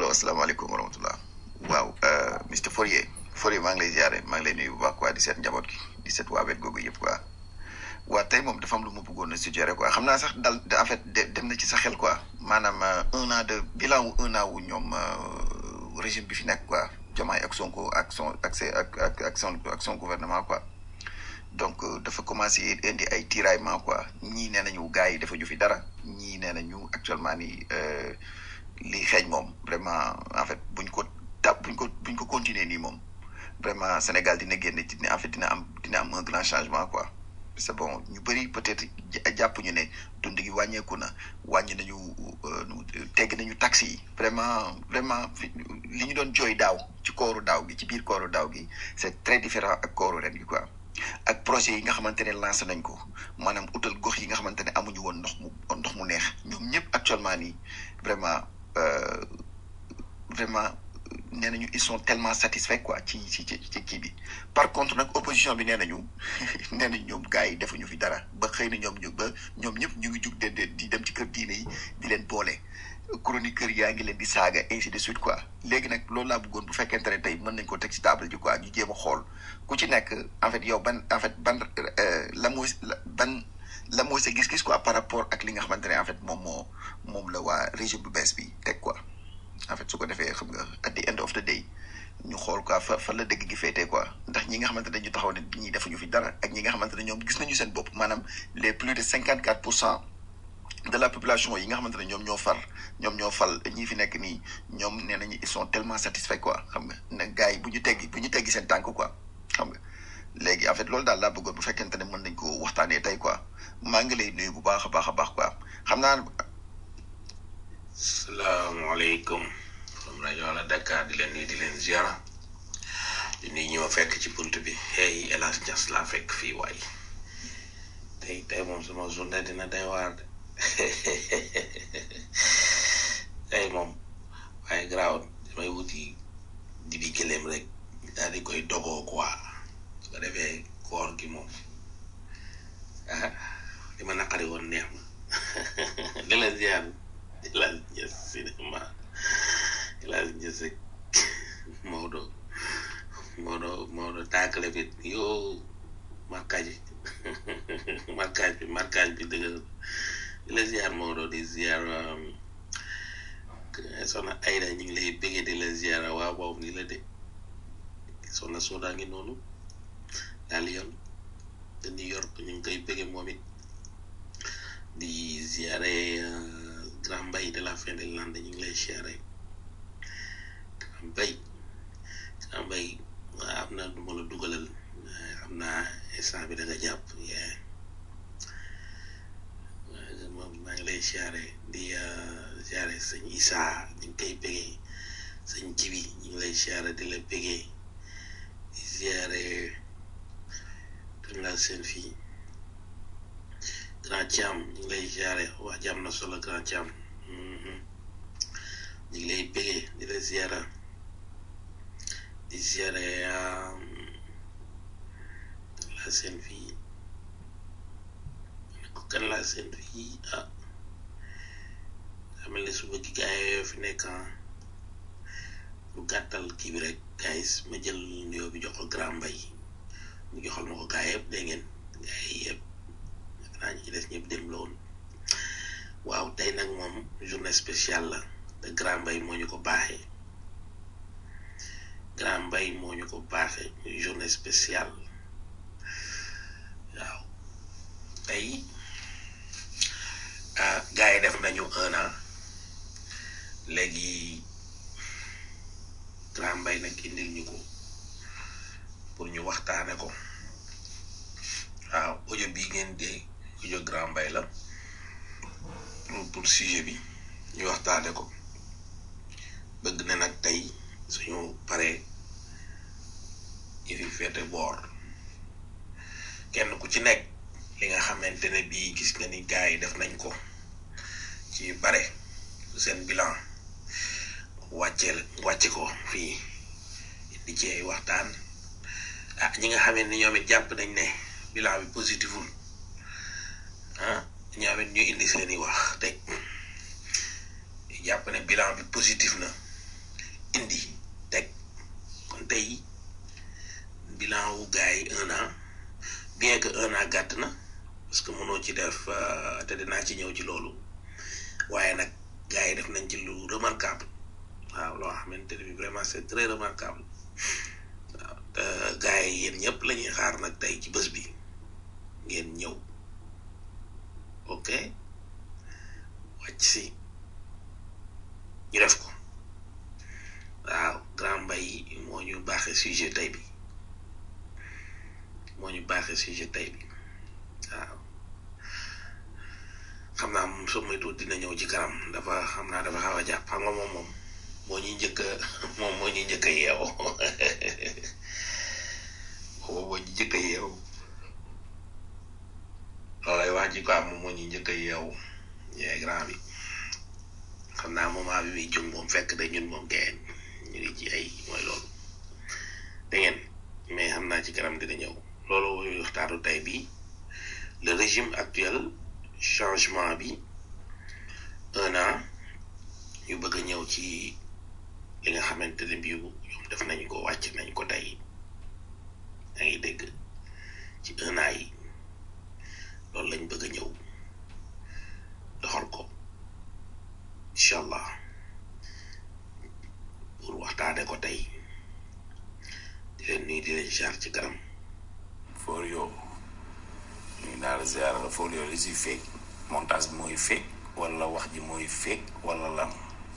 allo asalaamaaleykum wa rahmatulah. waaw Mr Fourier Fourier maa ngi lay ziare maa ngi lay nuyu bu baax quoi di seet njaboot gi di seet waa wet googu yëpp quoi. waa tey moom dafa am lu ma bëggoon a suggérer quoi xam naa sax dal en fait dem na ci sa xel quoi maanaam un an de bilan wu un an wu ñoom régime bi fi nekk quoi Diomaye ak Sonko ak son ak ak ak ak son ak son gouvernement quoi. donc dafa commencé indi ay tiraillement quoi ñii nee nañu gars yi dafa ñu fi dara ñii nee nañu actuellement ni lii xeeñ moom vraiment en fait buñ ko tap buñ ko buñ ko continuer nii moom vraiment Sénégal dina génn ci en fait dina am dina am un grand changement quoi c'est bon ñu bëri peut-être jàpp ñu ne dund gi wàññeeku na wàññi nañu tegg nañu taxi yi vraiment vraiment li ñu doon jooy daaw ci kooru daaw gi ci biir kooru daaw gi c'est très différent ak kooru ren gi quoi ak projet yi nga xamante ne lancé nañ ko maanaam utal gox yi nga xamante ne amuñu woon ndox mu ndox mu neex ñoom ñëpp actuellement nii vraiment vraiment nee nañu ils sont tellement satisfaits quoi ci ci ci ci kii bi par contre nag opposition bi nee nañu nee nañ ñoom gars yi defuñu fi dara ba xëy na ñoom ñu ba ñoom ñëpp ñu ngi jug de di dem ci kër diine yi di leen boole chroniqueur yaa ngi leen di saaga ainsi de suite quoi léegi nag loolu laa bëggoon bu fekkente ne tey mën nañ ko teg ci table ji quoi ñu jéem a xool ku ci nekk en fait yow ban en fait ban la mooy ban la mooy sa gis-gis quoi par rapport ak li nga xamante ne en fait moom moo moom la waa régime bu bees bi teg quoi en fait su ko defee xam nga at the end of the day ñu xool quoi fa fa la dëgg gi féetee quoi ndax ñi nga xamante ne ñu taxaw ne ñii defuñu fi dara ak ñi nga xamante ne ñoom gis nañu seen bopp maanaam les plus de cinquante quatre pour cent de la population yi nga xamante ne ñoom ñoo far ñoom ñoo fal ñii fi nekk nii ñoom nee nañu ils sont tellement satisfaits quoi xam nga ne gars yi bu ñu teggi bu ñu teggi seen tànk quoi xam nga léegi en fait loolu daal laa bëggoon bu fekkente ne mën nañ ko waxtaanee tey quoi maa ngi lay nuyu bu baax a baax a baax quoi xam naa. salaamaaleykum from rajo Wala Dakar di leen nuyu di leen ziara di nuyu ñi ma fekk ci bunt bi hey El Hadj Niass laa fekk fii waay tey tey moom sama journée dina day waar de tey moom waaye garaaw damay wuti di bi gëléem rek daal di koy dogoo quoi su ko defee koor gi moom ah li ma naqari woon neex ma di la ziar di la ñës cinéma di la ñës rek Maodo Maodo Maodo tàkkale bi yow marquage bi marquage bi marquage bi dëgg di la ziar Maodo di ziar soxna Ayda ñu ngi lay bëggee di la ziar waaw waaw ni la de soxna Soda ngi noonu daal yoon de New York ñu ngi koy bëggee moom it di ziare grand mbay de la fin de l'année ñu ngi lay ziare grand mbay grand mbay am na du ma la dugalal xam naa instant bi da nga jàpp moom maa ngi lay ziare di ziare sëñ Issa ñu ngi koy bëggee sëñ Jibi ñu ngi lay ziare di la bëggee di ziare kan laa seen fii grand Thiam ñu ngi lay ziare wax jàmm na solo grand Thiam ñu ngi lay bëggee di la ziara di ziare kan laa seen fii kan laa seen fii ah xamal ne suba gi gaay yoo fi nekk pour gàttal kii bi rek guys ma jël nuyoo bi jox ko grand mbay mu joxal ma ko gaay yëpp dégg ngeen gaay yëpp naa ñu ci des ñëpp dem la woon waaw tey nag moom journée spéciale la te grand mbay moo ñu ko baaxee grand mbay moo ñu ko baaxee journée spéciale waaw tey gars yi def nañu un an léegi grand mbay nag indil ñu ko pour ñu waxtaane ko waaw audio bii ngeen dee audio grand mbay la pour pour sujet bi ñu waxtaane ko bëgg na nag tey suñu paree yi fi féete boor kenn ku ci nekk li nga xamante ne bii gis nga ni gars yi def nañ ko ci bare seen bilan wàcceel wàcce ko fii di ci ay waxtaan ah ñi nga xamee ni ñoom it jàpp nañ ne bilan bi positiful ah ñoom it ñu indi seeni wax teg jàpp ne bilan bi positif na indi teg kon tey bilan wu gars yi un an bien que un an gàtt na parce que mënoo ci def te dinaa ci ñëw ci loolu waaye nag gars yi def nañ ci lu remarquable waaw loo xamante ne bi vraiment c'est très remarquable waaw te gars yi yéen ñëpp la ñuy xaar nag tey ci bés bi ngeen ñëw ok wàcc si ñu def ko waaw grand mbay moo ñu baaxee sujet tey bi moo ñu baaxee sujet tey bi waaw xam naa moom soo moytuwul dina ñëw ci kanam dafa xam naa dafa xaw a jàpp xam nga moom moom moo ñuy njëkk a moom moo ñuy njëkk a yeewu boobu moo ñuy njëkk a yeewu loolay wax ji quoi moom moo ñuy njëkk a yeewu yee grand bi xam naa moment bi muy jóg moom fekk da ñun moom gayen ñu ngi ci ay mooy loolu da ngeen mais xam naa ci kanam dina ñëw loolu waxtaanu tey bi le régime actuel changement bi un an ñu bëgg a ñëw ci li nga xamante ne bii ñoom def nañ ko wàcc nañ ko tey yaa ngi dégg ci un an yi loolu lañ bëgg a ñëw doxal ko incha allah pour waxtaane ko tey di leen nuyu di leen jaar ci kanam for yow ñu daal ziar la for yow li si fekk montage bi mooy fekk wala wax ji mooy fekk wala lan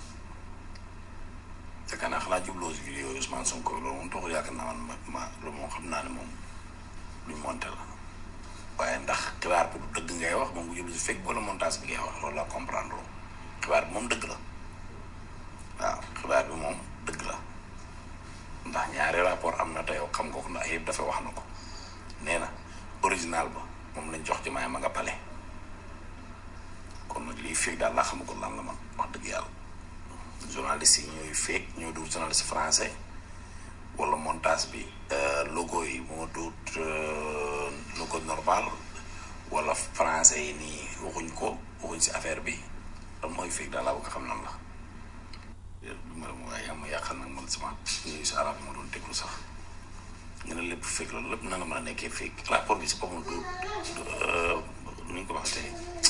te kanaa xanaa jubloo si vidéo yi Ousmane Sonko loolu moom taxul yaakaar naa man ma loolu moom xam naa ne moom luñ monté la waaye ndax xibaar bi du dëgg ngay wax moom bu jublu si fekk wala montage bi ngay wax loolu la comprendre loo xibaar bi moom dëgg la waaw xibaar bi moom dëgg la ndax ñaari rapport am na te yow xam nga ko ndax yëpp dafa wax na ko nee na original ba moom lañ jox ci maay ma nga pale kon nag lii fekk daal laa xamagul lan la man wax dëgg yàlla journaliste yi ñooy fekk ñoo dugg journaliste français wala montage bi logo yi moo duut logo normal wala français yi nii waxuñ ko waxuñ si affaire bi lan mooy fekk daal laa bëgg xam nan la du ma ma yaa ma yàqal nag man sama yooyu si arab ma doon déglu sax nga ne lépp fekk loolu lépp na nga mën a nekkee fekk rapport bi si boppam du nu ñu ko waxatee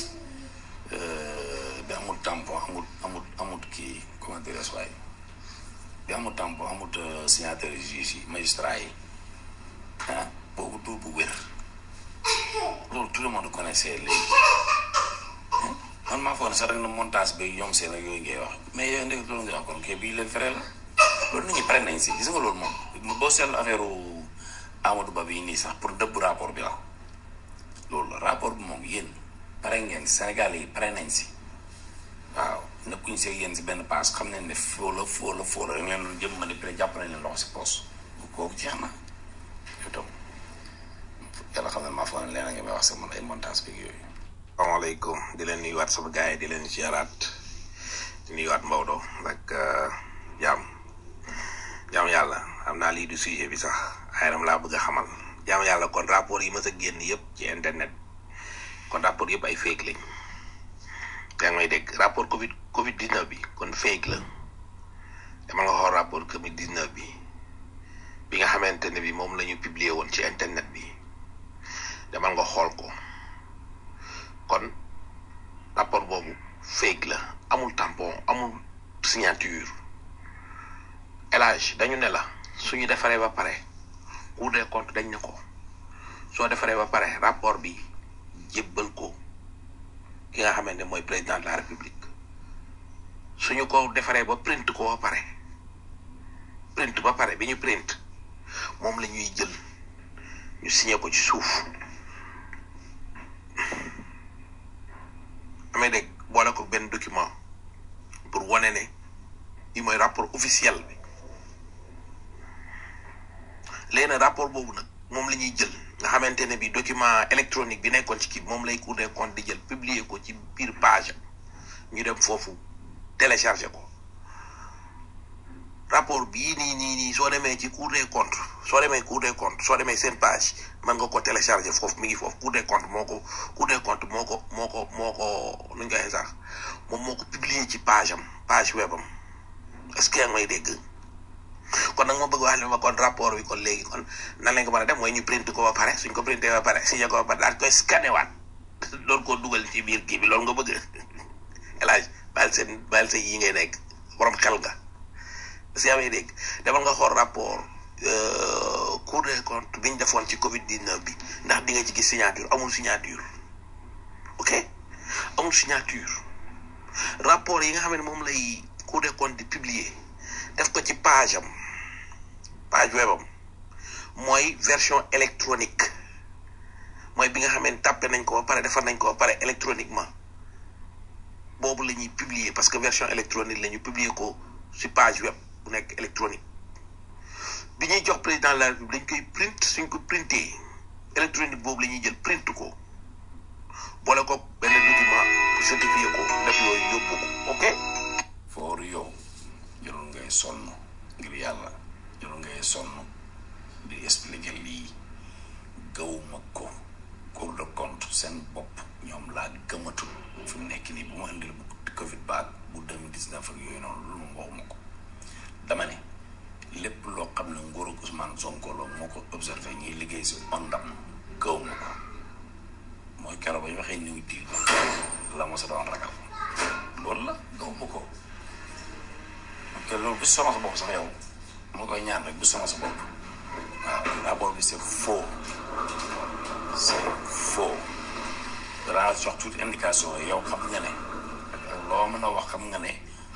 bi amul tampon amul amul amul kii comment dirais waaye bi amul tampon amul signature juge yi magistrat yi ah boobu du bu wér loolu tout le monde connaissait léegi man maa foog ne sax rek na montage bi yom seen ak yooyu ngay wax mais yooyu ndek loolu nga wax kon kii bii leen fere la loolu nit ñi pare nañ si gis nga loolu moom boo seetlu affaire Amadou Ba bii nii sax pour dëbb rapport bi la loolu la rapport bi moom yéen pare ngeen Sénégal yi pare nañ si waaw nekkuñ see yéen si benn paas xam nañ ne foo la foo la foo la dañ leen doon jëm manipulé jàpp nañ leen loxo si poos kooku jeex na yow tam yàlla xam ne maa foog ne leen a ngi may wax sama ay montage bi yooyu. asalaamaaleykum di leen nuyuwaat sama gars yi di leen ziaraat di nuyuwaat Maodo ak jaam jaam yàlla xam naa lii du sujet bi sax ay ram laa bëgg a xamal jaam yàlla kon rapport yi mës a génn yëpp ci internet kon rapport yëpp ay fake lañ yaa ngi may dégg rapport Covid Covid 19 bi kon fake la dama nga xool rapport Covid 19 bi bi nga xamante ne bi moom la ñu publier woon ci internet bi dama nga xool ko. kon rapport boobu fake la amul tampon amul signature elage dañu ne la suñu defaree ba pare Cour des comptes dañ ne ko soo defaree ba pare rapport bi jébbal ko ki nga xamante ne mooy président de la république suñu ko defaree ba print ko ba pare print ba pare bi ñu print moom la ñuy jël ñu signé ko ci suuf amee dégg boole ko benn document pour wane ne li mooy rapport officiel bi léegi nag rapport boobu nag moom la ñuy jël nga xamante ne bi document électronique bi nekkoon ci kii moom lay Cour des comptes di jël publier ko ci biir page ñu dem foofu télécharger ko rapport bii nii nii nii soo demee ci Cour des comptes soo demee Cour des comptes soo demee seen page mën nga ko télécharger foofu mi ngi foofu Cour des comptes moo ko Cour des comptes moo ko moo ko moo ko nu ñu koy sax moom moo ko publier ci page am page web am est-ce que yaa ngi may dégg kon nag ma bëgg wax ne ma kon rapport bi kon léegi kon nan lañ ko mën a def mooy ñu print ko ba pare suñ ko printé ba pare signé ko ba pare daal koy scanné waat doon koo dugal ci biir kii bi loolu nga bëgg El Hadj bàyyil seen bàyyil sa yi ngay nekk borom xel nga si amee dégg demal nga xool rapport Cour des comptes bi ñu defoon ci Covid 19 bi ndax di nga ci gis signature amul signature ok amul signature rapport yi nga xam ne moom lay Cour des comptes di publier def ko ci page am page web am mooy version électronique mooy bi nga xam ne tàppe nañ ko ba pare defar nañ ko ba pare électroniquement boobu la ñuy publier parce que version électronique la ñu publier ko ci page web bu nekk électronique bi ñuy jox président de la république dañ koy print suñ ko printé électronique boobu la ñuy jël print ko boole ko benn document pour certifier ko def yooyu yóbbu ko ok foor yow jarul ngay sonn ngir yàlla jarul ngay sonn di expliquer lii gawuma ko Cour des comptes seen bopp ñoom laa gëmatul fi mu nekk nii bu ma indil bu Covid baag bu 2019 ak yooyu noonu lu mu waxuma ko dama ne lépp loo xam ne nguuru Ousmane Sonko la moo ko observé ñuy liggéey si ondam gawuma ko mooy keroog ba ñu waxee ñëw diir la ma sa doon ragal loolu la gawuma ko te loolu bu sonal sa bopp sax yow moo koy ñaan rek bu sonal sa bopp waaw rapport bi c'est faux c'est faux danaa jox toute indication yow xam nga ne ak loo mën a wax xam nga ne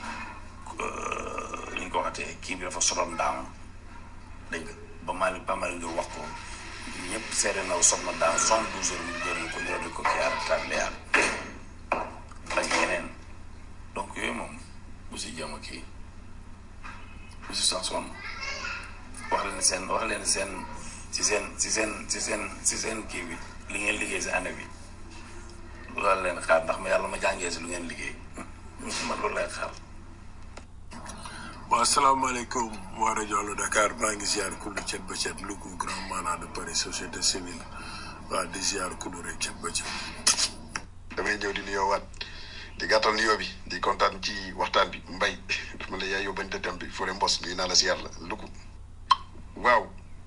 li ñu ko waxatee kii bi dafa soloon daam dégg nga ba Malick ba Malick ngir wax ko ñëpp seede na soxna daam soixante douze heures mu gërëm ko ñëw di ko kii aar tableyaar ak yeneen donc yooyu moom bu si jéem a kii bu si sax sonn wax leen seen wax leen seen si seen si seen si seen si seen kii bi li ngeen liggéey si année bi loolu leen xaar ndax ma yàlla ma jàngee si lu ngeen liggéey man loolu lay xaar. waaw asalaamaaleykum waa rajo Allo Dakar maa ngi ziar kullu cet ba cet Louga grand mandat de Paris société civile waa di ziar kullu rek cet ba cet. damay ñëw di nuyoo waat di gàttal nuyoo bi di kontaan ci waxtaan bi mbay daf ma la yaay yóbbante tam bi Fodé Mbos nuyu naa la si yàlla Louga. waaw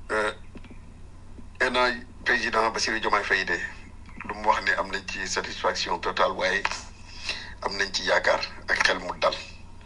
un président Bassirou Diomaye Faye de lu mu wax ne am nañ ci satisfaction totale waaye am nañ ci yaakaar ak xel mu dal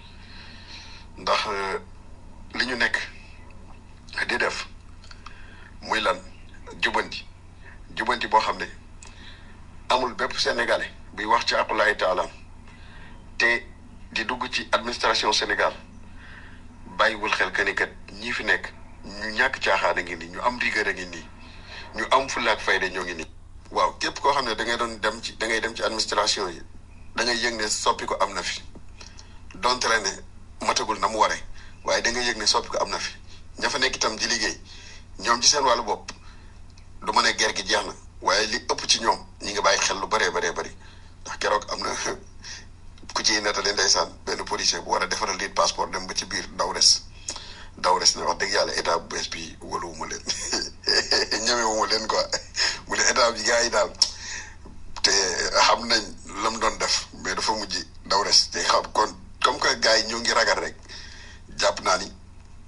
ndax li ñu nekk di def muy lan jubanti jubanti boo xam ne amul bépp sénégalais buy wax ci aqulaay taalaam te di dugg ci administration Sénégal bàyyiwul xel que ni kat ñii fi nekk ñu ñàkk caaxaan a ngi nii ñu am rigueur a ngi nii ñu am fulla ak fayda ñoo ngi nii. waaw képp koo xam ne da ngay doon dem ci da ngay dem ci administration yi da ngay yëg ne soppi ko am na fi donte la ne matagul na mu waree waaye da ngay yëg ne soppi ko am na fi ña fa nekk itam di liggéey ñoom ci seen wàllu bopp du ma ne ger gi jeex na waaye li ëpp ci ñoom ñi ngi bàyyi xel lu bëree bëree bëri ndax keroog am na ku ciy nettali ndeysaan benn policier bu war a defaral nit passeport dem ba ci biir daw res daw res ne wax dëgg yàlla état bu bees bi wóoluwuma leen ñemewuma leen quoi mu ne état bi gars yi daal te xam nañ la mu doon def mais dafa mujj daw res te xam kon comme que gars yi ñoo ngi ragal rek jàpp naa ni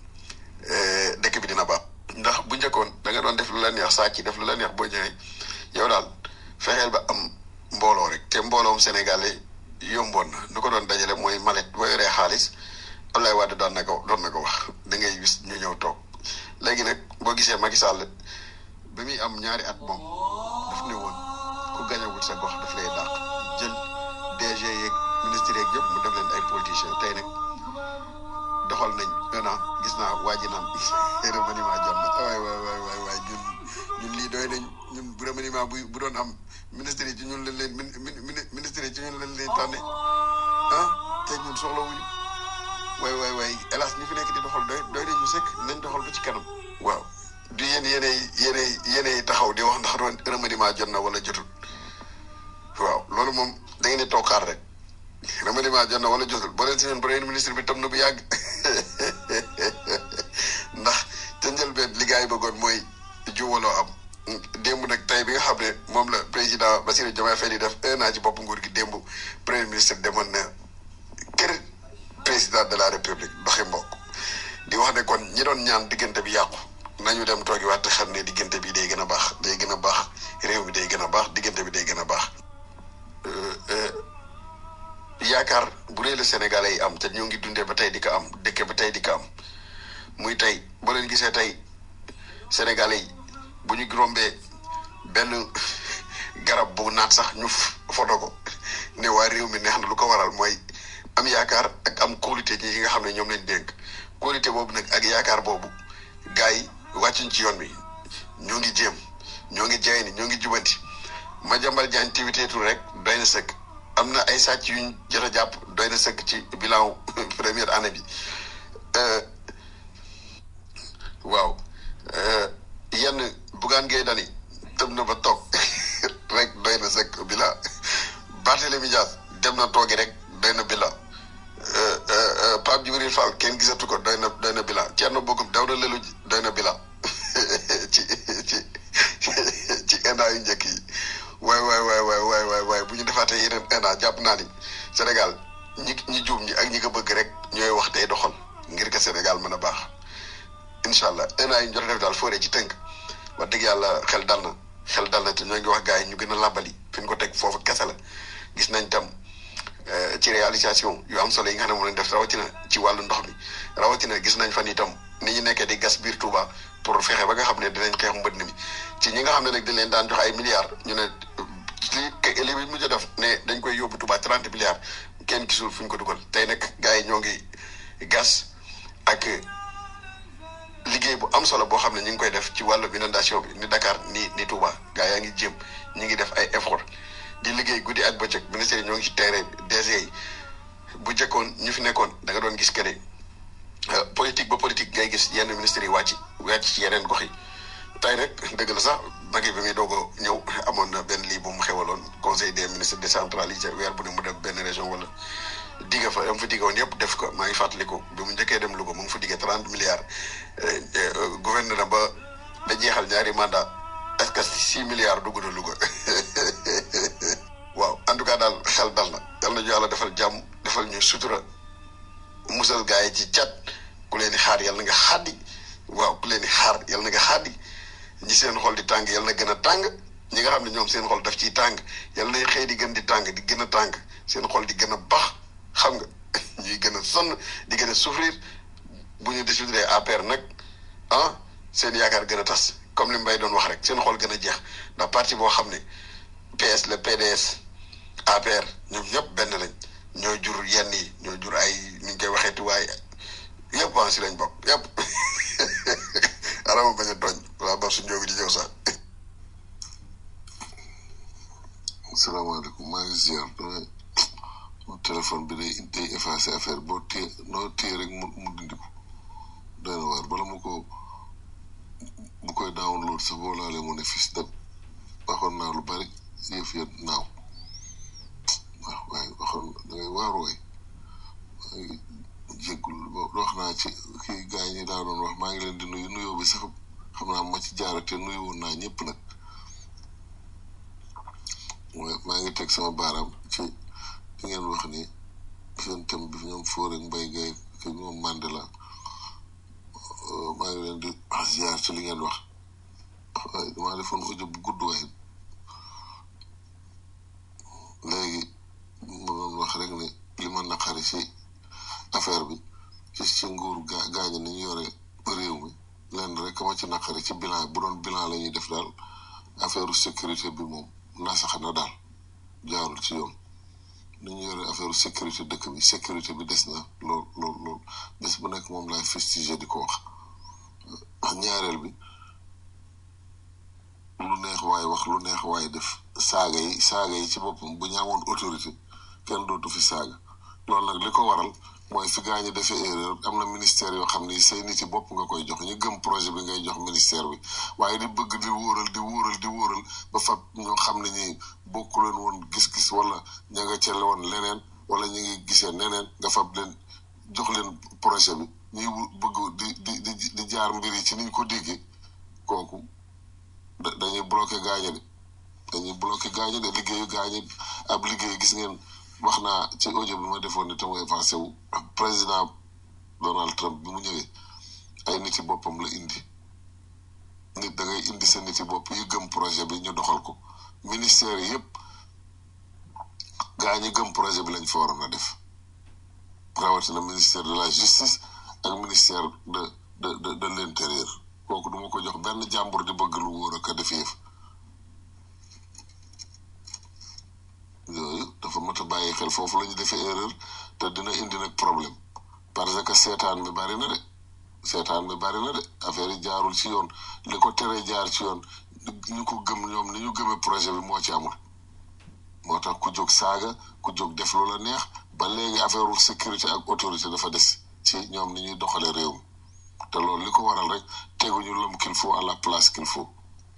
dëkk bi dina baax. ndax bu njëkkoon da nga doon def lu la neex saa ci def lu la neex boo ñëwee yow daal fexeel ba am mbooloo rek te mbooloom Sénégalais yomboon na nu ko doon dajale mooy malet boo yoree xaalis Abdoulaye Wade daan na ko doon na ko wax da ngay gis ñu ñëw toog léegi nag boo gisee Macky Sall ba muy am ñaari at moom daf ne woon ku gañawul sa gox daf lay dàq jël DG yeeg ministre yeeg yëpp mu def leen ay politiciens tey nag doxal nañ un an gis naa waa ji naan remaniement jot na waay waay waay waay waay ñun ñun lii doy nañ ñun bu remaniement bu bu doon am ministre yi ci ñun lañ leen ministre yi ci ñun lañ leen tànne ah te ñun soxla wuñu waay waay waay hélas ñu fi nekk di doxal doy doy nañ ñu sëkk nañ doxal ba ci kanam. waaw du yéen yéenay yéenay yéenay taxaw di wax ndax remaniement jot na wala jotul waaw loolu moom da ngeen di toog xaar rek remaniement jot na wala jotul boo leen si ñun premier ministre bi tam na bu yàgg ndax ca njëlbeen li gars yi bëggoon mooy juwaloo am démb nag tey bi nga xam ne moom la président Bassirou Diomaye Faye di def un an ci bopp nguur gi démb premier ministre demoon na kër président de la république doxi mbokk di wax ne kon ñi doon ñaan diggante bi yàqu nañu dem toogi waat te xam ne diggante bi day gën a baax day gën a baax réew mi day gën a baax diggante bi day gën a baax yaakaar bu dee la Sénégalais yi am te ñoo ngi dundee ba tey di ko am dëkk ba tey di ko am muy tey boo leen gisee tey Sénégalais yi bu ñu rombee benn garab bu naat sax ñu foto ko ne waa réew mi neex na lu ko waral mooy am yaakaar ak am qualité ñi yi nga xam ne ñoom lañ dénk qualité boobu nag ak yaakaar boobu gars yi wàccuñ ci yoon bi ñoo ngi jéem ñoo ngi jaay ni ñoo ngi jubanti ma jambal jaan tiwiteetul rek doy na sëkk am na ay sàcc yuñ jot a jàpp doy na sëkk ci bilan première année bi waaw yenn bugaan ngay dani tëb na ba toog rek doy na sëkk bilan Barthélémy Dias dem na toogi rek doy na bilan Pape Djibril Fall kenn gisatu ko doy na doy na bilan Thierno Bocoum daw na lelu doy na bilan ci ci ci ENA yu njëkk yi waay waay waay waay waay waay waay bu ñu defaatee yeneen ENA jàpp naa ni Sénégal ñi ñi juum ñi ak ñi ko bëgg rek ñooy wax tey doxal ngir que Sénégal mën a baax incha allah ENA yi ñu jot a def daal fooree ci tënk wax dëgg yàlla xel dal na xel dal na te ñoo ngi wax gars yi ñu gën a làbbali fi ñu ko teg foofu kese la gis nañ tam ci réalisation yu am solo yi nga xam ne moom lañ def rawatina ci wàllu ndox mi rawatina gis nañ fan itam ni ñu nekkee di gas biir Touba pour fexe ba nga xam ne dinañ xeex mbënd mi ci ñi nga xam ne nag dañ leen daan jox ay milliards ñu ne li li mujj a def ne dañ koy yóbbu Touba trente milliards kenn gisul fu ñu ko dugal tey nag gars yi ñoo ngi gas ak liggéey bu am solo boo xam ne ñu ngi koy def ci wàllu inondation bi ni Dakar ni ni Touba gars yaa ngi jéem ñu ngi def ay effort di liggéey guddi ak bëccëg ministère yi ñoo ngi ci terrain bi DG yi bu jëkkoon ñu fi nekkoon da nga doon gis que ne politique ba politique ngay gis yenn ministères yi wàcc wàcc ci yeneen gox yi tey nag dëgg la sax magi bi muy doog a ñëw amoon na benn lii bu mu xewaloon conseil des ministres décentralisé weer bu ne mu def benn région wala digga fa am fa diggoon yëpp def ko maa ngi fàttaliku bi mu njëkkee dem Louga mu ngi fa diggee trente milliards gouverneur na ba da jeexal ñaari mandat est-ce que six milliards dugg na Louga waaw en tout cas daal xel dal na yal na ñu yàlla defal jàmm defal ñu sutura musal gaa yi ci cat ku leen di xaar yal na nga xaddi waaw ku leen di xaar yal na nga xaddi ñi seen xol di tàng yal na gën a tàng ñi nga xam ne ñoom seen xol daf ciy tàng yal na xëy di gën di tàng di gën a tàng seen xol di gën a baax xam nga ñuy gën a sonn di gën a souffrir bu ñu discuter APR nag ah seen yaakaar gën a tas comme li Mbaye doon wax rek seen xol gën a jeex ndax parti boo xam ne PS le PDS APR ñoom ñëpp benn lañ ñoo jur yenn yi ñoo jur ay ni ñu koy waxeeti waaye yëpp waa si lañ bokk yëpp arama bañ a tooñ wala ba su njóogi di ñëw sax asalaamaaleykum maa ngi ziar damay téléphone bi day day effacé affaire boo téye noo téye rek mu mu dindi ko doy na waar bala mu ko bu koy download sax boo laalee mu ne fis dem waxoon naa lu bari yëf ya naaw waaw waaye waxoon da ngay waaru waay maa ngi jéggul wax naa ci kii gars ñi daa doon wax maa ngi leen di nuyu nuyoo bi sax xam naa ma ci jaarate nuyu woon naa ñëpp nag maa ngi teg sama baaraam ci li ngeen wax ni seen thème bi ñoom Fodé Mbaye Guèye ki ñoom Mandela maa ngi leen di ziar ci li ngeen wax waaye damaa defoon audio bu gudd waaye léegi ma doon wax rek ne li ma naqari ci affaire bi ci ci nguur gaa gaañu ni ñu yore réew mi lenn rek ma ci naqari ci bilan bu doon bilan la ñuy def daal affaire sécurité bi moom nasax na daal jaarul ci yoon ni ñu yore affaire sécurité dëkk bi sécurité bi des na lool lool lool bés bu nekk moom laay fustigé di ko wax ñaareel bi lu neex waay wax lu neex waay def saaga yi saaga yi ci boppam bu ñu amoon autorité kenn dootu fi saaga loolu nag li ko waral mooy fi gaa ñi defee erreur am na ministère yoo xam ni say nit yi bopp nga koy jox ñu gëm projet bi ngay jox ministère bi waaye di bëgg di wóoral di wóoral di wóoral ba fab ñoo xam ne ñi bokku leen woon gis-gis wala ña nga cele woon leneen wala ñu ngi gisee neneen nga fab leen jox leen projet bi ñuy bëgg di di di di jaar mbir yi ci niñ ko déggee kooku dañuy bloqué gaañe de dañuy bloqué gaañe de liggéeyu gaañe ab liggéey gis ngeen wax naa ci audio bi ma defoon ne te mu effacé wu président Donald Trump bi mu ñëwee ay niti boppam la indi nit da ngay indi sa niti bopp yi gëm projet bi ñu doxal ko ministère yi yëpp gaa ñi gëm projet bi lañ fa waroon a def rawatina ministère de la justice ak ministère de de de de l'intérieur kooku duma ko jox benn jàmbur di bëgg lu wóor ak a def yëf yooyu dafa mat a bàyyi xel foofu la ñu defee erreur te dina indi nag problème parce que seetaan mi bari na de seetaan mi bari na de affaire yi jaarul ci yoon li ko teree jaar ci yoon ñu ko gëm ñoom ni ñu gëmee projet bi moo ci amul moo tax ku jóg saaga ku jóg def lu la neex ba léegi affaire sécurité ak autorité dafa des ci ñoom ni ñuy doxale réew mi te loolu li ko waral rek teguñu l'homme qu'il faut à la place qu'il faut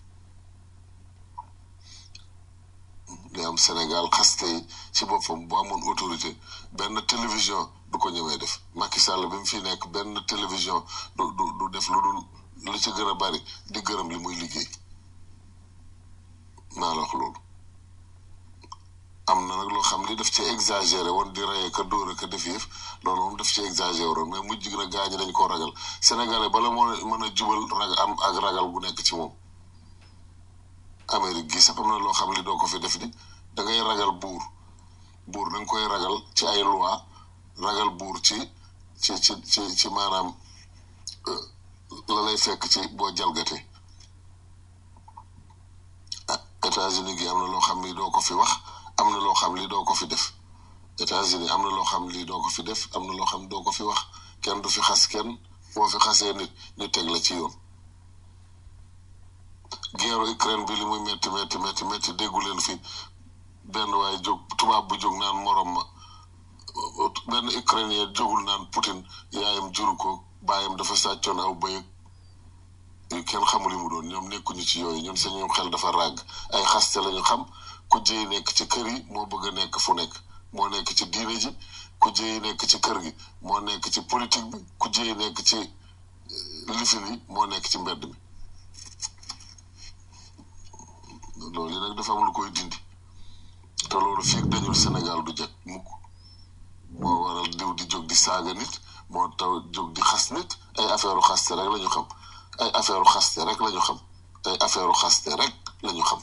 li am Sénégal xaste yi ci boppam bu amoon autorité benn télévision du ko ñëwee def Macky Sall bi mu fi nekk benn télévision du du du def lu dul li ci gën a bari di gërëm li muy liggéey maa la wax loolu am na nag loo xam li daf ci exagéré woon di reye ka dóor ka def yëf loolu moom daf ci exagéré woon mais mujj na gaañi dañ koo ragal sénégalais bala moo mën a jubal rag am ak ragal bu nekk ci moom Amérique gi sax am na loo xam li doo ko fi def di da ngay ragal buur buur da nga koy ragal ci ay loi ragal buur ci ci ci ci ci maanaam la lay fekk ci boo jalgatee ah États-Unis gi am na loo xam li doo ko fi wax am na loo xam li doo ko fi def États-Unis am na loo xam li doo ko fi def am na loo xam doo ko fi wax kenn du fi xas kenn boo fi xasee nit ñu teg la ci yoon guerre Ukraine bi li muy metti metti metti metti déggu leen fi benn waaye jóg tubaab bu jóg naan morom ma benn ukrainien jógul naan Poutine yaayam juru ko baayam dafa sàccoon aw bëyëg yu kenn xamul li mu doon ñoom nekkuñu ci yooyu ñun sañu xel dafa ràgg ay xaste lañu xam ku jëy nekk ci kër yi moo bëgg a nekk fu nekk moo nekk ci diine ji ku jëy nekk ci kër gi moo nekk ci politique bi ku jëy nekk ci lifin yi moo nekk ci mbedd mi loolu yi nag dafa am lu koy dindi te loolu fii dañul Sénégal du jag mukk moo waral diw di jóg di saaga nit moo taw jóg di xas nit ay affaire xaste rek lañu xam ay affaire xaste rek lañu xam ay affaire xaste rek lañu xam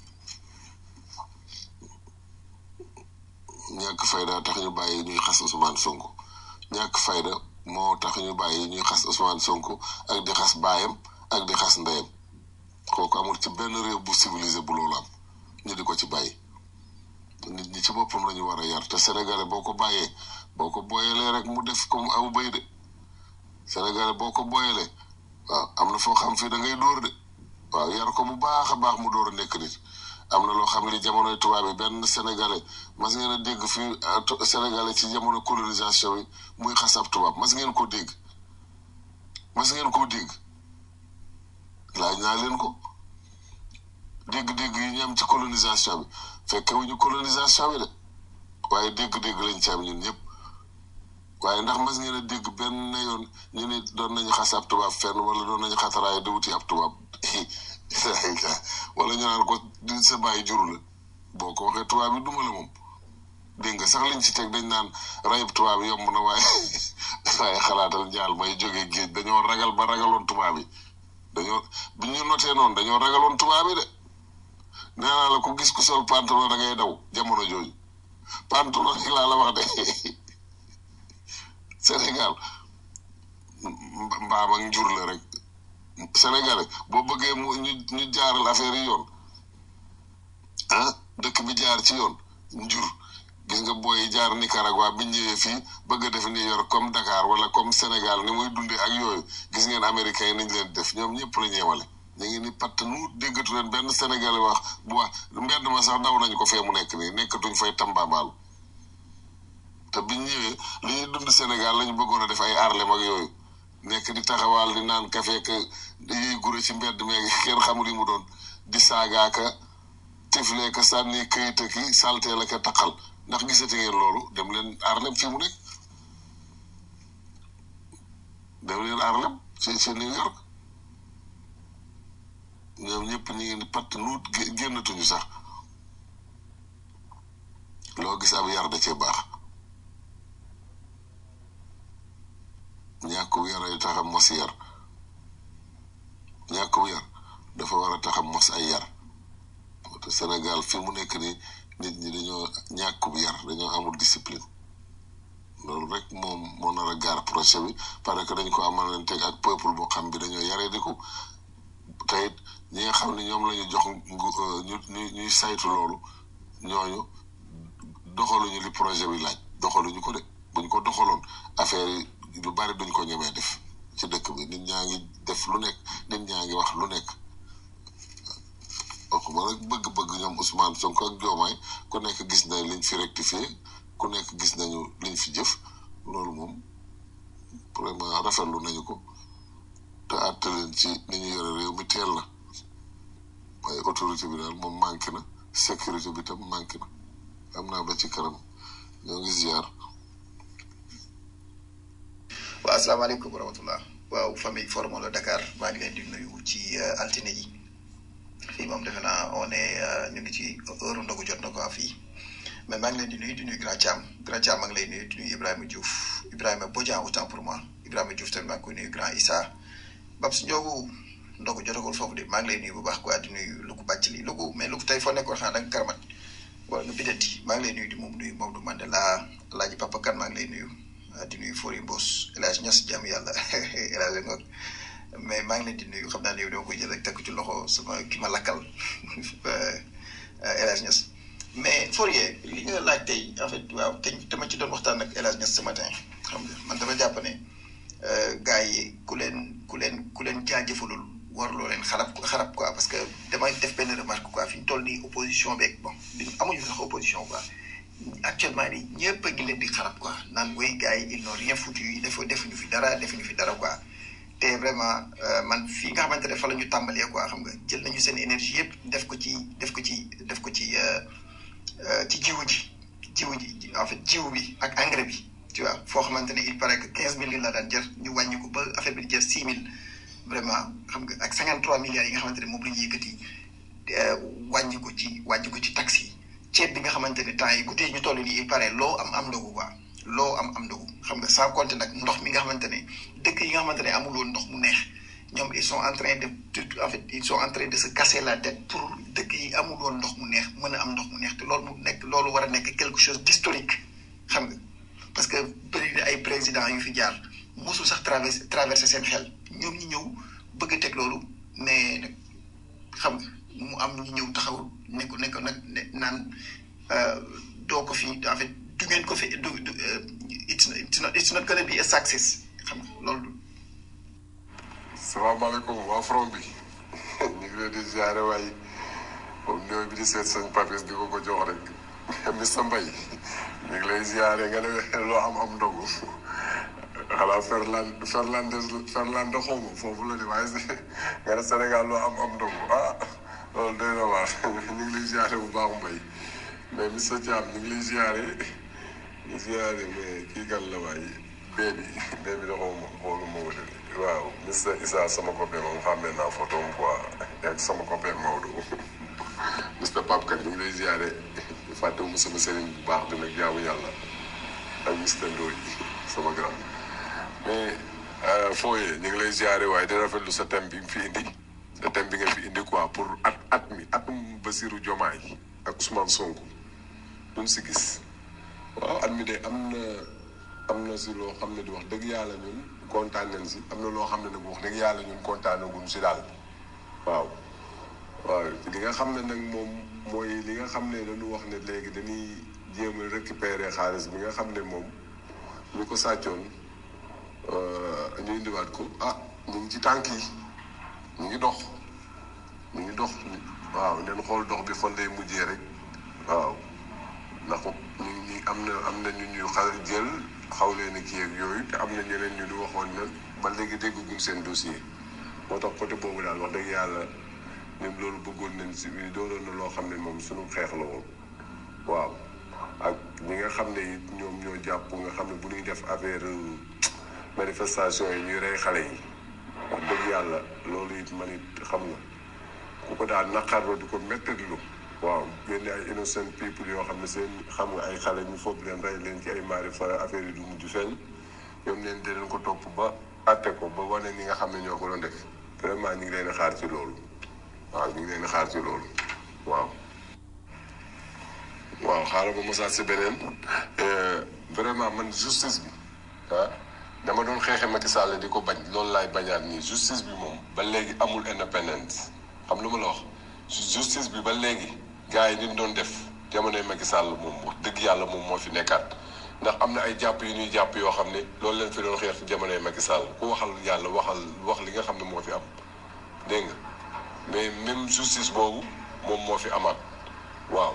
ñàkk fayda tax ñu bàyyi ñuy xas Ousmane Sonko ñàkk fayda moo tax ñu bàyyi ñuy xas Ousmane Sonko ak di xas baayam ak di xas ndeyam kooku amul ci benn réew bu civilisé bu loolu am ñu di ko ci bàyyi nit ñi ci boppam la ñu war a yar te sénégalais boo ko bàyyee boo ko booyalee rek mu def comme aw bëy de sénégalais boo ko booyalee waaw am na foo xam fii da ngay dóor de waaw yar ko bu baax a baax mu door a nekk nit am na loo xam li jamonoy tubaab yi benn sénégalais mas ngeen a dégg fii sénégalais ci jamono colonisation yi muy xas ab tubaab mas ngeen koo dégg mas ngeen koo dégg laaj naa leen ko dégg-dégg yi ñu am ci colonisation bi fekke wuñu colonisation bi de waaye dégg-dégg lañ ci am ñun ñëpp waaye ndax mas ngeen a dégg benn yoon ñu ne doon nañu xas ab tubaab fenn wala doon nañu xataraay di wuti ab tubaab wala ñu naan ko di sa bàyyi juru la boo ko waxee tubaab yi duma la moom dégg nga sax liñ ci teg dañ naan rayub tubaab yomb na waaye waaye xalaatal njaal may jógee géej dañoo ragal ba ragaloon tubaab yi dañoo bi ñu notee noonu dañoo ragaloon tubaab yi de nee naa la ku gis ku sol pantalon da ngay daw jamono jooju pantalon yi laa la wax de Sénégal mbaam ak njur la rek Sénégalais boo bëggee mu ñu ñu jaaral affaire yi yoon ah dëkk bi jaar ci yoon njur gis nga booy jaar Nicaragua bi ñëwee fii bëgg a def New York comme Dakar wala comme Sénégal ni muy dundee ak yooyu gis ngeen américains yi niñ leen def ñoom ñëpp la ñeemale ñu ngi ni patt nu déggatu leen benn Sénégalais wax bu wax mbedd ma sax daw nañ ko fee mu nekk nii nekkatuñ fay tambaabaal te biñ ñëwee li ñuy dund Sénégal lañu bëggoon a def ay Harlem ak yooyu nekk di taxawaal di naan café que yiy gure ci mbedd meeg kenn xamul li mu doon di saagaaka tiflee ka sànni këyit ki saltee la ka taqal ndax gisati ngeen loolu dem leen Harlem fii mu nekk dem leen Harlem ci ci New York ñoom ñëpp ñu ngi ni patt nuut génnatuñu sax loo gis ab yar da cee baax ñàkk yar yu taxam mos yar dafa war a taxam mos ay yar te Sénégal fi mu nekk nii nit ñi dañoo ñàkkub yar dañoo amul discipline loolu rek moom moo nar a gaar projet bi parce que dañ ko amal leen teg ak peuple boo xam bi dañoo yaree di ko te it ñi nga xam ne ñoom la ñu jox ñu ñu ñuy saytu loolu ñooñu doxaluñu li projet bi laaj doxaluñu ko de buñ ko doxaloon affaire yi lu bari duñ ko ñemee def ci dëkk bi nit ñaa ngi def lu nekk nit ñaa ngi wax lu nekk waxuma rek bëgg-bëgg ñoom Ousmane Sonko ak Diomaye ku nekk gis na liñ fi rectifié ku nekk gis nañu liñ fi jëf loolu moom vraiment rafetlu nañu ko te àtte leen ci ni ñu yore réew mi teel na waaye autorité bi daal moom manqué na sécurité bi tam manqué na am naa ba ci kanam ñoo ngi ziar. waaw asalaamaaleykum wa rahmatullah waaw famille Forum la Dakar maa ngi leen di nuyu ci altine ji fii moom defe naa on est ñu ngi ci heure ndogu jot na ko fii mais maa ngi leen di nuyu di nuyu Grand Thiam Grand Thiam maa ngi lay nuyu di nuyu Ibrahima Diouf Ibrahima Bodian autant pour moi Ibrahima Diouf tamit maa ngi koy nuyu Grand Issa Babs Ndiogu ndogu jotagul foofu de maa ngi lay nuyu bu baax quoi di nuyu Luku bàcc li Luku mais Luku tey foo nekkoon xanaa da nga karamat wala nga bidati maa ngi lay nuyu di moom nuyu Maodo Mandela Alaaji Papa Kan maa ngi lay nuyu di nuyu Fori Mbos El Hadj Niass jàmm yàlla El Hadj Ngok mais maa ngi leen di nuyu xam naa ne yow dama koy jël rek teg ci loxo sama ki ma lakkal El Hadj Niass mais Fourier li nga laaj tey en fait waaw te dama ci doon waxtaan ak El Hadj Niass ce matin xam nga man dama jàpp ne gars yi ku leen ku leen ku leen jaajëfalul warloo leen xarab xarab quoi parce que damay def benn remarque quoi fi ñu toll nii opposition beeg bon amuñu sax opposition quoi. actuellement nii ñëpp a ngi leen di xarab quoi naan woy gars yi ils n'ont rien foutu dafa defuñu fi dara defuñu fi dara quoi te vraiment man fii nga xamante ne fa la ñu tàmbalee quoi xam nga jël nañu seen énergie yëpp def ko ci def ko ci def ko ci ci jiwu ji jiwu ji en fait jiwu bi ak engrais bi tu vois foo xamante ne il paraît que quinze mille la daan jër ñu wàññi ko ba affaire bi di jër six mille vraiment xam nga ak cinquante trois milliards yi nga xamante ne moom la ñu yëkkati wàññi ko ci wàññi ko ci taxes yi ceeb bi nga xamante ne temps yi guddi yi ñu toll nii il paraît loo am am ndogu quoi loo am am ndogu xam nga sans compter nag ndox mi nga xamante ne dëkk yi nga xamante ne amul woon ndox mu neex ñoom ils sont en train de en fait ils sont en train de se casser la tête pour dëkk yi amul woon ndox mu neex mën a am ndox mu neex te loolu mu nekk loolu war a nekk quelque chose d'historique xam nga parce que bëri na ay présidents yu fi jaar mosul sax traversé traversé seen xel ñoom ñi ñëw bëgg a teg loolu mais nag xam nga mu am ñu ñëw taxaw ne ko ne ko nag naan doo ko fi en fait du ngeen ko fi du du it's it's not it's not gonna be a success xam nga loolu. salaamaaleykum waa front bi ñu ngi leen di ziare waaye comme ñooy bi di seet sëñ Papis di ko ko jox rek Mr Mbaye ñu ngi lay ziare nga ne loo am am ndogu xanaa Ferland Ferlandes Ferland xawma foofu la de waaye nga ne Sénégal loo am am ndogu ah loolu doy na waar ñu ngi lay ziare bu baax Mbaye mais Mr Thiam ñu ngi lay ziare ñu ziare mais kii kan la waaye bee bi bee bi da xawma xoolu ma wute waaw Mr Issa sama copain moom xàmmee naa photo am quoi ak sama copain Maodo Mr Pape Kane ñu ngi lay ziare fàttewuma sama sëriñ bu baax bi nag jaamu yàlla ak Mr Ndoye sama grand mais fooyee ñu ngi lay ziare waaye di rafetlu sa thème bi nga fi indi sa thème bi nga fi indi quoi pour at at mi atum Basirou Diomaye ak Ousmane Sonko duñ si gis waaw at mi de am na am na si loo xam ne di wax dëgg yàlla ñun kontaan nañ si am na loo xam ne nag wax dëgg yàlla ñun kontaan naguñ si daal waaw waaw li nga xam ne nag moom mooy li nga xam ne dañu wax ne léegi dañuy jéem a récupérer xaalis bi nga xam ne moom ñu ko sàccoon ñu indiwaat ko ah ñu ngi ci tànk yi ñu ngi dox ñu ngi dox waaw leen xool dox bi fan lay mujjee rek waaw ndax ñu ngi am na am na ñu ñu xa jël xaw leen a kii ak yooyu te am na ñeneen ñu ñu waxoon na ba léegi dégguñ seen dossier moo tax côté boobu daal wax dëgg yàlla ñun loolu bëggoon nañ si doonoon na loo xam ne moom suñu xeex la woon waaw ak ñi nga xam ne it ñoom ñoo jàpp nga xam ne bu ñuy def affaire manifestation yi ñuy rey xale yi wax dëgg yàlla loolu it man it xam nga ku ko daal naqarloo di ko méttitlu waaw génne ay innocent people yoo xam ne seen xam nga ay xale ñu foog leen rey leen ci ay maari fa affaire yi du mujj feeñ ñoom leen di leen ko topp ba atte ko ba wane ni nga xam ne ñoo ko doon def vraiment ñu ngi leen di xaar ci loolu waaw ñu ngi leen di xaar ci loolu waaw. waaw xaaral ma mosaat si beneen vraiment man justice bi ah dama doon xeexe Macky Sall di ko bañ loolu laay bañaat nii justice bi moom ba léegi amul indépendance xam lu ma la wax justice bi ba léegi gars yi ni ñu doon def jamonoy Macky Sall moom wax dëgg yàlla moom moo fi nekkaat ndax am na ay jàpp yu ñuy jàpp yoo xam ne loolu leen fi doon xeex ci jamonoy Macky Sall ku waxal yàlla waxal wax li nga xam ne moo fi am dégg nga mais même justice boobu moom moo fi amaat waaw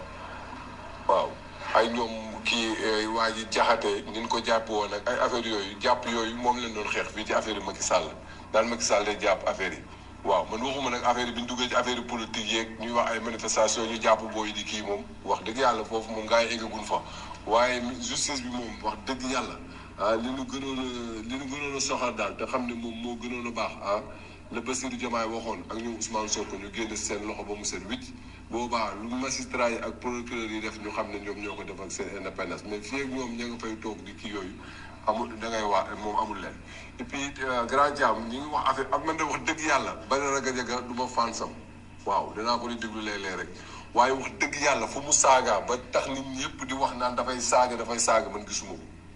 waaw ay ñoom kii waa ji jaxate ni ñu ko jàpp woon ak ay affaire yooyu jàpp yooyu moom leen doon xeex fii ci affaire yi Macky Sall daal Macky Sall day jàpp affaire yi waaw man waxuma nag affaire yi bi ñu duggee ci affaire yi politique yeeg ñuy wax ay manifestation ñu jàpp booy di kii moom wax dëgg yàlla foofu moom gaa yi eggagun fa waaye justice bi moom wax dëgg yàlla ah li ñu gënoon a li ñu gënoon a soxal daal te xam ne moom moo gënoon a baax ah la Bassirou Diomaye waxoon ak ñoom Ousmane Sonko ñu génn seen loxo ba mu seen wicc boobaa lu magistrat yi ak procureur yi def ñu xam ne ñoom ñoo ko def ak seen indépendance mais fii ak ñoom ña nga fay toog di kii yooyu amul da ngay waa moom amul leen et puis grand jam ñi ngi wax affaire ak man de wax dëgg yàlla bari na gajaga du ma fansam waaw danaa ko di déglu léeg-léeg rek waaye wax dëgg yàlla fu mu saagaa ba tax nit ñëpp di wax naan dafay saaga dafay saaga man gisuma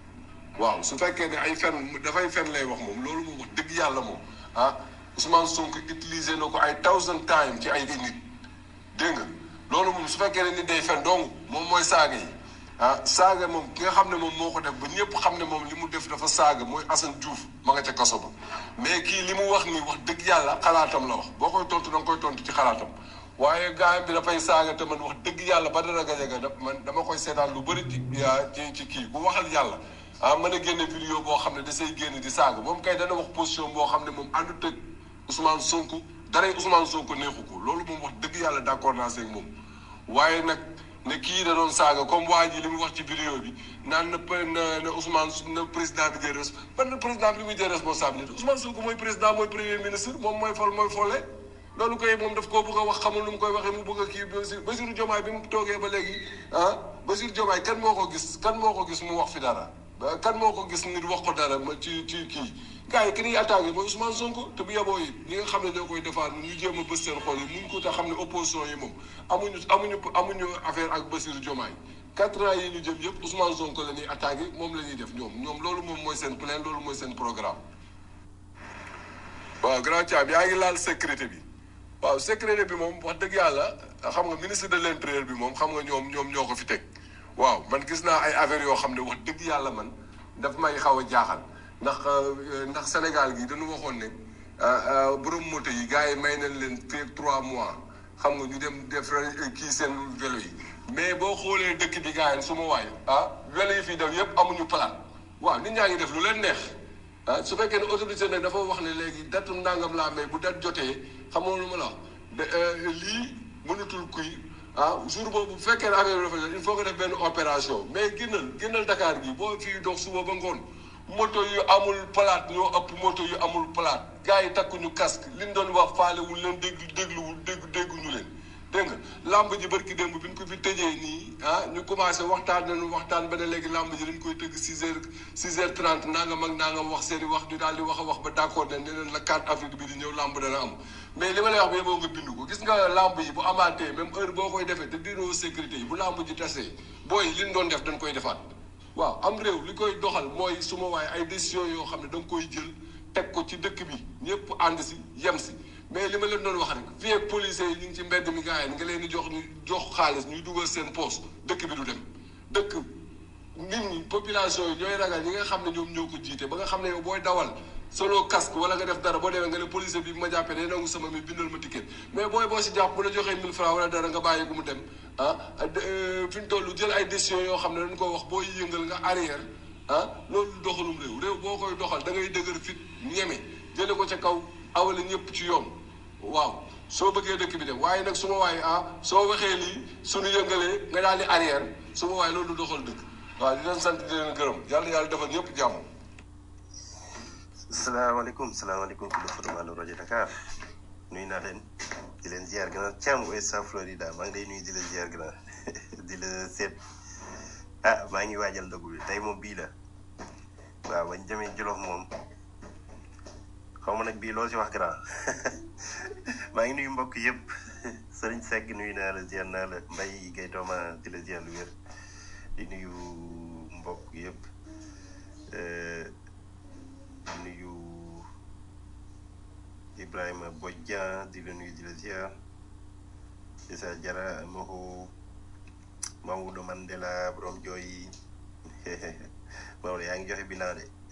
ko waaw su fekkee ne ay fen dafay fen lay wax moom loolu moom wax dëgg yàlla moom ah Ousmane Sonko utilisé na ko ay thousand times ci ay nit dégg nga loolu moom su fekkee ne nit day fen donc moom mooy saaga yi ah saaga moom ki nga xam ne moom moo ko def ba ñëpp xam ne moom li mu def dafa saaga mooy Assane Diouf ma nga ca kaso ba mais kii li mu wax nii wax dëgg yàlla xalaatam la wax boo koy tontu da nga koy tontu ci xalaatam waaye gaayam bi dafay saaga te man wax dëgg yàlla ba dara gajaga da man dama koy seetaan lu bëri ci ci ci kii bu waxal yàlla ah mën a génne vidéo boo xam ne da say génn di saaga moom kay dana wax position boo xam ne moom àndut ak Ousmane Sonko daray Ousmane Sonko neexu ko loolu moom wax dëgg yàlla d'accord naa seeg moom waaye nag ne kii da doon saaga comme waa ji li mu wax ci vidéo bi naan na na na Ousmane na président bi jël res ban président bi li muy jël responsabilité Ousmane Sonko mooy président mooy premier ministre moom mooy fol mooy folle loolu koy moom daf koo bëgg a wax xamul nu mu koy waxee mu bëgg a kii Bassirou Bassirou Diomaye bi mu toogee ba léegi ah Bassirou Diomaye kan moo ko gis kan moo ko gis mu wax fi dara kan moo ko gis nit wax ko dara ma ci ci kii gars yi ki ñuy attaqué mooy Ousmane Sonko te bu yeboo yi ñi nga xam ne ñoo koy defaat ñu jéem a bës seen xol yi muñ ko te xam ne opposition yi moom amuñu amuñu amuñu affaire ak Bassirou Diomaye quatre ans yi ñu jëm yëpp Ousmane Sonko la ñuy attaqué moom la ñuy def ñoom ñoom loolu moom mooy seen plan loolu mooy seen programme. waaw grand Thiam yaa ngi laal sécurité bi waaw sécurité bi moom wax dëgg yàlla xam nga ministre de l'intérieur bi moom xam nga ñoom ñoom ñoo ko fi teg waaw man gis naa ay affaires yoo xam ne wax dëgg yàlla man daf may xaw a jaaxal. ndax ndax Sénégal gi dañu waxoon ne borom moto yi gars yi may nañ leen fii trois mois xam nga ñu dem def kii seen vélo yi mais boo xoolee dëkk bi gars yi su ma waay ah vélo yi fii def yëpp amuñu plan waaw nit ñaa ngi def lu leen neex ah su fekkee ne autorité nag dafa wax ne léegi date ndàngam laa mais bu date jotee xam nga lu ma la wax lii mënatul kuy ah jour boobu bu fekkee ne affaire bi dafa il faut nga def benn opération mais génnal génnal Dakar gi boo fii dox suba ba ngoon moto yu amul plate ñoo ëpp moto yu amul plate gars yi takkuñu casque liñ doon wax faalewul leen dégg dégluwul dégg dégguñu leen dégg nga làmb ji barki démb bi ñu ko fi tëjee nii ah ñu commencé waxtaan nañu waxtaan ba ne léegi làmb ji dañ koy tëgg six heures six heures trente nangam ak nangam wax seen i wax ñu daal di wax a wax ba d'accord ne ne leen la 4 avril bi di ñëw làmb dana am mais li ma lay wax bi boo nga bind ko gis nga làmb yi bu amaatee même heure boo koy defee te diiroo sécurité yi bu làmb ji tasee booy liñ doon def dañ koy defaat waaw am réew li koy doxal mooy suma waaye ay décision yoo xam ne da nga koy jël teg ko ci dëkk bi ñëpp ànd si yem si mais li ma leen doon wax rek fii ak policiers yi ñu ngi ci mbedd mi gars yi nga leen di jox ñu jox xaalis ñuy dugal seen poos dëkk bi du dem dëkk nit ñi population yi ñooy ragal ñi nga xam ne ñoom ñoo ko jiite ba nga xam ne yow booy dawal solo casque wala nga def dara boo demee nga ne policier bi ma jàppee day nangu sama mi bindal ma ticket mais booy boo si jàpp bu la joxee 1000 francs wala dara nga bàyyi ko mu dem ah fi ñu toll jël ay décisions yoo xam ne dañ ko wax booy yëngal nga arrière ah loolu doxalum réew réew boo koy doxal da ngay dëgër fit ñeme jële ko ca kaw awale ñëpp ci yoon waaw soo bëggee dëkk bi dem waaye nag su ma waaye ah soo waxee lii suñu yëngalee nga daal di arrière su ma waaye loolu doxal dëkk waaw di leen sant di leen gërëm yàlla yàlla defal ñëpp jàmm salaamaaleykum salaamaaleykum ku dafa demande rajo Dakar nuyu naa leen di leen ziar gën a Thiam Ouest Florida maa ngi lay nuyu di la ziar gën a di la seet ah maa ngi waajal ndogu bi tey moom bii la waaw bañ demee Jolof moom xaw ma nag bii loo si wax grand maa ngi nuyu mbokk yëpp Sëriñ Seck nuyu naa la ziar naa la Mbaye Guèye Tooma di la ziar lu wér di nuyu mbokk yëpp di nuyu Ibrahima Bodian di la nuyu di la ziar Issa Jara Moho Maodo Mandela borom jooy Maodo yaa ngi joxe bilan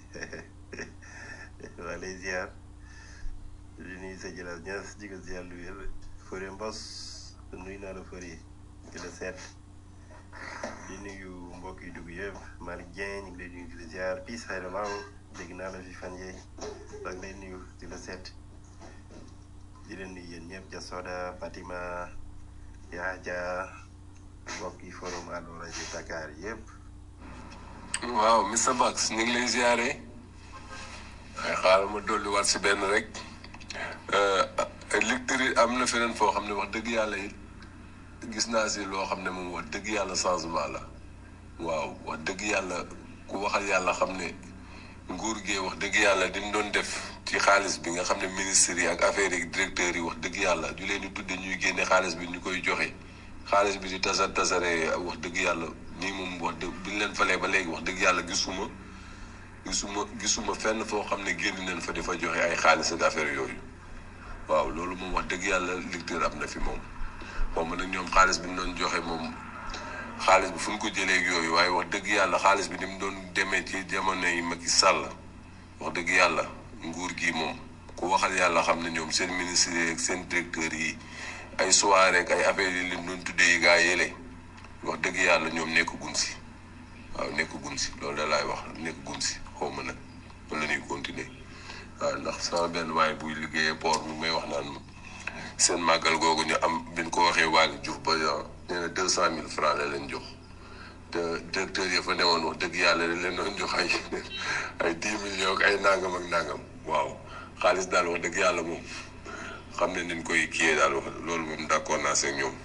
de waa lay ziar di nuyu sa jëlaat ñaas di ko ziar lu wér Fodé Mbos nuyu naa la Fodé di la seet di nuyu mbokk yi dugg yëpp Malick Dieng ñu ngi lay nuyu di la ziar Piis Xayra Law dégg naa la fi fan yee maa ngi lay nuyu di la seet di leen nuyu yéen ñëpp Jasoda Fatima Yaaja mbokk yi forum Allo rajo Dakar yëpp. waaw Mr Bax ñu ngi lay ziare waaye xaaral ma dolli waat si benn rek lecture yi am na feneen foo xam ne wax dëgg yàlla it gis naa si loo xam ne moom wax dëgg yàlla changement la waaw wax dëgg yàlla ku waxal yàlla xam ne nguur gee wax dëgg yàlla diñ doon def ci xaalis bi nga xam ne ministres yi ak affaires yi directeurs yi wax dëgg yàlla ñu leen di tudde ñuy génne xaalis bi ñu koy joxe xaalis bi di tasar tasare wax dëgg yàlla nii moom wax dëgg bi ñu leen falee ba léegi wax dëgg yàlla gisuma gisuma gisuma fenn foo xam ne génn nañ fa di fa joxe ay xaalis ak affaire yooyu waaw loolu moom wax dëgg yàlla lecteur am na fi moom moom nag ñoom xaalis bi ñu doon joxe moom xaalis bi fu ñu ko jëlee ak yooyu waaye wax dëgg yàlla xaalis bi ni mu doon demee ci jamono yi Macky Sall wax dëgg yàlla nguur gi moom ku waxal yàlla xam ne ñoom seen ministre yi ak seen directeur yi ay soirée ak ay affaires yi lim doon tuddee yi gaa yële wax dëgg yàlla ñoom nekk gun si waaw nekk gun si loolu da laay wax nekk gun si xaw ma nag loolu la ñuy continuer waaw ndax sama benn waaye buy liggéeyee port mi may wax naan seen màggal googu ñu am biñ ko waxee Waly Diouf ba nee na deux cent mille francs la leen jox te directeur yi fa newoon wax dëgg yàlla da leen doon jox ay ay dix millions ak ay nangam ak nangam waaw xaalis daal wax dëgg yàlla moom xam ne niñ koy kiyee daal wax loolu moom d'accord naa seeg ñoom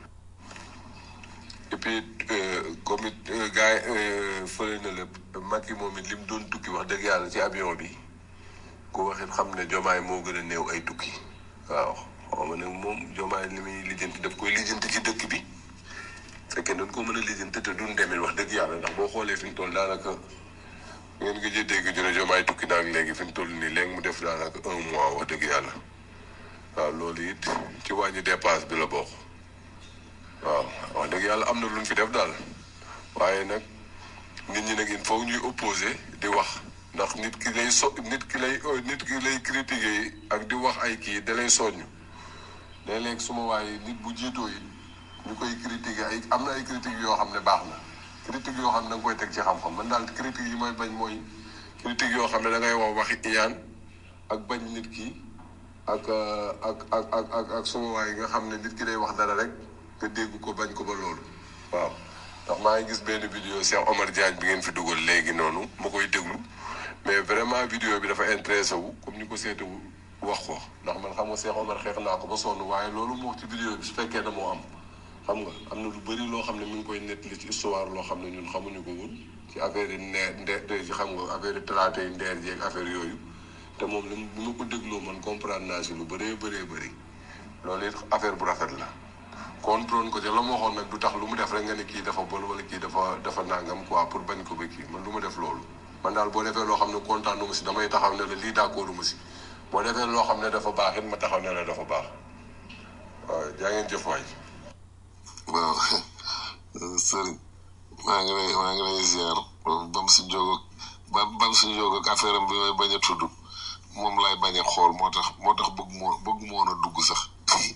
et puis comme it gars yi fële na lépp Macky moom it lim doon tukki wax dëgg yàlla ci avion bi ku waxit xam ne jomaay moo gën a néew ay tukki waaw xaw ma ne moom jomaay li muy lijjanti daf koy lijjanti ci dëkk bi fekkee dañ ko mën a lijjanti te duñ demee wax dëgg yàlla ndax boo xoolee fi mu toll daanaka ngeen nga jël dégg ñu ne jomaay tukki naag léegi fi mu toll nii léegi mu def daanaka un mois wax dëgg yàlla waaw loolu it ci wàññi dépense bi la bokk waaw wax dëgg yàlla am na lu ñu fi def daal waaye nag nit ñi nag il faut ñuy opposé di wax ndax nit ki lay so nit ki lay nit ki lay critiquer ak di wax ay kii da lay soññ léeg-léeg suma waaye nit bu jiitoo yi ñu koy critiquer ay am na ay critiques yoo xam ne baax na critique yoo xam ne da nga koy teg ci xam-xam man daal critique yi may bañ mooy critique yoo xam ne da ngay wax waxi iyaan ak bañ nit ki ak ak ak ak ak ak suma waay nga xam ne nit ki day wax dara rek nga dégg ko bañ ko ba loolu waaw ndax maa ngi gis benn vidéo Cheikh Omar Diagne bi ngeen fi dugal léegi noonu ma koy déglu mais vraiment vidéo bi dafa intéressé wu comme ni ko seetewu wax ko ndax man xam nga Cheikh Omar xeex naa ko ba sonn waaye loolu mu wax ci vidéo bi su fekkee na moo am xam nga am na lu bëri loo xam ne mi ngi koy nettali ci histoire loo xam ne ñun xamuñu ko woon ci affaire yi ndeer ndeer ci xam nga affaire yi talaata yi ndeer jeeg affaire yooyu te moom li bi ma ko dégloo man comprendre naa si lu bëree bëree bëri loolu it affaire bu rafet la contrôle ko te la ma waxoon nag du tax lu mu def rek nga ne kii dafa bon wala kii dafa dafa nangam quoi pour bañ ko ba kii man du ma def loolu man daal boo defee loo xam ne kontaan ma si damay taxaw ne la lii d'accord ma si boo defee loo xam ne dafa baax it ma taxaw ne la dafa baax waaw jaa ngeen jëf waay waaw sëriñ maa ngi lay maa ngi lay ziar bam si jóg ba bam si jóg ak affaire am bi may bañ a tudd moom laay bañ a xool moo tax moo tax bëgg moo bëgg moo woon a dugg sax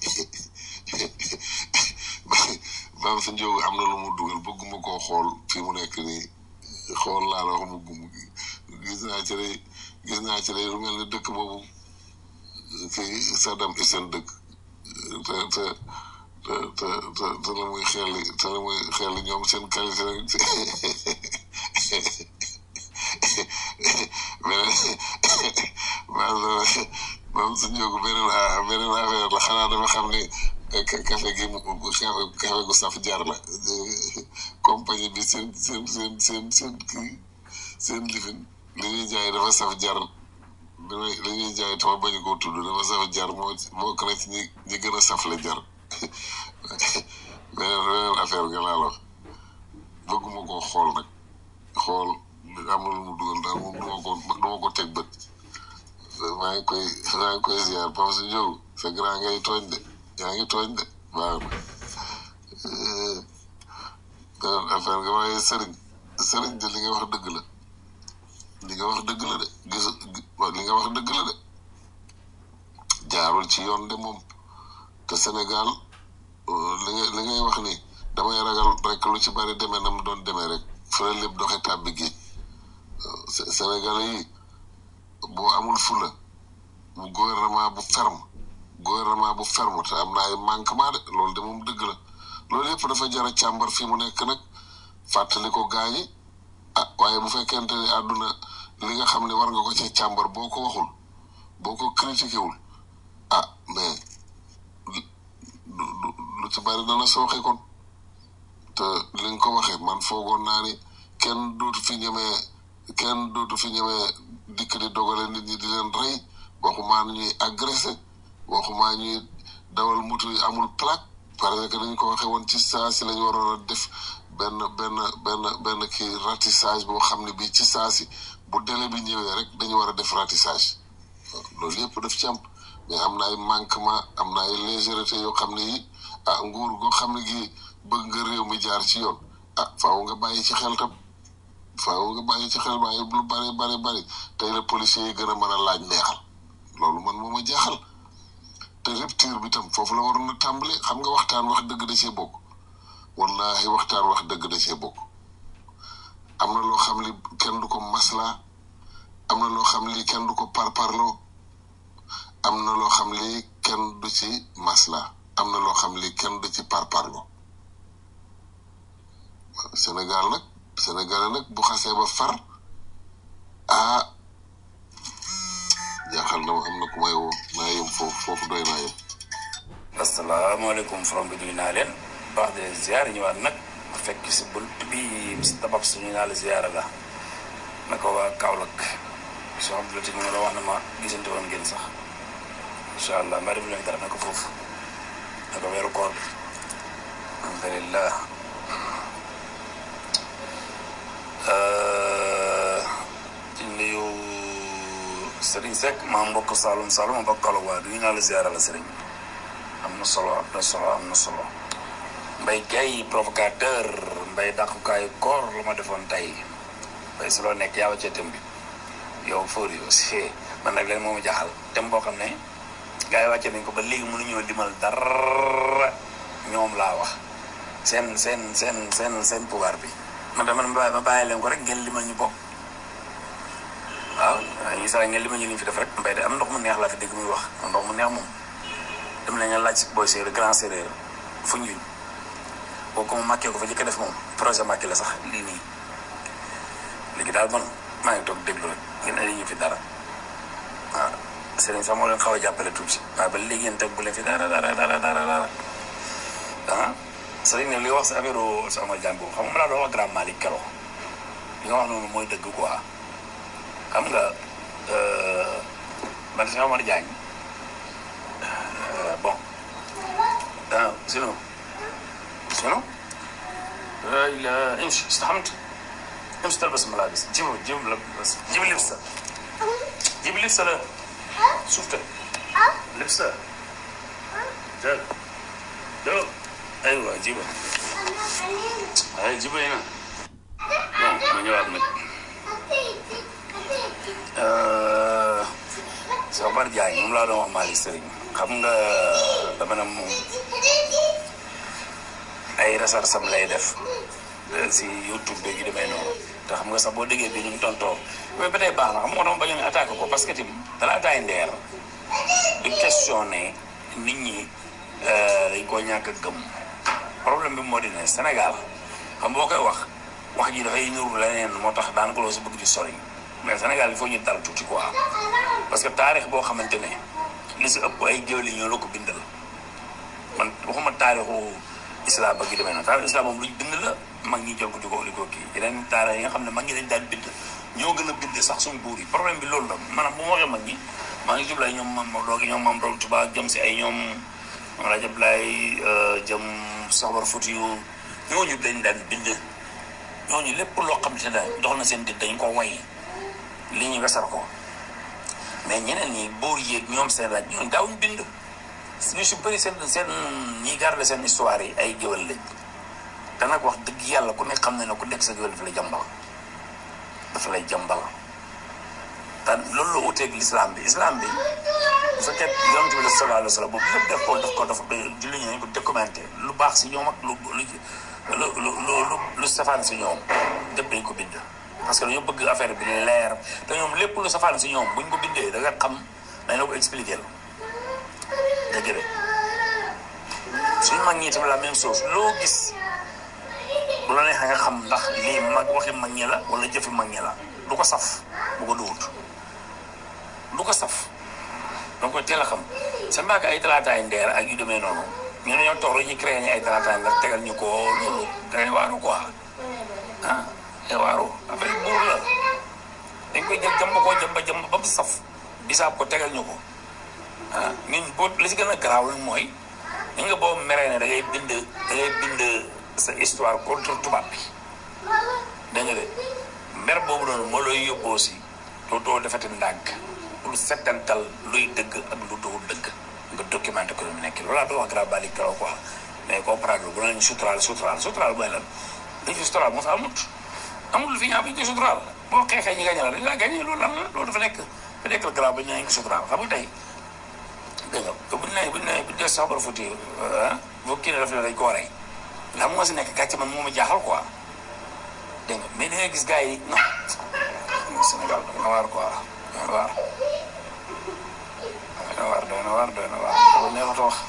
bam si jóg am na lu mu dugal bëgguma koo xool fi mu nekk nii xool laa la wax mu gum gis naa ci lay gis naa ci lay lu mel ni dëkk boobu kii Saddam Hussein dëkk te te te te te te la muy xelli te la muy xelli ñoom seen qualité rek beneen moom su ñëw beneen beneen affaire la xanaa dama xam ne café gi café gu saf jar la compagnie bi seen seen seen seen seen kii seen lifin li ñuy jaay dafa saf jar li ñuy jaay tama bañ koo tudd dafa saf jar moo bokk na ci ñi ñi gën a safle jar beneen beneen affaire nga laa la wax bëgguma koo xool nag xool am na lu mu dugal daal moom duma ko duma ko teg bët maa ngi koy maa ngi koy ziar Pape si Diop sa grand ngay tooñ de yaa ngi tooñ de baax na beneen affaire nga waaye sëriñ sëriñ de li nga wax dëgg la li nga wax dëgg la de gis li nga wax dëgg la de jaarul ci yoon de moom te Sénégal li nga li ngay wax ni damay ragal rek lu ci bari demee na mu doon demee rek fële lépp doxe tàbbi géej Sénégalais yi boo amul fula bu gouvernement bu ferme gouvernement bu ferme te am na ay manquement de loolu de moom dëgg la loolu yëpp dafa jar a càmbar fi mu nekk nag fàttali ko gaañi ah waaye bu fekkente ni àdduna li nga xam ne war nga ko ci càmbar boo ko waxul boo ko critiqué wul ah mais lu ci bari dana sooxe kon te li nga ko waxee man foogoon naa ni kenn dootu fi ñemee kenn dootu fi ñemee dikk di dogale nit ñi di leen rey waxumaa ñuy agressé waxumaa ñuy dawal moto yi amul plaque parce que dañ ko waxee woon ci saa si lañu waroon a def benn benn benn benn kii ratissage boo xam ne bii ci saa si bu délai bi ñëwee rek dañu war a def ratissage loolu yëpp daf ci am mais am na ay manquement am na ay légèreté yoo xam ne yi ah nguur goo xam ne gi bëgg nga réew mi jaar ci yoon ah faaw nga bàyyi ci xel tam faaw nga bàyyi ci xel waaye lu bari bari bari tey la policiers yi gën a mën a laaj neexal loolu man moo ma jaaxal te rupture bi tam foofu la waroon a tàmbali xam nga waxtaan wax dëgg da cee bokk wallahi waxtaan wax dëgg da cee bokk am na loo xam li kenn du ko masla am na loo xam li kenn du ko parparloo am na loo xam li kenn du ci masla am na loo xam li kenn du ci parparloo Sénégal nag Sénégal nag bu xasee ba far ah jaaxal na ma am na ku may woo naa yem foofu foofu doy naa yem asalaamaaleykum from bi nuyu naa leen baax de ziar ñëwaat nag bu fekk si bunt bi si tabab suñu naa la ziar la naka waa Kaolack soo xam ne ma la wax na ma gisante woon ngeen sax incha allah mbaa def leen dara naka foofu naka weeru koor bi alhamdulillah di nuyu Serigne Seck maa mbokk Saloum Saloum ma bokk Kaolack waa du ñu naa la ziar la Serigne am na solo am na solo am na solo mbay gay provocateur mbay dàqukaayu koor la ma defoon tey mbay si loo nekk yaa wàccee thème bi yow fóor yi aussi man nag leen moomu jaaxal thème boo xam ne gars yi wàccee nañ ko ba léegi mënuñoo limal dara ñoom laa wax seen seen seen seen seen pouvoir bi man dama ma bàyyi leen ko rek ngeen limal ñu bokk waaw yi saa ngeen limal ñu li ñu fi def rek mbay de am ndox mu neex laa fi dégg muy wax ndox mu neex moom dem nañu laaj booy séeréer grand séeréer fu ñuñ boo ko mu màkkee ko fa jëkk def moom projet màkki la sax lii nii léegi daal man maa ngi toog déglu rek ngeen indi ñu fi dara waaw sëriñ sax moo leen xaw a jàppale tuuti waaye ba léegi yéen teg bu leen fi dara dara dara dara dara ah sëriñ ne li wax si affaire sama jàngu xam nga laa doon wax grand Malick Kero li nga wax noonu mooy dëgg quoi xam nga man si Omar Diagne bon ah sinon sinon امشي استحمت امشي تلبس ملابس جيب جيب لبس جيب لبسه جيب لبسه له شفته لبسه جاب جاب ايوه جيبه هاي جيبه هنا ما جواب منك Sobar Diagne moom laa doon wax Malick Serigne xam nga dama ne moom ay rasar sam lay def si YouTube bi gi demee noonu te xam nga sax boo déggee bi ñu ngi tontoo mais ba tey baax na xam nga dama bañ a attaqué ko parce que tim dala attaay ndeer du questionné nit ñi dañ koo ñàkk a gëm problème bi moo di ne Sénégal xam boo koy wax wax ji dafay nuru leneen moo tax daanaka loo si bëgg di sori mais Sénégal il faut ñu dal tuuti quoi parce que taarix boo xamante ne li si ëpp ay géwél ñoo la ko bindal man waxuma taarixu islam ba gi demee na taarixu islam moom luñ bind la mag ñi jël ko di ko di ko kii yeneen taarix yi nga xam ne mag ñi dañ daan bind ñoo gën a bind sax suñ buur yi problème bi loolu la maanaam bu ma waxee mag ñi maa ngi jublu ay ñoom mam doogi ñoom mam doog tuba jëm si ay ñoom Rajab Laay jëm Sabar Futi yu ñooñu dañ daan bind ñooñu lépp loo xam te ne dox na seen dit dañ ko way li ñu wesar ko mais ñeneen ñi boor yéeg ñoom seen laaj ñooñu daawuñ bind ñu si bëri seen seen ñi garde seen histoire yi ay géwél lañ te nag wax dëgg yàlla ku nekk xam ne ne ku nekk sa géwél dafa lay jàmbal dafa lay jàmbal te loolu la uteeg l'islam bi islam bi bu fekkee yonent bi sallallahu alayhi wa sallam boobu lépp def ko def ko dafa julli ñu ko documenté lu baax si ñoom ak lu lu lu lu lu safaan si ñoom lépp dañ ko bind parce que dañoo bëgg affaire bi leer te ñoom lépp lu safaan si ñoom buñ ko bindee da nga xam dañ la ko expliqué la dëgg de suñu mag ñi tamit la même chose loo gis bu la neexee nga xam ndax lii mag waxi mag ñi la wala jëfi mag ñi la du ko saf bu ko duwut du ko saf donc teel a xam sa mbaaka ay talaataay ndeer ak yu demee noonu ñu ne ñoo toog rek ñu créé ñu ay talaataay ndeer tegal ñu ko loolu dangay waaru quoi ah day waaru affaire buur la dañ koy jël jamba koo jamba jamba ba mu saf bisaab ko tegal ñu ko ah ñun boo li si gën a garaaw mooy ñu nga boo meree ne da ngay bind da ngay bind sa histoire contre tubaab bi dégg nga de mer boobu noonu moo lay yóbboo si doo doo defati ndànk pour settantal luy dëgg ak lu doo dëgg nga documenté ko mu nekk loolaa doon wax grave bali karo quoi mais comprendre bu nañ suturaal suturaal suturaal mooy lan dañ fi suturaal moo fa amut amul fi ñaa bi ñu ko suturaal boo xeexee ñi gañe la dañ laa gañe loolu lan la loolu dafa nekk dafa nekk la grave ba ñu nañ ko suturaal xam nga tey dégg nga buñ ne buñ ne buñ dee sabar futi ah boo kii ne daf ne dañ ko rey la moo si nekk gàcce man moo ma jaaxal quoi dégg nga mais da ngay gis gars yi non Sénégal doy na waar quoi doy na waar doy na waar doy na waar doy na waar loolu neexut a wax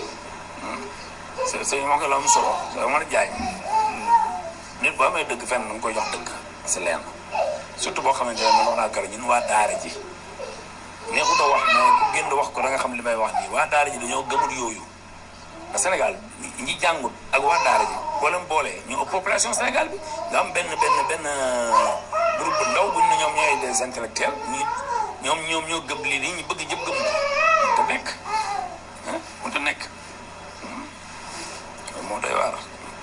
sëñ moo ko la am solo soo mën a jaay nit boo amee dëgg fenn nga koy jox dëgg si leen surtout boo xamante ne man wax naa kër ñun waa daara ji neexut a wax mais ku génn wax ko da nga xam li may wax nii waa daara ji dañoo gëmul yooyu te Sénégal ñi jàngut ak waa daara ji boo leen boolee ñu ëpp population Sénégal bi nga am benn benn benn groupe bu ndaw buñ ne ñoom ñooy des intellectuels ñu ñoom ñoom ñoo gëm lii nii ñu bëgg jëpp gëm ko te nekk ah mu te nekk moo doy waar.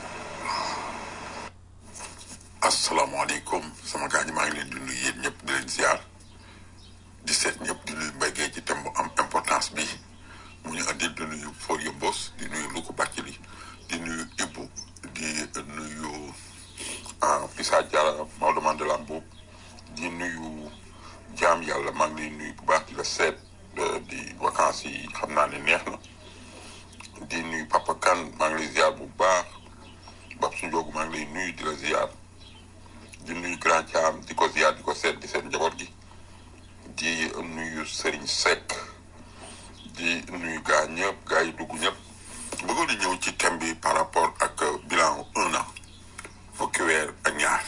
asalaamaaleykum sama gars ñi maa ngi leen di nuyu yéen ñëpp di leen ziar di seet ñëpp di nuyu mbéygee ci thème bu am importance bi mu ñu andil di nuyu Forie Mbos di nuyu Louga Bathily di nuyu Ibou di nuyu Pissa Diarra Maodo Mandela Mboup di nuyu jaam yàlla maa ngi lay nuyu bu baax di la seet di vacances yi xam naa ne neex na di nuyu Papa Kane maa ngi lay ziar bu baax Bab su Njoogu maa ngi lay nuyu di la ziar di nuyu Grand Thiam di ko ziar di ko seet di seet njaboot gi di nuyu Serigne Seck di nuyu gaa ñëpp gaa yi dugg ñëpp bëggoon di ñëw ci thème bi par rapport ak bilan un an fukki weer ak ñaar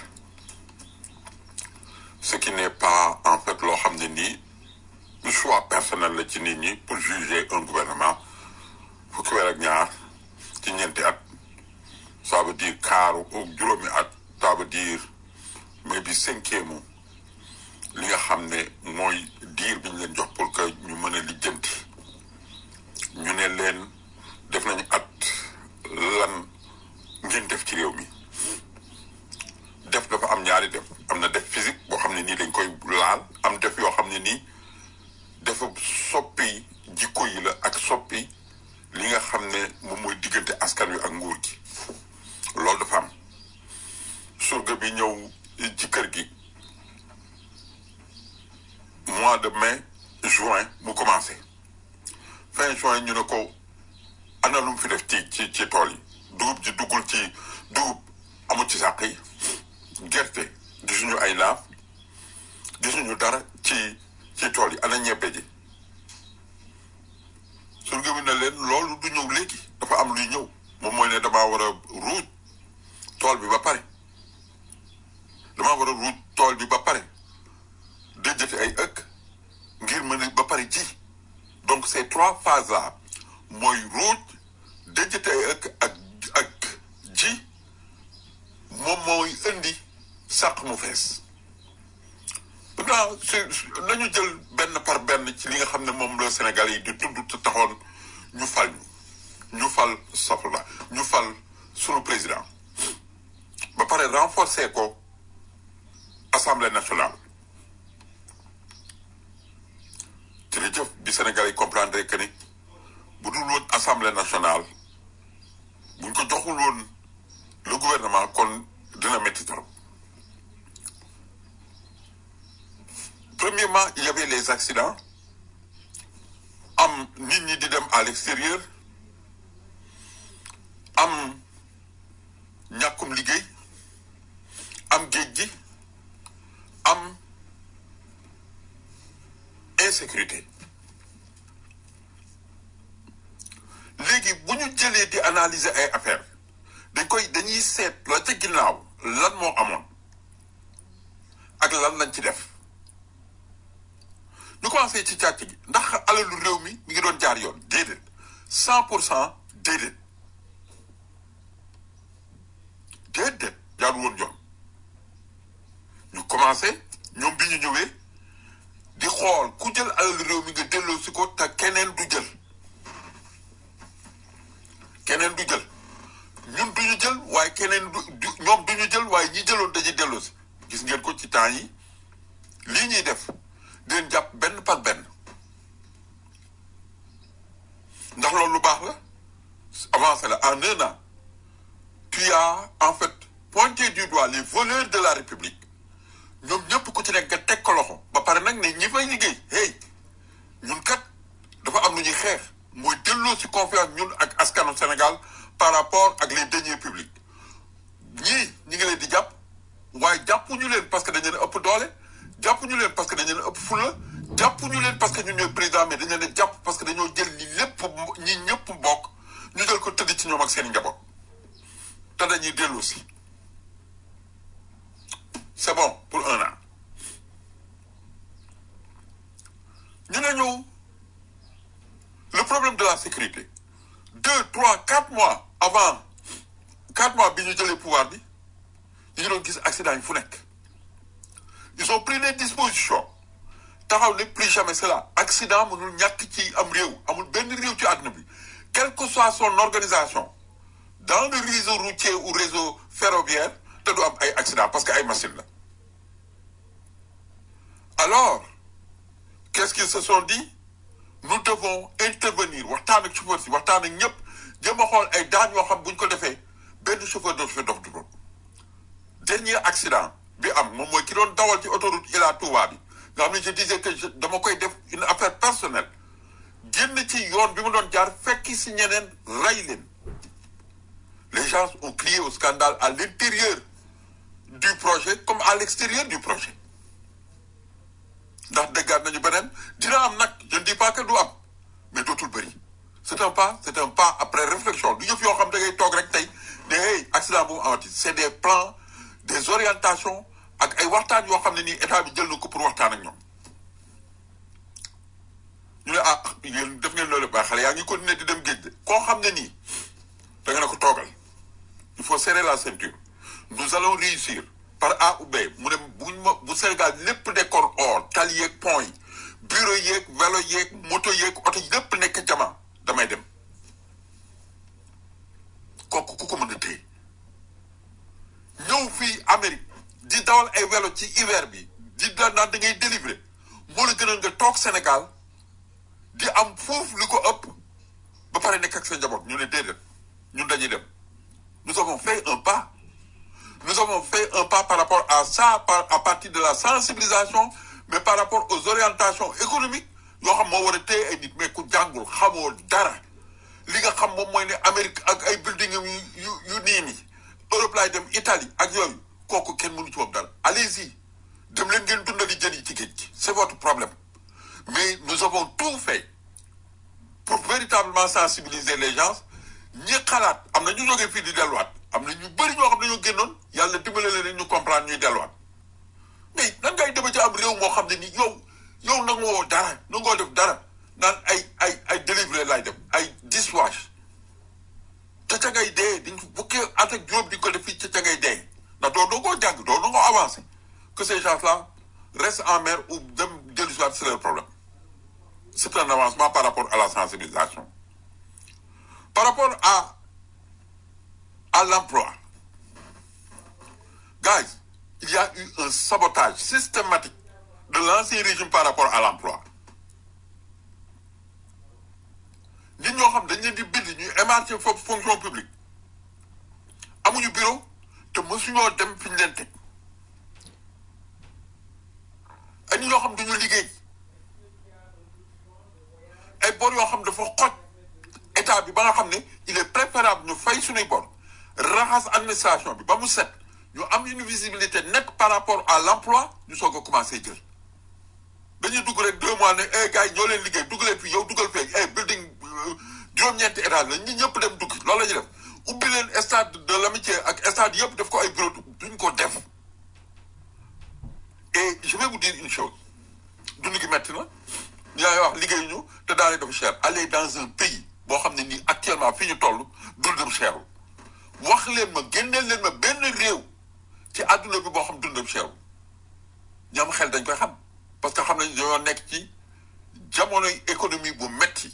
ce qui n'est pas en fait loo xam ne nii choix personnel la ci nit ñi pour juger un gouvernement fukki weer ak ñaar ci ñeenti at ça veut dire kaaru juróomi at ça veut dire mais bi cinquième li nga xam ne mooy diir bi ñu leen jox pour que ñu mën a lijjanti ñu ne leen def nañu at lan ngeen def ci réew mi def dafa am ñaari def am na def physique boo xam ne nii dañ koy laal am def yoo xam ne nii dafa soppi jikko yi la ak soppi li nga xam ne moom mooy diggante askan wi ak nguur gi loolu dafa am surga bi ñëw ci kër gi mois de mai juin mu commencé fin juin ñu ne ko ana lu mu fi def ci ci ci tool yi dugub ji duggul ci dugub amul ci sàq yi gerte gisuñu ay laaf gisuñu dara ci ci tool yi ana ñebbe ji surga bi ne leen loolu du ñëw léegi dafa am luy ñëw moom mooy ne damaa war a ruuj tool bi ba pare damaa war a ruuj tool bi ba pare déjjati ay ëkk ngir mën a ba pare ji donc ces trois phases là mooy ruuj déjjati ay ëkk ak ak ji moom mooy indi sàq mu fees maintenant nañu jël benn par benn ci li nga xam ne moom la Sénégal yi di tudd te taxoon ñu fal ñu ñu fal safla ñu fal sunu président ba pare renforcer ko assemblée nationale jërëjëf bi Sénégal yi comprendre que ni bu dul woon assemblée nationale buñ ko joxul woon le gouvernement kon dina métti trop premièrement il y avait les accidents am nit ñi di dem à l'extérieur am ñàkkum liggéey am géej gi am insécurité léegi bu ñu jëlee di analyser ay affaires dañ koy dañuy seet la ca ginnaaw lan moo amoon ak lan lañ ci def ñu commencé ci càcc gi ndax alalu réew mi mi ngi doon jaar yoon déedéet cent pour cent déedéet déedéet jaar woon yoon ñu commencé ñoom bi ñu ñëwee di xool ku jël alalu réew mi nga delloo si ko te keneen du jël keneen du jël ñun du ñu jël waaye keneen du du ñoom du ñu jël waaye ñi jëloon dañuy delloo si gis ngeen ko ci temps yi lii ñuy def di leen jàpp benn par benn ndax loolu lu baax la avancé la en un an tu as en fait pointé du doigt les voleurs de la république ñoom ñëpp ku ci nekk nga teg ko loxo ba pare nag ne ñi fay liggéey hey ñun kat dafa am lu ñuy xeex mooy delloo si confiance ñun ak askanu Sénégal par rapport ak les deniers publics ñii ñi ngi leen di jàpp waaye jàppuñu leen parce que dañu leen ëpp doole jàppuñu leen parce que dañu leen ëpp fulla jàppuñu leen parce que ñun ñooy président mais dañu leen jàpp parce que dañoo jël li lépp ñi ñëpp bokk ñu jël ko tëdd ci ñoom ak seen njaboot te dañuy dellu si c'est bon pour un an ñu ne ñëw le problème de la sécurité deux trois quatre mois avant quatre mois bi ñu jëlee pouvoir bi ñu ngi doon gis accident yi fu nekk ils ont pris les dispositions taxaw ne plus jamais cela accident mënul ñàkk ci am réew amul benn réew ci àdduna bi quelle que soit son organisation dans le réseau routier ou réseau ferroviaire te du am ay accident parce que ay machine la alors qu'est-ce qu'ils se sont dit nous devons intervenir waxtaan ak chauffeur si waxtaan ak ñëpp jéem a xool ay daan yoo xam bu ñu ko defee benn chauffeur dootu fi dof du doon dernier accident bi am moom mooy ki doon dawal ci autoroute Ila Touba bi nga xam ne je disais que je dama koy def une affaire personnelle génn ci yoon bi mu doon jaar fekki si ñeneen rey leen les gens ont crié au scandale à l'intérieur du projet comme à l'extérieur du projet ndax déggaat nañu beneen dina am nag je ne dis pas que du am mais dootul bëri c'est un pas c'est un pas après réflexion du yëf yoo xam da ngay toog rek tey ne hey accident bu mu amati c'est des plans des orientations ak ay waxtaan yoo xam ne nii état bi jël na ko pour waxtaan ak ñoom ñu ne ah yéen def ngeen loolu ba xale yaa ngi continuer di dem géej de koo xam ne nii da nga ne ko toogal il faut serrer la ceinture nous allons réussir par A ou B mu ne buñ ma bu Sénégal lépp nekkoon or tali yeeg pont yi bureau yeeg vélo yeeg moto yeeg oto lépp nekk jama damay dem kooku ku ko mën a téye ñëw fii Amérique di dawal ay vélo ci hiver bi di da naan da ngay délivrer moo la gënal nga toog Sénégal di am foofu li ko ëpp ba pare nekk ak sa njaboot ñu ne déedéet ñun dañuy dem nous avons fait un pas nous avons fait un pas par rapport à ça par à partir de la sensibilisation mais par rapport aux orientations économiques yoo xam moo war a téye ay nit mais ku jàngul xamoo dara li nga xam moom mooy ne Amérique ak ay building yu yu yu nii nii Europe laay dem Italie ak yooyu kooku kenn mënu ci moom dara allez-y dem leen ngeen dundali jën yi ci géej gi c'est votre problème mais nous avons tout fait pour véritablement sensibiliser les gens ñi xalaat am na ñu jógee fii di delluwaat am na ñu bëri ñoo xam ne ñoo génnoon yàlla dimbale leen ñu comprendre ñuy delluwaat mais nan ngay demee ci am réew moo xam ne ni yow yow nangoo dara nangoo def dara naan ay ay ay délivré lay def ay dishwash te ca ngay dee diñ bukkee at ak juróom di ko def fii ca ca ngay dee ndax doo doo koo jàng doo doo koo avancé que ces gens là restent en mer ou dem dellusiwaat c'est leur problème c'est un avancement par rapport à la sensibilisation par rapport à à l'emploi guys il y a eu un sabotage systématique de l'ancien régime par rapport à l'emploi nit ñoo xam dañ leen di bind ñuy émarger foofu fonction publique amuñu bureau te mësuñoo dem fi ñu leen teg ay nit ñoo xam duñu liggéey ay bor yoo xam dafa xoj état bi ba nga xam ne il est préférable ñu fay suñuy bor raxas administration bi ba mu set ñu am une visibilité nette par rapport à l'emploi ñu soog a commencé jël dañuy dugg rek deux mois ne eh gars yi ñoo leen liggéey dugg leen fii yow duggal fee eh building juróom-ñeenti étage la ñi ñëpp dem dugg loolu la ñuy def ubbi leen stade de l'amitié ak stade yëpp def ko ay bureau duñ ko def et je vais vous dire une chose dund gi metti na ñaay wax liggéey ñu te daanaka dafa cher aller dans un pays boo xam ne nii actuellement fi ñu toll dundam cherul wax leen ma génneel leen ma benn réew ci àdduna bi boo xam dundam cherul ñam xel dañ koy xam parce que xam nañ dañoo nekk ci jamonoy économie bu metti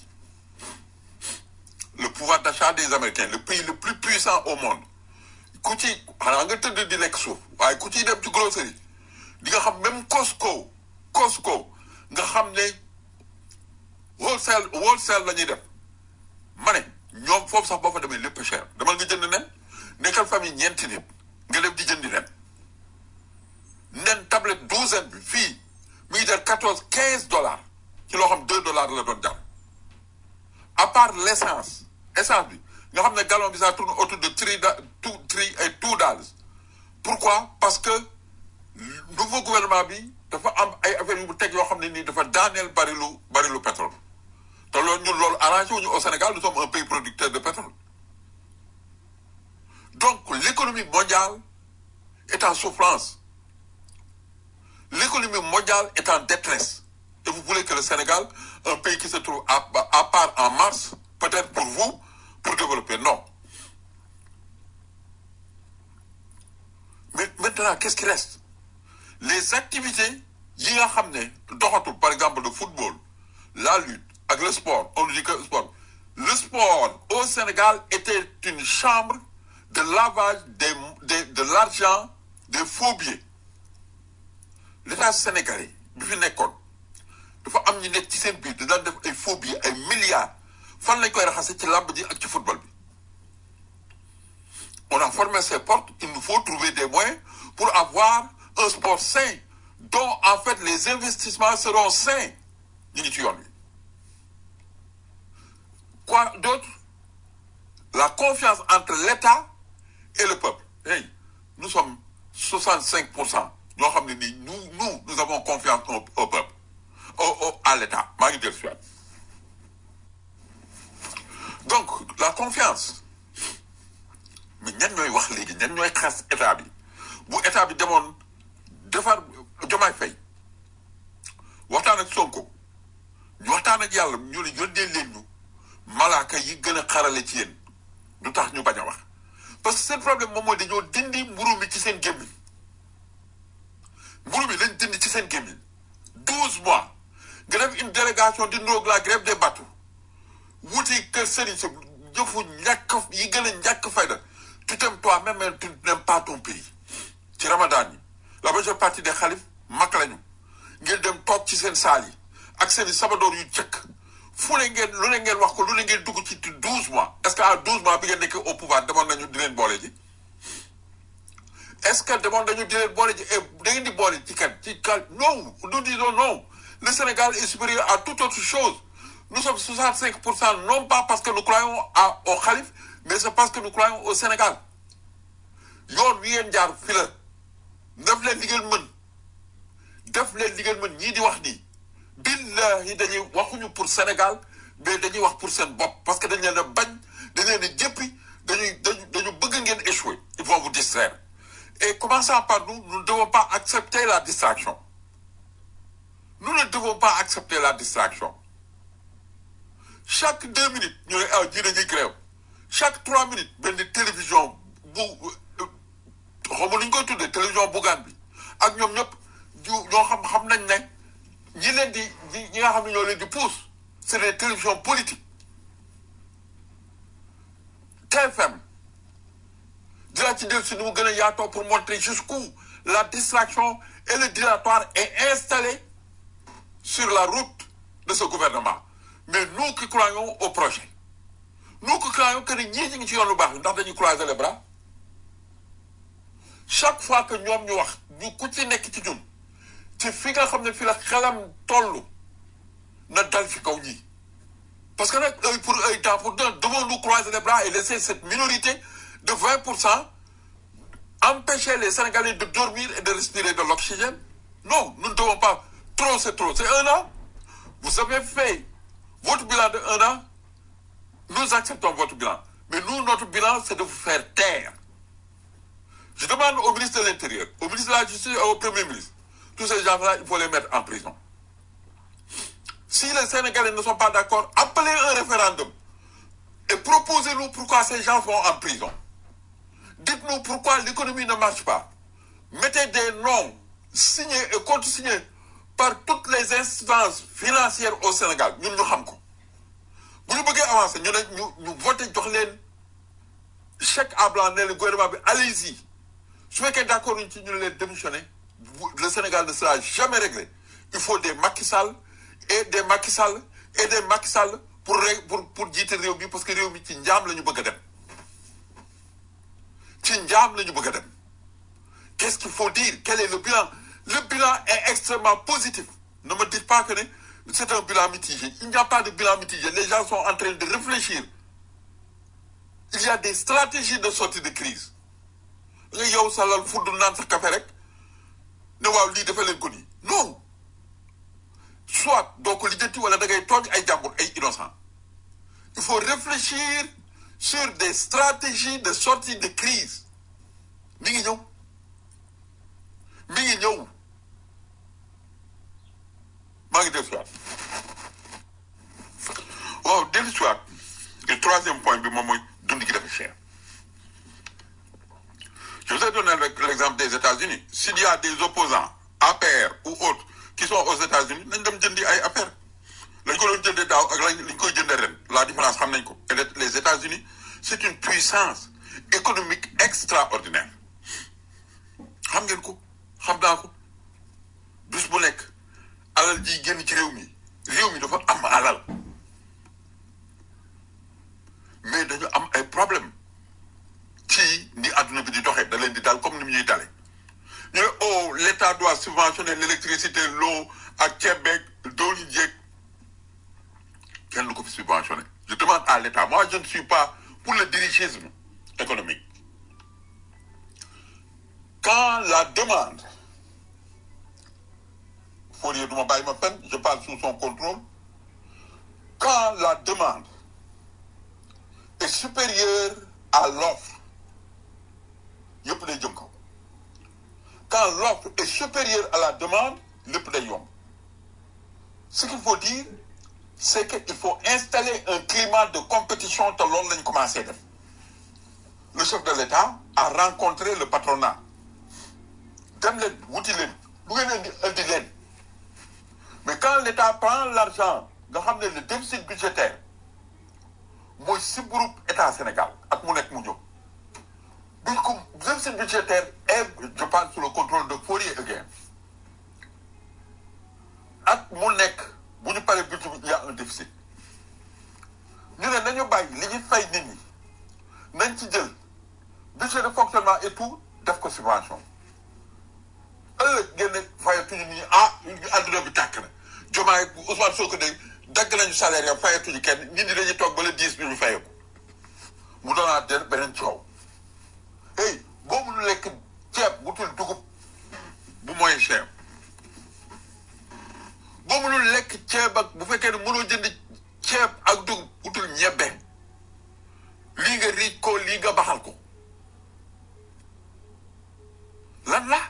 le pouvoir d'achat des Américains le pays le plus puissant au monde ku ci xanaa nga tëdd di lekk suuf waaye ku ciy dem ci grosserie di nga xam même Costco Costco nga xam ne wholesale wholesale la ñuy def ma ne ñoom foofu sax boo fa demee lépp cher demal nga jënd nen nekkal famille ñeenti nit nga dem di jëndi nen nen tablette douzaine bi fii mi ngi jar quatorze quinze dollars ci loo xam deux dollars la doon jar à part l'essence essence bi nga xam ne gallon bi ça tourne autour de three da two three et two dollars pourquoi parce que nouveau gouvernement bi dafa am ay affaires yu mu teg yoo xam ne nii dafa daaneel barilu barilu pétrole te loolu ñun loolu arrangé wuñu au Sénégal nous sommes un pays producteur de pétrole donc l'économie mondiale est en souffrance l'économie mondiale est en détresse et vous voulez que le Sénégal un pays qui se trouve à, à part en Mars peut-être pour vous pour développer non mais maintenant qu'est-ce qui reste les activités yi nga xam ne doxatul par exemple le football la lutte ak le sport on dit que le sport le sport au Sénégal était une chambre de lavage des, des de l'argent des faux billets l'État sénégalais bi fi nekkoon dafa am ñu nekk ci seen biir di daan def ay faux billets ay milliards fan lañ koy raxase ci làmb ji ak ci football bi on a formé ces portes il nous faut trouver des moyens pour avoir un sport sain dont en fait les investissements seront sains ñu ngi ci yoon wi quoi d'autre la confiance entre l'État et le peuple hey nous sommes 65 pour cent ñoo xam ne nii nous nous nous avons confiance au, au peuple au, au à l'État maa ngi jël si waat donc la confiance mais ñan ñooy wax léegi ñan ñooy xas état bi bu état bi demoon defar Diomaye Faye waxtaan ak Sonko ñu waxtaan ak yàlla ñu ne yónnee leen ñu malaaka yi gën a xarale ci yéen du tax ñu bañ a wax parce que seen problème moom mooy dañoo dindi mburu mi ci seen gémmiñ mburu mi lañ dindi ci seen gémmiñ douze mois nga def une délégation di ndoog la grève des bateaux wuti kër sëriñ sa jëfu ñàkk yi gën a ñàkk fayda tu t'aimes toi-même mais tu n'aimes pas ton pays ci ramadan yi la majeure partie des xalif mag lañu ngeen dem toog ci seen saal yi ak seen i sabadoor yu cëkk fu ne ngeen lu ne ngeen wax ko lu ne ngeen dugg ci douze mois est-ce que à douze mois bi ngeen nekk au pouvoir demoon nañu di leen boole ji est-ce que demoon nañu di leen boole ji et da ngeen di boole ci kan ci kan non nous disons non le Sénégal est supérieur à toute autre chose nous sommes 65 pour cent non pas parce que nous croyons à au Khalife mais c'est parce que nous croyons au Sénégal yoon wi ngeen jaar fi la def leen li ngeen mën def leen li ngeen mën ñii di wax nii billahi dañuy waxuñu pour Sénégal mais dañuy wax pour seen bopp parce que dañ leen a bañ dañ leen a jëppi dañuy dañu dañu bëgg ngeen échouer ils vont vous distraire et commençant par nous nous ne devons pas accepter la distraction nous ne devons pas accepter la distraction chaque deux minutes ñu ne ah ji dañuy grève chaque trois minutes benn télévision bu xaw ma lu ñu koy tuddee télévision bugaan bi ak ñoom ñëpp ju ñoo xam xam nañ ne ñi leen di ñi nga xam ne ñoo leen di pousse c'est des télévisions politiques TFM dinaa ci dellu si nu mu gën a yaatoo pour montrer jusqu'où la distraction et le dilatoire est installé sur la route de ce gouvernement mais nous qui croyons au projet nous qui croyons que ni ñii ñu ngi ci yoon lu baax ndax dañuy croiser les bras chaque fois que ñoom ñu wax ñu ku ci nekk ci ñun ci fi nga xam ne fi la xelam toll na dal ci kaw ñii parce que nag œil pour œil dent pour dent devons-nous croiser les bras et laisser cette minorité de 20 pour cent empêcher les Sénégalais de dormir et de respirer de l'oxygène non nous ne devons pas trop c'est trop c'est un an vous avez fait votre bilan de un an nous acceptons votre bilan mais nous notre bilan c'est de vous faire taire je demande au ministre de l'Intérieur au ministre de la Justice et au Premier ministre tous ces gens-là il faut les mettre en prison si les Sénégalais ne sont pas d'accord appelez un référendum et proposez-nous pourquoi ces gens vont en prison dites-nous pourquoi l'économie ne marche pas mettez des noms signés et contre-signés par toutes les instances financières au Sénégal ñun ñu xam ko bu ñu bëggee avancer ñu ne ñu ñu voté jox leen chèque à blanc ne leen gouvernement bi allez-y su fekkee d'accord ñu ci ñu leen démissionner le Sénégal ne sera jamais réglé il faut des Macky Sall et des Macky Sall et des Macky Sall pour ré pour pour jiite réew mi parce que réew mi ci njaam la ñu bëgg a dem ci njaam la ñu bëgg a dem qu'est-ce qu'il faut dire quel est le bilan le bilan est extrêmement positif ne me dites pas que ne c'est un bilan mitigé il n'y a pas de bilan mitigé les gens sont en train de réfléchir il y a des stratégies de sortie de crise nga yow sa lal fudd naan sa café rek ne waaw lii dafa leen ko nii non soit doo ko lijjanti wala da ngay tooñ ay jàmbur ay innocent il faut réfléchir sur des stratégies de sortie de crise mi ngi ñëw mi ngi ñëw maa ngi dellu siwaat waaw dellu siwaat le troisième point bi moom mooy dund gi dafa cher je vous ai donné l'exemple des États-Unis s'il y a des opposants APR ou autres qui sont aux États-Unis nañ dem jëndi ay affaire lañ ko doon jëndee daaw ak lañ lañ koy jëndee ren la différence xam nañ ko et les États-Unis c'est une puissance économique extraordinaire xam ngeen ko xam naa ko bis bu nekk alal ji génn ci réew mi réew mi dafa am alal mais dañu am ay problème ci ni adduna bi di doxee da leen di dal comme ni mu ñuy dale ñu ne oh l'État doit subventionner l'électricité l'eau ak ceeb beeg dooli jeeg kenn du ko fi subventionner je demande à l'État moi je ne suis pas pour le dirigisme économique quand la demande Fourier du ma bàyyi ma pen je parle sous son contrôle quand la demande est supérieure à l'offre yëpp day jëm kaw quand l'offre est supérieure à la demande lépp day yomb ce qu'il faut dire c'est qu'il faut installer un climat de compétition te loolu lañu commencé def le chef de l'État a rencontré le patronat dem leen wuti leen bu ngeen indi indi leen mais quand l'État prend l'argent nga xam ne le déficit budgétaire mooy si groupe État Sénégal ak mu nekk mu jóg buñ ko déficit budgétaire est je parle sous le contrôle de Fourier again ak mu nekk bu ñu paree budget bi il y a un déficit ñu ne nañu bàyyi li ñuy fay nit ñi nañ ci jël budget de fonctionnement et tout def ko subvention ëllëg ngeen ne fayatuñu nit ñi ah àdduna bi tàkk na Diomaye Ousmane Sonko de dagg nañu salaire ya fayatuñu kenn nit ñi dañuy toog ba le dix bi ñu fayeku mu doonaat den beneen coow hey boo mënu lekk ceeb bu tul dugub bu moyen cher boo mënul lekk ceeb ak bu fekkee ne mënoo jënd ceeb ak dugub utul ñebbe lii nga riij ko lii nga baxal ko lan la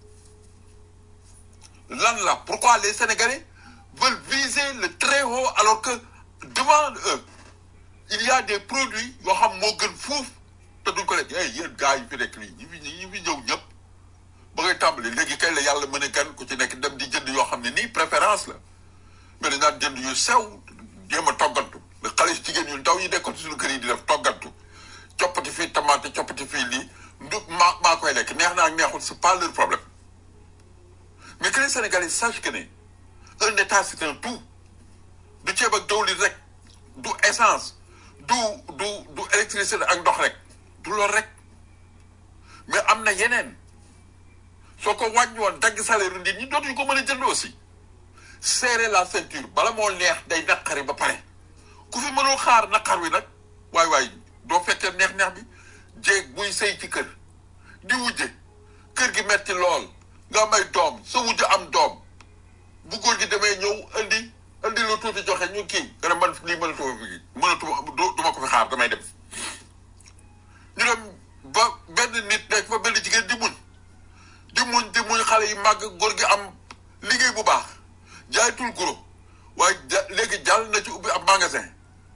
lan la pourquoi les Sénégalais veulent viser le très haut alors que devant eux il y a des produits yoo xam moo gën fuuf te duñ ko lekk eh yéen gars yi fi nekk nii ñi fi ñi fi ñëw ñëpp ba ngay tàmbali léegi kay la yàlla mën a kan ku ci nekk dem di jënd yoo xam ne nii préférence la mais dañ daan jënd yu sew jéem a toggantu le xale jigéen yu ndaw yi nekkoon ci suñu kër yi di def toggantu coppati fii tomate coppati fii lii du maa maa koy lekk neex naa ak neexul c'est pas leur problème mais que les Sénégalais sachent que ne un état c'est un tout du ceeb ak dawlin rek du essence du du du électricité ak ndox rek du lool rek mais am na yeneen soo ko wàññi woon dagg salaire nit ñi dootuñu ko mën a jënd aussi serrer la ceinture bala moo neex day naqari ba pare ku fi mënul xaar naqar wi nag waay waay doo fekkee neex-neex bi jéeg buy sëy ci kër di wujje kër gi metti lool nga may doom sa wujj am doom bu góor gi demee ñëw indi indi lu tuuti joxe ñu kii nga ne man lii mënatuma fi mënatuma du ma ko fi xaar damay dem ñu dem ba benn nit nekk fa benn jigéen di muñ di muñ di muñ xale yi màgg góor gi am liggéey bu baax jaaytul guro waaye ja léegi jàll na ci ubbi ab magasin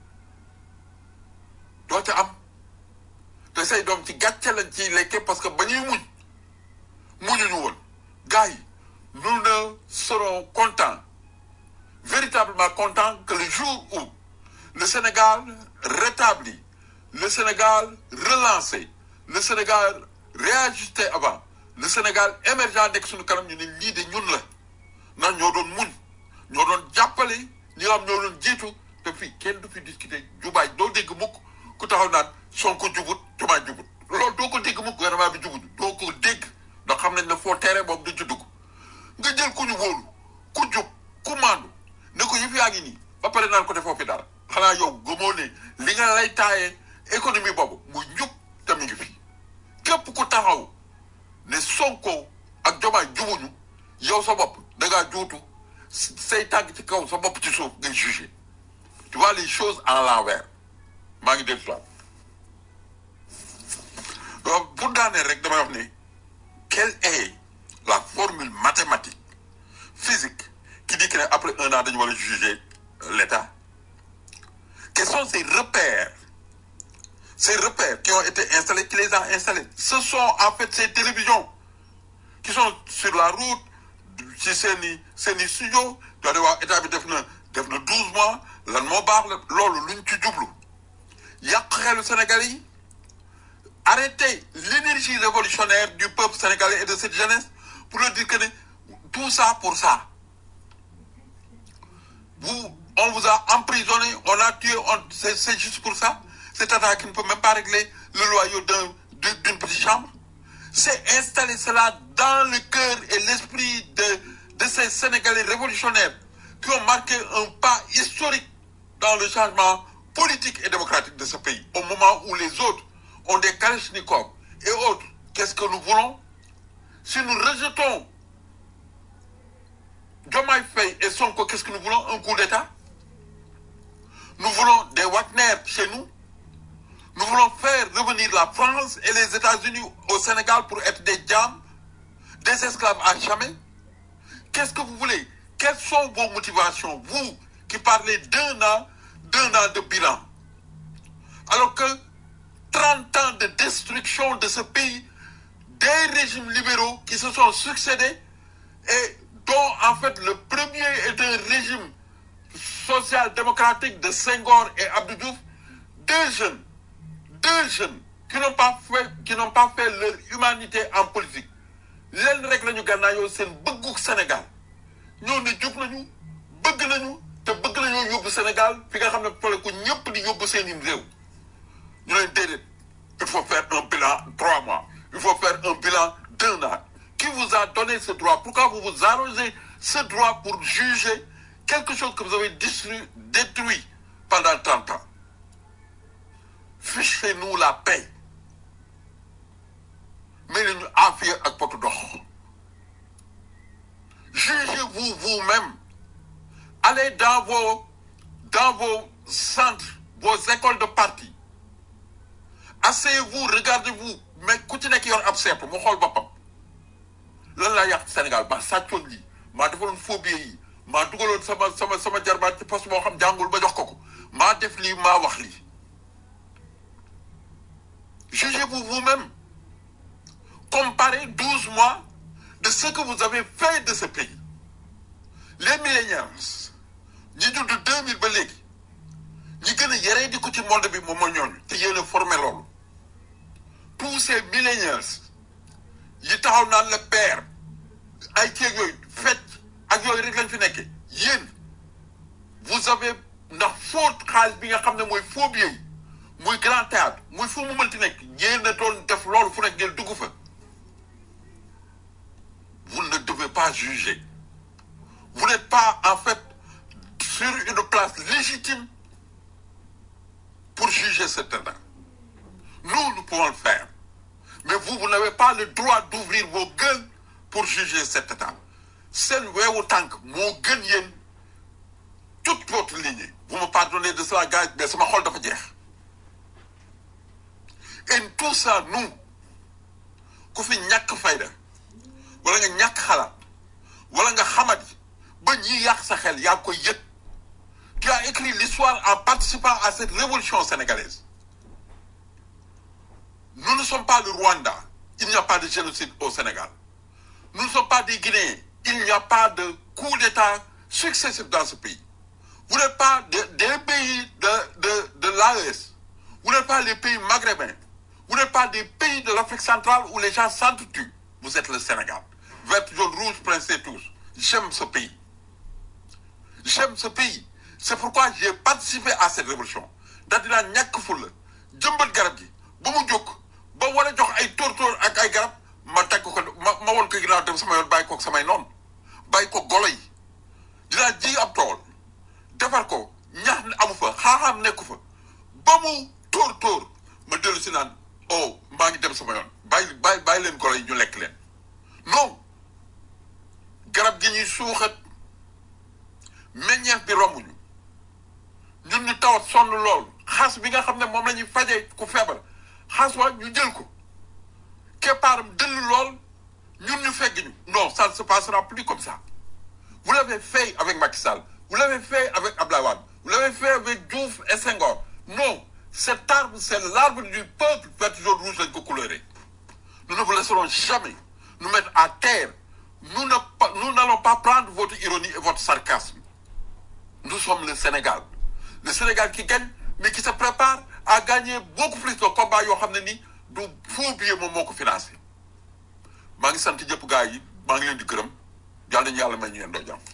doo ca am te say doom ci gàcce lañ ciy lekke parce que ba ñuy muñ muñuñu woon gars yi nous ne serons contents véritablement contents que le jour où le Sénégal rétabli le Sénégal relancé le Sénégal réajusté avant le Sénégal émergent nekk suñu kanam ñu ne lii de ñun la ndax ñoo doon muñ ñoo doon jàppale ñi nga xam ñoo doon jiitu te fii kenn du fi discuter jubaay doo dégg mukk ku taxaw naan Sonko jubut Diomaye jubut loolu doo ko dégg mukk gouvernement bi jubut doo ko dégg ndax xam nañ ne foo tere boobu du ci dugg nga jël ku ñu wóolu ku jub ku maandu ne ko yëf yaa ngi nii ba pare naan ko defoo fi dara xanaa yow gëmoo ne li nga lay taayee économie boobu mu njub te mu ngi fi képp ku taxaw ne Sonko ak Diomaye jubuñu yow sa bopp da ngaa juutu say tàgg ci kaw sa bopp ci suuf ngay jugé tu vois les choses à l'envers maa ngi dégg soit donc pour daaneel rek damay wax ne quelle est la formule mathématique physique qui dit que après un an dañu war a juger l'État quels sont ces repères ces repères qui ont été installés qui les a installés ce sont en fait ces télévisions qui sont sur la route ci seen i seen i studio doo de waaw état bi def na def na douze mois lan moo baax la loolu luñ ci jublu yàq xelu Sénégalais yi arrêter l'énergie révolutionnaire du peuple sénégalais et de cette jeunesse pour leur dire que ne tout ça pour ça vous on vous a emprisonné on a tué on c'est c'est juste pour ça cet État qui ne peut même pas régler le loyer d'un d'une d'une petite chambre c'est installer cela dans le cœur et l'esprit de de ces Sénégalais révolutionnaires qui ont marqué un pas historique dans le changement politique et démocratique de ce pays au moment où les autres ont des kalachnikovs et autres qu'est-ce que nous voulons si nous rejetons Diomaye Faye et Sonko qu'est-ce que nous voulons un coup d'État nous voulons des Wagner chez nous nous voulons faire revenir la France et les États-Unis au Sénégal pour être des diams des esclaves à jamais qu'est-ce que vous voulez quelles sont vos motivations vous qui parlez d'un an d'un an de bilan alors que 30 ans de destruction de ce pays des régimes libéraux qui se sont succédés et dont en fait le premier est un régime social-démocratique de Senghor et Abdou Diouf deux jeunes deux jeunes qui n'ont pas fait qui n'ont pas fait leur humanité en politique leen rek la ñu gànnaayoo seen bëggu Sénégal ñoo ne jub nañu bëgg nañu te bëgg nañoo yóbbu Sénégal fi nga xam ne fole ko ñëpp di yóbbu seen i réew ñu leen déedéet il faut faire un bilan trois mois il faut faire un bilan d'un an qui vous a donné ce droit pourquoi vous vous arrogez ce droit pour juger quelque chose que vous avez détruit détruit pendant trente ans fichez-nous la paix mais nañu affaire ak potu dox jugez-vous vous-même allez dans vos dans vos centres vos écoles de parti asseyez-vous regardez-vous mais ku ci nekk yor ab sepp mu xool boppam lan laa yàq Sénégal maa sàccoon lii maa defaloon phobie yi maa dugaloon sama sama sama jarbaat ci poste moo xam jàngul ba jox ko ko maa def lii maa wax lii jugez-vous vous-même comparez douze mois de ce que vous avez fait de ce pays les millénials ñi judd deux mille ba léegi ñi gën a yaree di ko ci monde bi moom mooy ñooñu te yéen a formé loolu tous ces millénaires yi taxaw naan la père ay ceeg yooyu fecc ak yooyu rek lañ fi nekke yéen vous avez ndax faux xaalis bi nga xam ne mooy faux billet yi muy grand théâtre muy fu mu mënti nekk yéen a doon def loolu fu nekk ngeen dugg fa vous ne devez pas juger vous n'êtes pas en fait sur une place légitime pour juger cet état nous nous pouvons le faire mais vous vous n'avez pas le droit d'ouvrir vos gueules pour juger cet état seen weewu tànk moo gën yéen toute votre lignée vous me pardonnez de cela gars mais sama xol dafa jeex et tout ça nous ku fi ñàkk fayda wala nga ñàkk xalaat wala nga xamadi ba ñi yàq sa xel yaa koy yëg tu as écrit l'histoire en participant à cette révolution sénégalaise nous ne sommes pas le Rwanda il n'y a pas de génocide au Sénégal nous ne sommes pas des Guinéens il n'y a pas de coup d'État successif dans ce pays vous n'êtes pas de- des pays de, de, de l'AES vous n'êtes pas les pays maghrébins vous n'êtes pas des pays de l'Afrique centrale où les gens s'entretuent vous êtes le Sénégal vert jaune rouge pincez tous j'aime ce pays j'aime ce pays c'est pourquoi j'ai participé à cette révolution daal dinaa ñàkk ful la jëmbat garab gi ba mu jóg ba war a jox ay tóortóor ak ay garab ma teg ko ma ma won ko ginnaaw dem sama yoon bàyyi koog samay noonu bàyyi ko golo yi dinaa ji ab tool defar ko ñax ne amu fa xaaxaam nekku fa ba mu tóor tóor ma dellu si naan oh maa ngi dem sama yoon bàyyi bàyyi bàyyi leen golo yi ñu lekk leen non garab gi ñuy suuxat meññeef bi rombuñu ñun ñu tawat sonn lool xaas bi nga xam ne moom la ñuy fajee ku feebar xaas wa ñu jël ko keppaaram dëll lool ñun ñu fegg ñu non ça ne se passera plus comme ça vous l'avez fait avec Macky Sall vous l'avez fait avec Abdoulaye Wade vous l'avez fait avec Diouf et Senghor non cet arbre c'est l'arbre du peuple vert jaune rouge lañ ko couleurer nous ne vous laisserons jamais nous mettre à terre nous ne pas- nous n'allons pas prendre votre ironie et votre sarcasme nous sommes le Sénégal le Sénégal qui gagne mais qui se prépare à gagner beaucoup plus de combats yoo xam ne ni du faux billet moom moo ko financé maa ngi sant jëpp gars yi maa ngi leen di gërëm yàlla nañu yàlla may ñu yendoo jàmm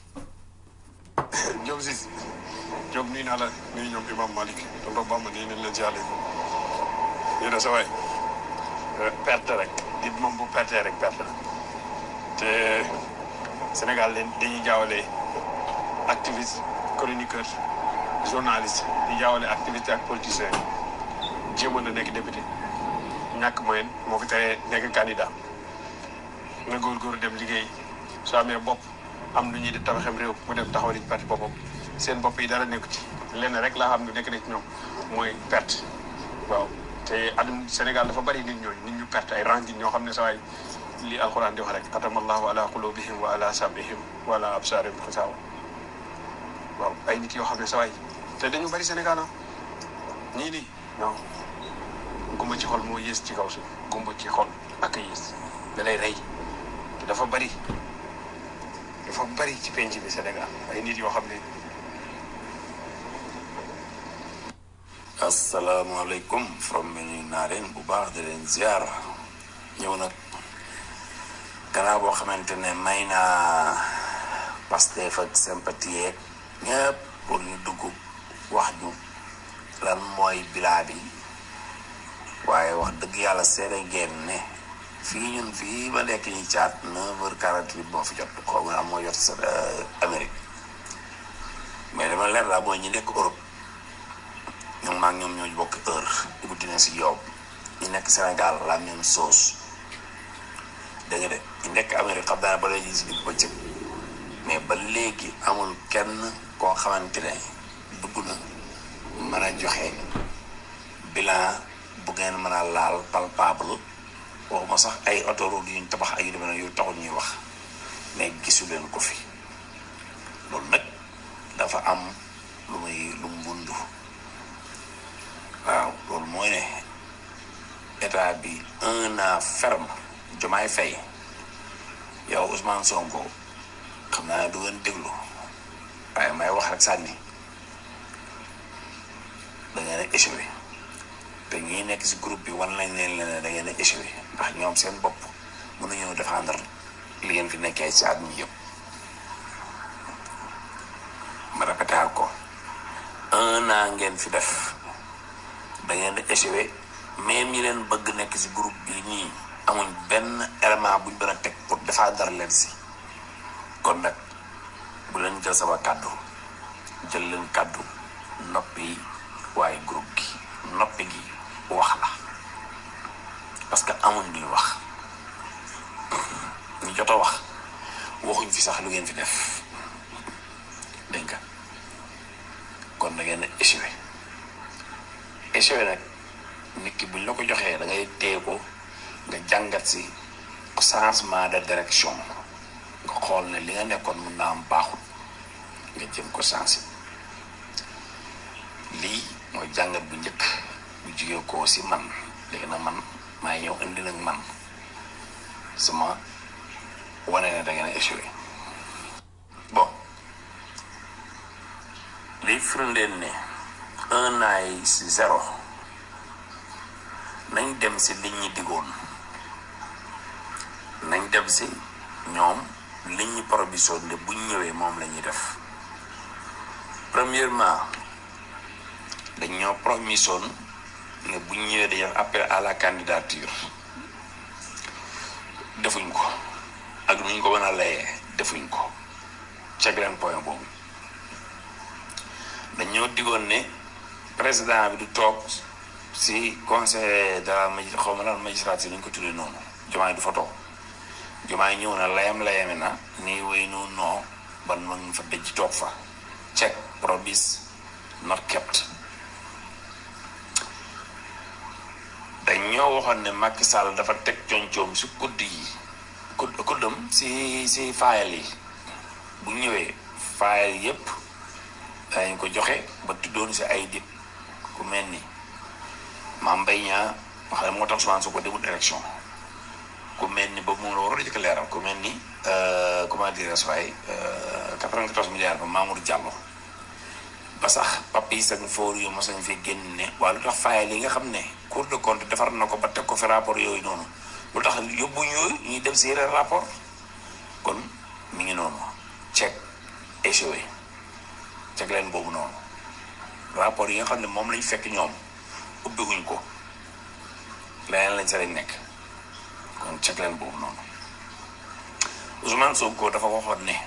Diop Ziz Diop nuyu naa la nuyu ñoom Imam Malick tonton Bamba nii nañ leen siyaale ñu ne sa waay perte rek nit moom bu perte rek perte la te Sénégal leen dañuy jaawale activiste chroniqueur journaliste di jaawale activiste ak politicien jéemoon na nekk député ñàkk moyen moo fi tere nekk candidat na góorgóorlu dem liggéey soo amee bopp am lu ñuy di tabaxem réew mu dem taxawal ci perte boppam seen bopp yi dara nekku ci lenn rek laa xam ne nekk na ci ñoom mooy perte waaw te adum Sénégal dafa bari nit ñooñu nit ñu perte ay rangin ñoo xam ne sawaay li alxuraan di wax rek xatamallahu ala qulubihim wa ala samihim wa ala absarihim xisaawa waaw ay nit yoo xam ne sawaay te dañu bari Sénégal ah ñii nii non gumba ci xol moo yées ci kaw suuf gumba ci xol ak a yées da lay rey te dafa bari dafa bari ci penc bi Sénégal ay nit yoo xam ne asalaamaaleykum from mi nuyu naa leen bu baax di leen ziar ñëw nag gannaaw boo xamante ne may naa Pastef ak sympathie yeeg ñëpp pour ñu dugg wax ñu lan mooy bilaa bi waaye wax dëgg yàlla seede ngeen ne fii ñun fii ba nekk ñi caat neuf heures quarante-huit moo fi jot xaw ma am moo jot sa Amérique mais dama leer laa mooy ñi nekk Europe ñoom maag ñoom ñoo bokk heure Ibou dina si yow ñu nekk Sénégal la même chose dégg nga de ñu nekk Amérique xam naa ba léegi si digg bëccëg mais ba léegi amul kenn koo xamante ne dugg na mën a joxe bilan bu ngeen mën a laal palpable waxuma sax ay autoroute yuñ tabax ay yu demee noonu yu taxul ñuy wax mais gisu leen ko fi loolu nag dafa am lu muy lu mu wundu waaw loolu mooy ne état bi un an ferme Diomaye Faye yow Ousmane Sonko xam naa ne du ngeen déglu waaye may wax rek sànni da ngeen a échoué te ñi nekk si groupe bi wan nañ leen ne da ngeen a échoué ndax ñoom seen bopp mënuñoo défendre li ngeen fi nekkee ci at mi yëpp ma répété ko un an ngeen fi def da ngeen a échoué même ñi leen bëgg nekk si groupe bi nii amuñ benn élément buñ mën a teg pour défendre leen si kon nag bu leen jël sama kàddu jël leen kàddu noppi waaye groupe gi noppi gi wax la parce que amuñ luy wax ñu jot a wax waxuñ fi sax lu ngeen fi def dégg nga kon da ngeen a échoué échoué nag nit ki buñ la ko joxee da ngay téye ko nga jàngat si changement de direction nga xool ne li nga nekkoon mun naa am baaxul nga jëm ko changé lii mooy jàngat bu njëkk bu jugee koo si man léegi nag man maa ñëw indi nag man sama wane ne da ngeen a échoué bon liy firndeel ne un an yi si zéro nañ dem si liñ ñi diggoon nañ dem si ñoom liñ ñi provision ne buñ ñëwee moom la ñuy def premièrement dañ ñoo promission ne buñ ñëwee dañuy def appel à la candidature defuñ ko ak nuñ ko mën a layee defuñ ko check leen point boobu dañoo diggoon ne président bi du toog si conseil de la magi xaw ma lan magistrature lañ ko tuddee noonu jomaay du fa toog jomaay ñëw na layam layami na nii way nu noo ban ma ngi fa dëj toog fa check promise not kept dañ ñoo waxoon ne Macky Sall dafa teg concoom si kudd yi kudd kuddam si si faayal yi bu ñëwee faayal yépp dañ ko joxe ba tuddoon si ay dit ku mel ni Mame Mbaye Niang wax ne moo tax Ousmane Sonko demul élection ku mel ni boobu moom la waroon a jëkk leeral ku mel ni comment dire waaye 94 milliards ba Mamour Diallo ba sax papi sañ foor yu mosañ fi génn ne waa lu tax fayal yi nga xam ne Cour de compte defar na ko ba teg ko fi rapport yooyu noonu lu tax yóbbuñ yooyu ñuy dem si yeneen rapport kon mi ngi noonu check échoué check leen boobu noonu rapport yi nga xam ne moom lañ fekk ñoom ubbiwuñ ko leneen lañ sa lañ nekk kon check leen boobu noonu Ousmane Sonko dafa waxoon ne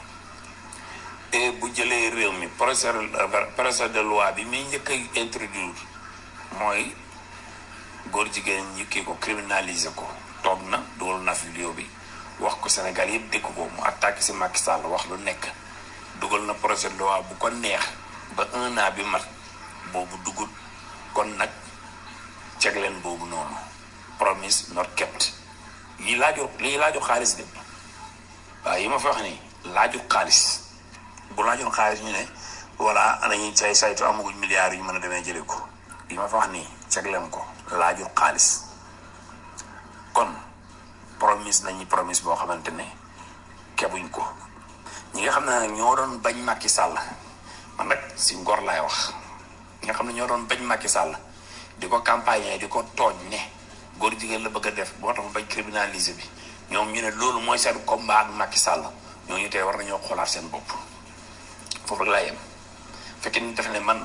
et bu jëlee réew mi projet projet de loi bi muy njëkk a introduire mooy góor jigéen ñi kii ko criminaliser ko toog na dugal na fi vidéo bi wax ko Sénégal yëpp dégg ko mu attaqué si Macky Sall wax lu nekk dugal na projet de loi bu ko neex ba un an bi mat boobu dugut kon nag ceg leen boobu noonu promise not kept yi laaju lii laaju xaalis de waaw yi ma fa wax nii laaju xaalis bu laajoon xaalis ñu ne voilà anañu say saytu amaguñ milliards yu ñu mën a demee jëlee ko yi ma fa wax nii ceg leen ko laajul xaalis kon promise nañu promise boo xamante ne kebuñ ko ñi nga xam ne nag ñoo doon bañ Macky Sall man nag si ngor laay wax ñi nga xam ne ñoo doon bañ Macky Sall di ko campagne di ko tooñ ne góor jigéen la bëgg a def boo tax mu bañ criminaliser bi ñoom ñu ne loolu mooy seen combat ak Macky Sall ñooñu tey war nañoo xoolaat seen bopp foofu rek laa yem fekkee ni def ne man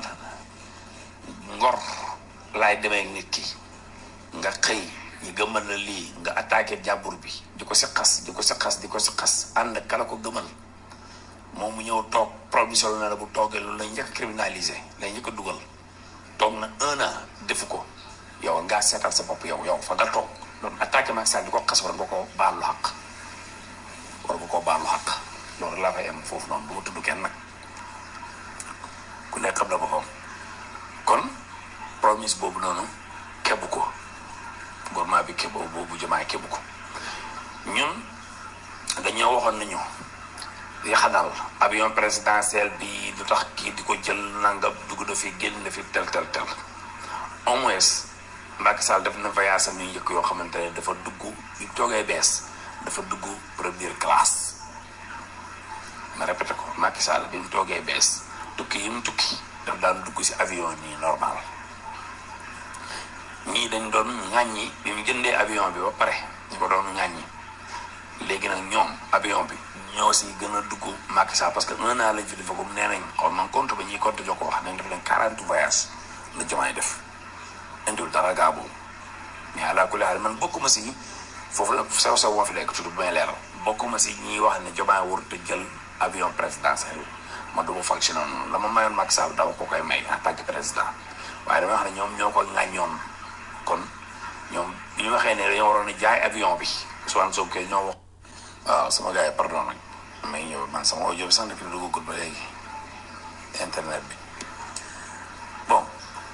ngor laay demee nit ki nga xëy ñu gëmal la lii nga attaqué jàmbur bi di ko si xas di ko si xas di ko si xas ànd kala ko gëmal moom mu ñëw toog provision na la bu toogee loolu lay njëkk criminalisé lay njëkk a dugal toog na un an defu ko yow ngaa seetal sa bopp yow yow fa nga toog doon attaqué Macky Sall di ko xas war nga ko baalu xaq war nga koo baalu xaq loolu laa fay am foofu noonu du ma tudd kenn nag ku nekk xam na boppam kon promise boobu noonu kebu ko gouvernement bi kebu boobu jamaay kebu ko ñun dañoo waxoon nañu yaxanal avion présidentiel bi du tax kii di ko jël nanga dugg na fi génn na fi tel tel tel au moins Macky Sall def na voyage am yu njëkk yoo xamante ne dafa dugg yu toogee bees dafa dugg première classe ma répété ko Macky Sall bi mu toogee bees tukki yi mu tukki daf daan dugg ci avion nii normal ñii dañ doon ŋàññi bi mu jëndee avion bi ba pare ñu ko doon ŋàññi léegi nag ñoom avion bi ñoo si gën a dugg Macky Sall parce que un an lañ fi defagum nee nañ xaw ma compte ba ñuy compte jox ko wax nañ def leen quarante voyages la jamaay def indiwul dara gaa boobu mais àla kulli haal man bokkuma si foofu la sew sew moo fi nekk tudd bu may leeral bokkuma si ñiy wax ne jomaay warut a jël avion présidentiel ma du ma fonctionné noonu la ma mayoon Macky Sall dama ko koy may en tant que président waaye dama wax ne ñoom ñoo ko ŋàññoon kon ñoom bi ñu waxee ne dañoo waroon a jaay avion bi Ousmane Sonko ñoo wax waaw sama gars yi pardon nag may ñëw man sama audio bi sax depuis duggagul ba léegi internet bi bon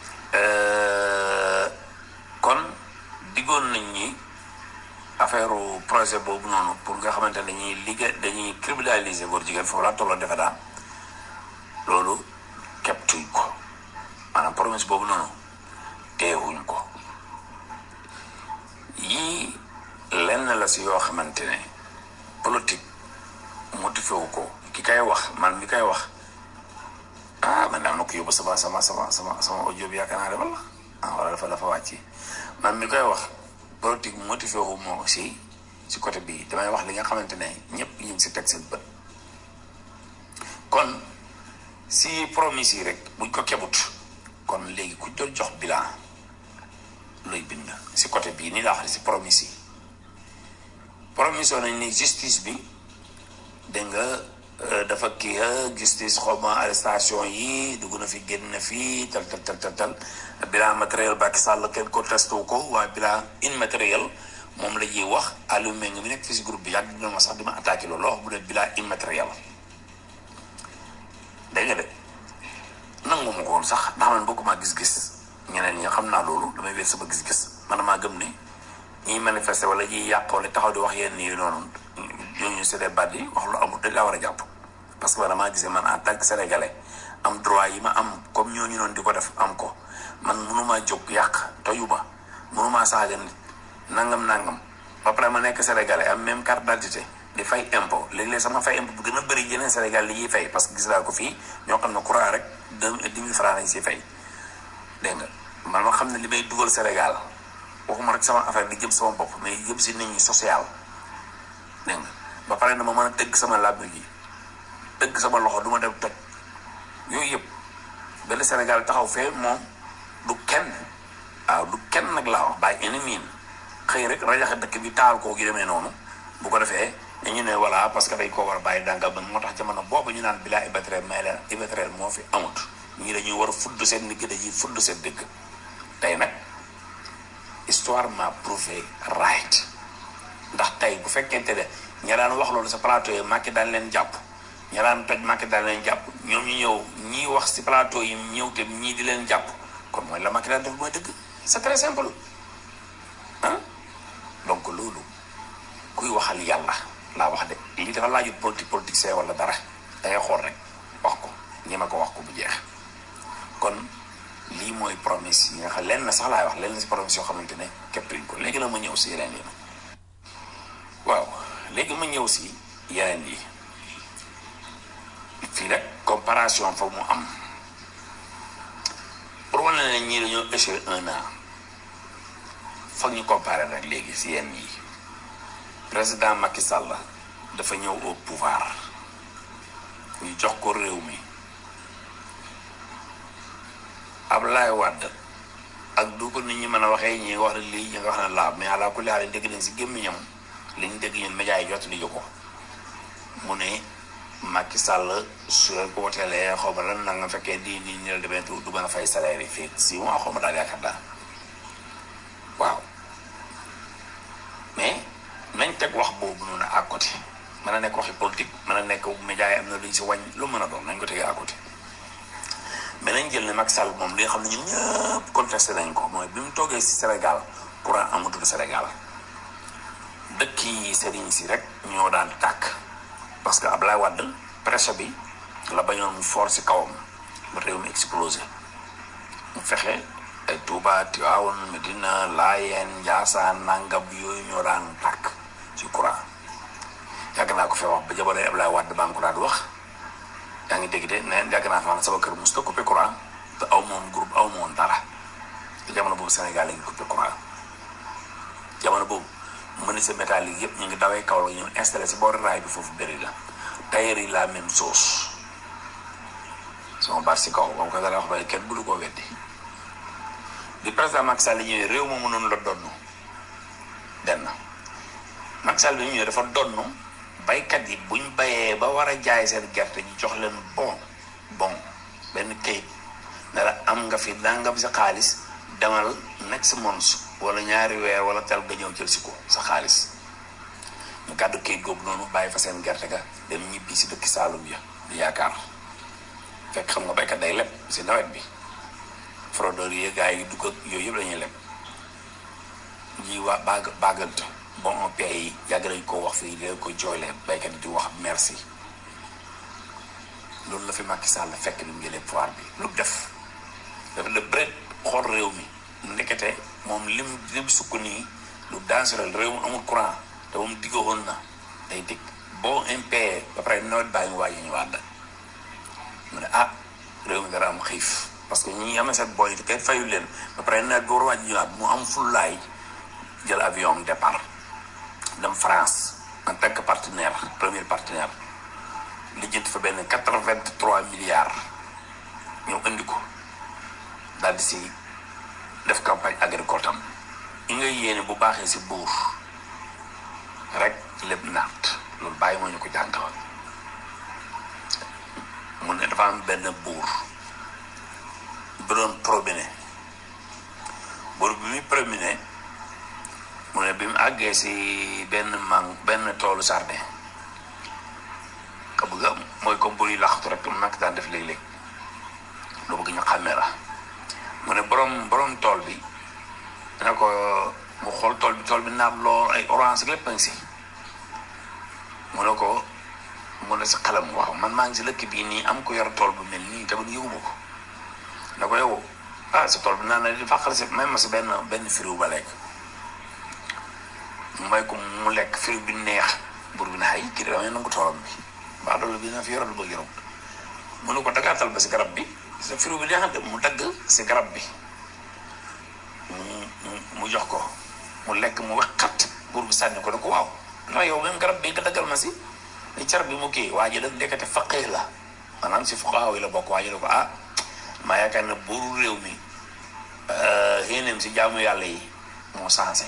kon diggoon nañ ñi affaire projet boobu noonu pour nga xamante ne dañuy liggéey dañuy criminaliser góor jigéen foofu laa tolloo defe daa loolu képp tuñ ko maanaam promesse boobu noonu teewuñ ko yii lenn la si yoo xamante ne politique motivé wu ko ki kay wax man mi kay wax ah man am na ko yóbbu sama sama sama sama sama audio bi yaakaar naa de wala ah wala dafa dafa wàcc man mi koy wax politique motivé wu moo si si côté bii damay wax li nga xamante ne ñëpp ñu ngi si teg seen bët kon si promise yi rek buñ ko kebut kon léegi ku doon jox bilan looy bind si côté bii nii laa wax si promise yi promise nañ ni justice bi dégg nga dafa kii justice xaw ma arrestation yi dugg na fi génn na fi tal tal tal tal tal bilan matériel Macky Sall kenn ko testé wu ko waaye bilan immatériel moom la ñuy wax Aliou Mbengue mi nekk fi si groupe bi yàgg na ma sax di ma attaqué loolu wax bu dee bilan immatériel dégg nga de nangu ma ko woon sax ndax man bokkuma gis-gis ñeneen ñi xam naa loolu damay wér sama gis-gis man maa gëm ne ñiy manifester wala ñiy yàq wala taxaw di wax yenn yi noonu ñooñu c'est des bandi wax lu amul dañ laa war a jàpp parce que man damaa gisee man en tant que sénégalais am droit yi ma am comme ñooñu noonu di ko def am ko man mënumaa jóg yàq toyuma mënumaa saaga nit nangam nangam ba pare ma nekk sénégalais am même carte d'identité di fay impôt léeg-léeg sama fay impôt bu gën a bëri yeneen Sénégal li ñuy fay parce que gis naa ko fii ñoo xam ne courant rek deux dix mille francs lañ si fay dégg nga man ma xam ne li may dugal Sénégal waxuma rek sama affaire di jëm sama bopp mais jëm si nit ñi social dégg nga ba pare na ma mën a tëgg sama làmb ji tëgg sama loxo du ma dem toj yooyu yëpp benn Sénégal taxaw fee moom du kenn waaw du kenn nag laa wax bàyyi ennemi xëy rek rajaxe dëkk bi taal koo gi demee noonu bu ko defee ñu ne voilà parce que dañ koo war a bàyyi danga ba moo tax jamono boobu ñu naan bilaa ibatreel may leen ibatreel moo fi amut ñii dañuy war a fudd seen ndigg dañuy fudd seen dëgg tey nag histoire m'a prouvé right ndax tey bu fekkente ne ña daan wax loolu sa plateau yi Macky daan leen jàpp ña daan toj Macky daan leen jàpp ñoom ñu ñëw ñii wax si plateau yi ñëw te ñii di leen jàpp kon mooy la Macky daan def mooy dëgg c'est très simple ah donc loolu kuy waxal yàlla laa wax de lii dafa laajut politique politique see wala dara dangay xool rek wax ko ñema ko wax ko bu jeex kon lii mooy promesse yi nga xam lenn sax laay wax lenn si promesse yoo xamante ne képp ko léegi la ma ñëw si yeneen yi waaw léegi ma ñëw si yeneen yi fii nag comparaison foog mu am pour wane ne ñii dañoo échoué un an foog ñu comparer nag léegi si yenn yi président Macky Sall dafa ñëw au pouvoir ñu jox ko réew mi Abdoulaye Wade ak du ko nit ñi mën a waxee ñi wax ne lii ñi nga wax ne laa mais àla kulli haal dégg nañ si gémmiñam li ñu dégg ñun médias yi jot li ko mu ne Macky Sall su leen ko woteelee xaw ma lan na nga fekkee di nii ñu la demee du du mën a fay salaire yi fii si mois xaw ma daal yaakaar daal waaw mais nañ teg wax boobu noonu à côté mën a nekk waxi politique mën a nekk médias yi am na luñ si wàññ lu mën a doon nañ ko tegee à côté mais nañ jël ne Macky Sall moom li nga xam ne ñun ñëpp contesté nañ ko mooy bi mu toogee si Sénégal courant amatul Sénégal dëkk yi sëriñ si rek ñoo daan tàkk parce que Ablaye Wade presse bi la bañoon mu fort si kawam ba réew mi explosé mu fexe ay Touba Tivaouane Medina Laayeen Njaasaan nangam yooyu ñoo daan tàkk ci courant yàgg naa ko fee wax ba jamonoy Ablaye Wade baa ngi ko daan wax yaa ngi dégg de neen yàgg naa fa man sama kër mos ta coupé courant te aw moon groupe aw moon dara te jamono boobu Sénégal la ngi coupé courant jamono boobu menuisier métallique yëpp ñu ngi dawee kaw la ñu installé si boori raay bi foofu bëri la tailleur yi la même chose sama baat si kaw ba mu ko dara wax ba kenn bëggu koo weddi bi président Macky Sall ñëwee réew ma mënoon la donn benn Macky Sall bi ñëwee dafa donn baykat yi buñ bayee ba war a jaay seen gerte ñu jox leen bon bon benn kayit ne la am nga fi dangam sa xaalis demal next month wala ñaari weer wala tel nga ñëw jël si ko sa xaalis ñu gàddu kayit googu noonu bàyyi fa seen gerte ga dem ñibbi si dëkki Saalum ya di yaakaar fekk xam nga baykat day leb si nawet bi fraudeur yi gars yi dugg ak yooyu yëpp dañuy leb ñuy waa baag baagante bon on paie yi yàgg nañ koo wax fii leen ko jooyle baykat yi di wax merci loolu la fi Macky Sall fekk ni mu jëlee pouvoir bi lu mu def dafa de bëret xool réew mi ndekete moom lim lim sukk nii lu dangereux réew mu amul courant te moom diggoon na day dig boo impayé ba pare nawet baa ngi waaj ñu waat mu ne ah réew mi dara am xiif parce que ñi amee seen boy kenn fayul leen ba pare nawet bi war a waaj ñëwaat mu am fullaay jël avion am départ dem France en tant que partenaire premier partenaire lijjanti fa benn quatre-vingt-trois milliards ñëw indi ko daal di si def campagne agricole tam i nga yéene bu baaxee si buur rek lépp naat loolu bàyyi moo ñu ko jàngal mu ne dafa am benn buur bu doon promené buur bi muy promené mu ne bi mu àggee si benn mang benn toolu jardin ka bëgg am mooy comme buy laxatu rek mu nekk daan def léeg-léeg lu bëgg ñu xàmmee la mu ne borom borom tool bi dina ko mu xool tool bi tool bi naat lool ay orange lépp a ngi si mu ne ko mu ne si xelam wax man maa ngi si lëkk bii nii am ko yor tool bu mel nii tamit yëguma ko ne ko yow ah sa tool bi naan na di fàqal si même ma si benn benn firiw ba lekk mu may ko mu lekk firiw bi neex bur bi ne ay kii de damay nangu toolam bi mbaa loolu bi na fi yoral ba yorom mu ne ko dagaatal ba si garab bi sa firiw bi neex de mu dagg si garab bi mu mu jox ko mu lekk mu wexxat bur bi sànni ko ne ko waaw non yow même garab bi nga daggal ma si ni car bi mu kii waa ji da ndekete faqee la maanaam si fuqaaw yi la bokk waa ji ne ko ah maa yaakaar ne buuru réew mi xéeneem si jaamu yàlla yi moo sensé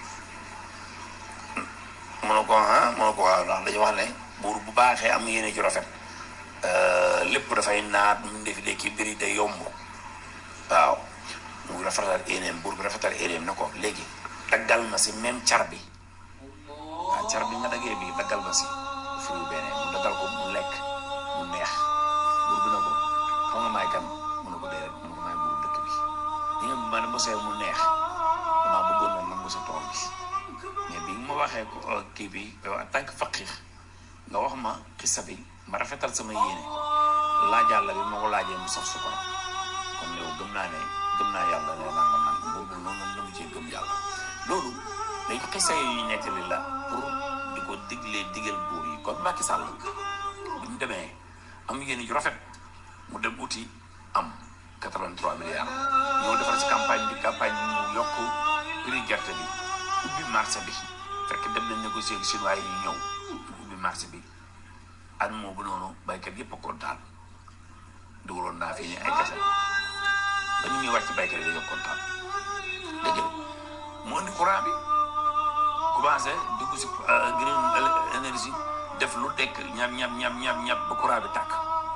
mu ne ko ah mu ne ko waaw ndax dañu wax ne buur bu baaxee am yéene ci rafet lépp dafay naat mu defi léegi mbiri day yomb waaw mu rafetal yéeneem buur bi rafetal yéeneem ne ko léegi daggal ma si même car bi waaw car bi nga daggee bi daggal ma si firi beneen mu daggal ko mu lekk mu neex buur bi ne ko xam nga maay kan mu ne ko déedéet mu ne ko maay buur dëkk bi li nga ma ne mosee mu neex damaa bëggoon na nangu sa tool bi mais bi ma waxee ko kii bi yow en tant que faqir nga wax ma xisa bi ma rafetal sama yéene laajal la bi ma ko laajee mu saf su ko kon yow gëm naa ne gëm naa yàlla ne naa nga man boobu noonu la mu cee gëm yàlla loolu day xisa yu ñu nettali la pour di ko diglee digal buur yi kon Macky Sall bu ñu demee am yéene ju rafet mu dem uti am 83 milliards ñëw defar ci campagne bi campagne bi mu yokk prix gerte bi ubbi marché bi fekk dem nañ négocier ak chinois yi ñu ñëw ubbi marché bi at moo bu noonu baykat yëpp a kontaan dugaloon naa fi ni ay kese ba ñu ñuy wàcc baykat yi dañoo kontaan dégg nga mu indi courant bi commencé dugg si green énergie def lu dekk ñam ñam ñam ñam ñam ba courant bi tàkk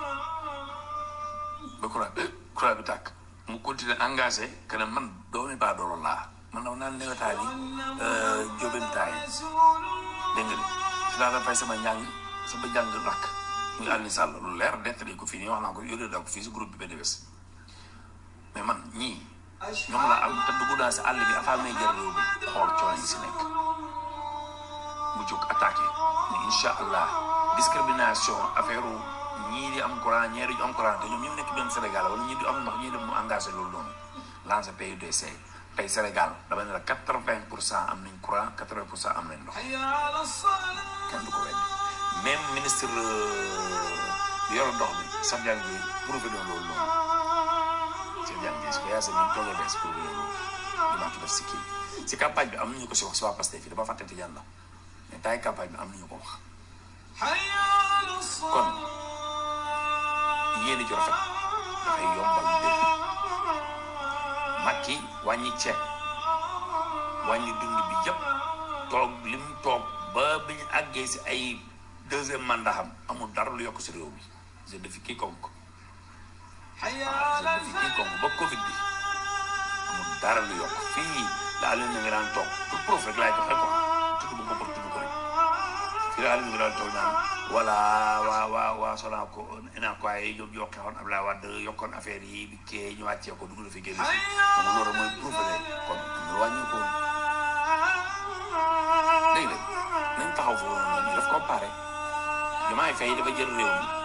ba courant courant bi tàkk mu continuer engagé que ne man doomi baa doolo laa man dama naan newetaan yi jóbentaay dégg nga si laa fay sama njàng sama njàng rakk muy Aliou Sall lu leer nettali ko fii nii wax naa ko yónnee naa ko fii si groupe bi benn bés mais man ñii ñoom laa am te dugg naa si àll bi afaa may jël réew bi xool coono yi si nekk mu jóg attaqué ne incha allah discrimination affaire ñii di am courant ñii di am courant te ñoom ñu nekk benn Sénégal wala ñii di am ndox ñii di mu engagé loolu noonu lancé PUDC tey Sénégal dama ne la quatre vingt pour cent am nañ courant quatre vingt pour cent am nañ ndox kenn du ko weddi même ministre bi yor ndox bi Cheikh Diagne bi prouvé na loolu noonu Cheikh Diagne bi su ko yaasee ñu toogee bees prouvé na loolu Jobaatu def si kii si campagne bi am nañu ko si wax si waa Pastef fii dama fàtte Tidiane la mais taay campagne bi am nañu ko wax kon yéen a ju rafet dafay yombal mbir Macky wàññi ceeb wàññi dund bi yëpp toog li mu toog ba bi ñu àggee si ay deuxième mandat am amul dara lu yokk si réew mi je défie quiconque waaw je défie quiconque ba Covid bi amul dara lu yokk fii daal leen na nga daan toog pour proof rek laay joxe quoi tudd bu ko pour tudd ko rek fii daal leen nga daan toog naan voilà waa waa waa sonaa ko ina ko ay ñoom yokkee woon Abdoulaye Wade yokkoon affaire yi bi kee ñu wàccee ko dugg na fi génn si xam nga loolu mooy proof rek kon am na wàññi ko dégg nga nañ taxaw foofu noonu ñu def comparé Diomaye Faye dafa jël réew mi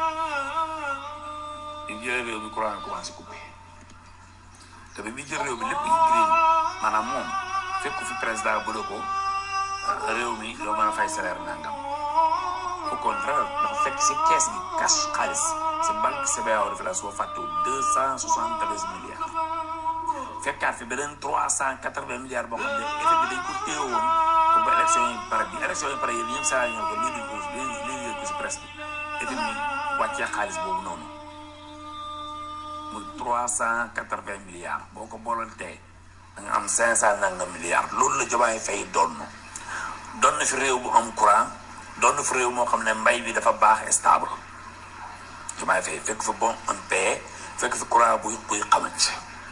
bi mu jëlee réew mi courant bi commencé coupé te bi muy jël réew mi lépp ñu green maanaam moom fekk fi président bu ko réew mi doo mën a fay salaire nangam au contraire dafa fekk si kees gi cash xaalis si banque CBAO dafa la soo fàttewul deux cent soixante treize milliards fekkaat fi beneen trois cent quatre vingt milliards boo xam ne effet bi dañ ko téewoon pour ba élection yi pare bi élection yi pare yéen ñëpp saa ñëw ko lii di ko lii lii yëg ko si presse bi effet bi wàccee xaalis boobu noonu muy trois cent quatre vingt milliards boo ko boolantee da nga am cinq cent nangam milliards loolu la Diomaye Faye doon doon na fi réew bu am courant doon na fi réew moo xam ne mbay bi dafa baax stable Diomaye Faye fekk fi bon un paix fekk fi courant buy buy xamante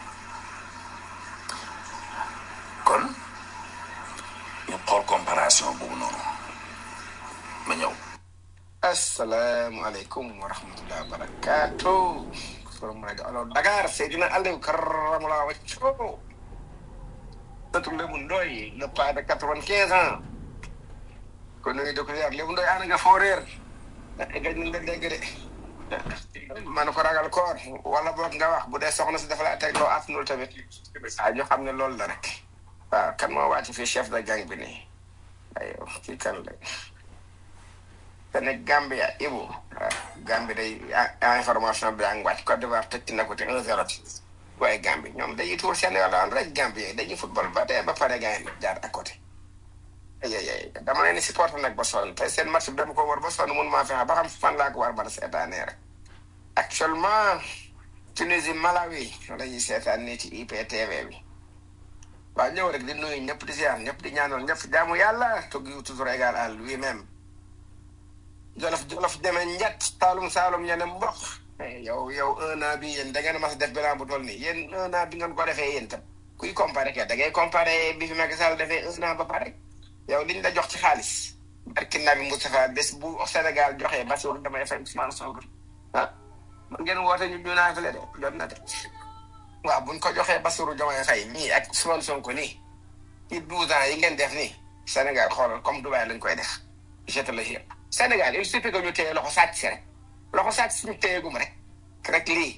kon ñu xool comparaison boobu noonu ma ñëw asalaamaaleykum wa rahmatulah wa barakaatu. forum rajo alors Dakar Seydina Aliou Karamala Wacco. dëkk Lébu Ndoy le pas de quatre-vingt-quinze ans. kon nu ngi dëkk yar Lébu Ndoy ana nga foo réer. gëj nañ la dégg de. man ko ragal koor wala boog nga wax bu dee soxna si dafa laa teg loo attanul tamit. ah ñu xam ne loolu la rek. waaw kan moo wàcc fii chef de gang bi nii. aywa kii kan la. te ne Gambia Ibu Gambie day information bi daa ngi wàcc Côte d'Ivoire tëj na ko te 1-0 waaye Gambie ñoom dañuy tuur seen yoon rek Gambie dañuy football ba tey ba pare gars yi jaar à côté. ay ay dama leen di supporter nag ba sonn te seen match bi dama ko war ba sonn mun maa fexe ba xam fan laa ko war ba seetaanee rek. actuellement Tunisie Malawi la ñuy seetaan nii ci IPTV bi. waaw ñëw rek di nuyu ñëpp di ziar ñëpp di ñaanal ñëpp jaamu yàlla tugg toujours égal à lui-même. jolof jolof demee njat taalum saalum ñene mboq yow yow un an bi yéen da ngeen mas def bilan bu toll nii yéen un an bi ngeen ko defee yéen tam kuy comparé ke da ngay comparé bi fi Macky Sall defee un an ba pare yow liñ la jox ci xaalis barki Nabi Moustapha bés bu Sénégal joxee Bassirou damay fay Ousmane Sonko ah man ngeen woote ñu ñu naa fi le de jot na de waaw buñ ko joxee Bassirou Diomaye Faye nii ak Ousmane Sonko nii ci douze ans yi ngeen def nii Sénégal xoolal comme Dubaï lañ koy def je te le jure Sénégal il suffit que ñu téye loxo sàcc si rek loxo sàcc si ñu téyegum rek rek lii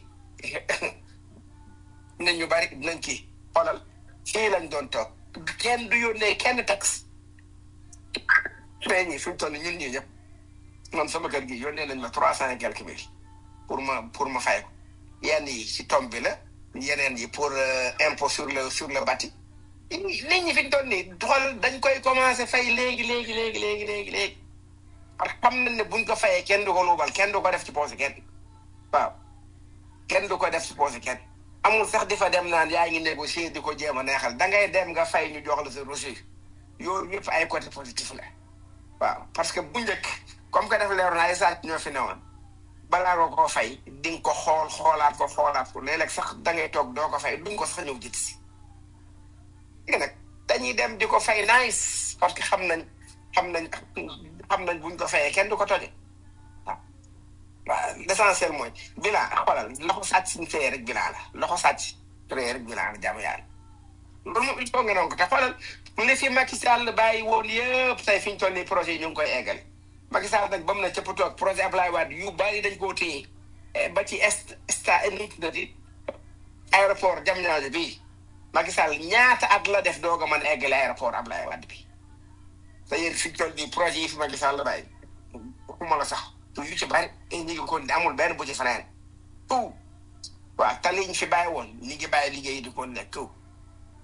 nañ ñu bari dinañ kii xoolal fii lañ doon toog kenn du yónnee kenn tax mais ñi fi mu toll ñun ñii ñëpp man sama kër gi yónnee nañ ma trois cent et quelques mille pour ma pour ma fay ko yenn yi ci tomb bi la yeneen yi pour impôt sur le sur le bâti nit ñi fi mu toll nii xool dañ koy commencé fay léegi léegi léegi léegi léegi léegi parce que xam nañ ne buñ ko fayee kenn du ko luubal kenn du ko def ci poche kenn waaw kenn du ko def ci poche kenn amul sax di fa dem naan yaa ngi négocier di ko jéem a neexal da ngay dem nga fay ñu jox la sa reçu yooyu yëpp ay côté positif la waaw parce que bu njëkk comme que def leer na ay sàcc ñoo fi newoon balaa nga koo fay di nga ko xool xoolaat ko xoolaat ko léeg-léeg sax da ngay toog doo ko fay duñ ko sax ñëw jit si léegi nag dañuy dem di ko fay nice parce que xam nañ xam nañ xam nañ buñ ko fayee kenn du ko toje waaw waaw l'essentiel mooy bilan xoolal loxo sàcc suñu fayee rek bilan la loxo sàcc fayee rek bilan la jàmm yàlla loolu moom il faut nga noonu ko te xoolal mu ne fi Macky Sall bàyyi woon yëpp tey fi ñu toll nii projet yi ñu ngi koy eggal Macky Sall nag ba mu ne cëpp toog projet Ablaye Wade yu bari dañ koo téye ba ci est sta nutnati aéroport Diamniadio bii Macky Sall ñaata at la def doog a mën a eggale aéroport Ablaye Wade bi te yéen fi ñu toll nii projet yi fi Macky Sall bàyyi waxuma la sax yu ci bari ñu ngi ko amul benn bu ci fanaan tout waaw te liñ fi bàyyi woon ñi ngi bàyyi liggéey di ko nekk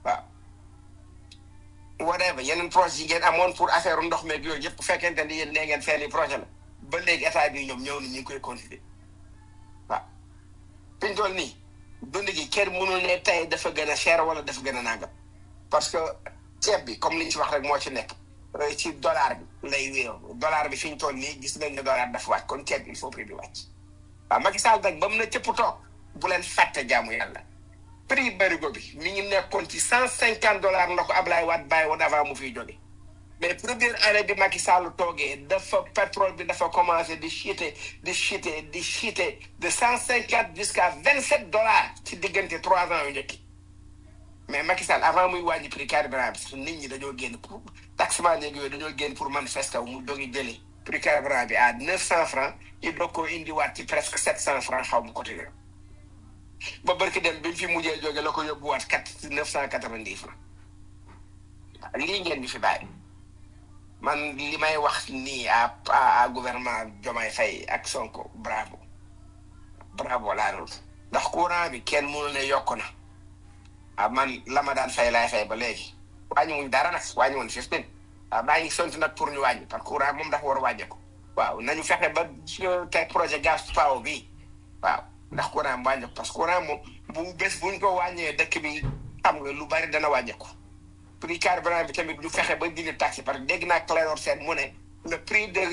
waaw whatever yeneen projet yi ngeen amoon pour affaire ndox meeg yooyu yëpp bu fekkente ni yéen nee ngeen seen i projet la ba léegi état bi ñoom ñëw na ñu ngi koy continuer waaw fi ñu toll nii dund gi kenn mënul ne tey dafa gën a cher wala dafa gën a nangam parce que ceeb bi comme li ñu ci wax rek moo ci nekk ci dollar bi lay wéew dollar bi fi ñu toll nii gis nañ ne dollar dafa wàcc kon ceeb bi il faut prix bi wàcc waaw Macky Sall nag ba mu ne cëpp toog bu leen fàtte jaamu yàlla prix barigo bi mi ngi nekkoon ci cent cinquante dollars la ko Ablaye Wade bàyyi woon avant mu fiy jóge mais première année bi Macky Sall toogee dafa pétrole bi dafa commencé di chuter di chuter di chuter de cent cinquante jusqu'à vingt sept dollars ci diggante trois ans yu njëkk mais Macky Sall avant muy wàññi prix carburant bi sax nit ñi dañoo génn pour taximan yeeg yooyu dañoo génn pour manifester wu mu dogi jëlee prix carburant bi à neuf cent francs ñu doog koo indiwaat ci presque sept cent francs xaw mu côté ba barki dem bi mu fi mujjee jóge la ko yóbbuwaat quatre neuf cent quatre-vingt-dix francs lii ngeen di fi bàyyi man li may wax nii à à gouvernement Diomaye Faye ak Sonko bravo bravo laa doon ndax courant bi kenn mënu ne yokk na ah man la ma daan fay laay fay ba léegi wàññi wuñ dara nag wàññi woon fifteen waaw maa ngi sont nag pour ñu wàññi parce que courant moom dafa war a wàññeeku waaw nañu fexe ba teg projet gaz power bi waaw ndax courant mu wàññeeku parce que courant moom bu bés buñ ko wàññee dëkk bi xam nga lu bari dana wàññeeku prix carburant bi tamit ñu fexe ba dindi taxe parce que dégg naa Clédor Sène mu ne le prix de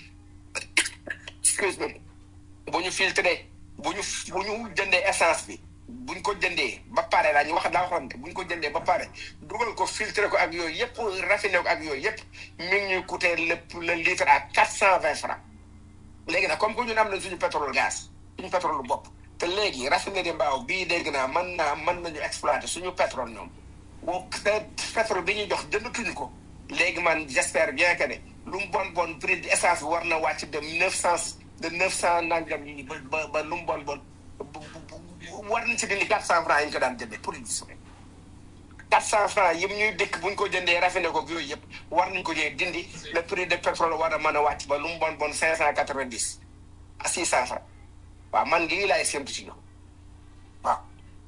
excuse me bu ñu filtré bu ñu bu ñu jëndee essence bi buñ ko jëndee ba pare la ñu wax daa waxoon buñ ko jëndee ba pare dugal ko filtré ko ak yooyu yëpp raffiné ko ak yooyu yëpp mi ngi ñuy coûter le le litre à quatre cent vingt francs léegi nag comme que ñun am na suñu pétrole gaz suñu pétrole bopp te léegi raffinerie mbaaw bii dégg naa mën naa mën nañu exploiter suñu pétrole ñoom boo pétrole bi ñuy jox jëndatuñu ko léegi man j'espère bien que ne lu mu bon bon prix de essence bi war na wàcc de neuf cent de neuf cent nangam yi ba ba ba lu mu bon bon war nañ si dindi quatre cent francs yi ñu ko daan jëndee pour une semaine quatre cent francs yëpp ñuy dëkk bu ñu ko jëndee raffiné ko yooyu yëpp war nañ ko jee dindi le prix de pétrole war a mën a wàcc ba lu mu bon bon cinq cent quatre vingt dix à six cent francs waaw man lii laay séntu si ñoom waaw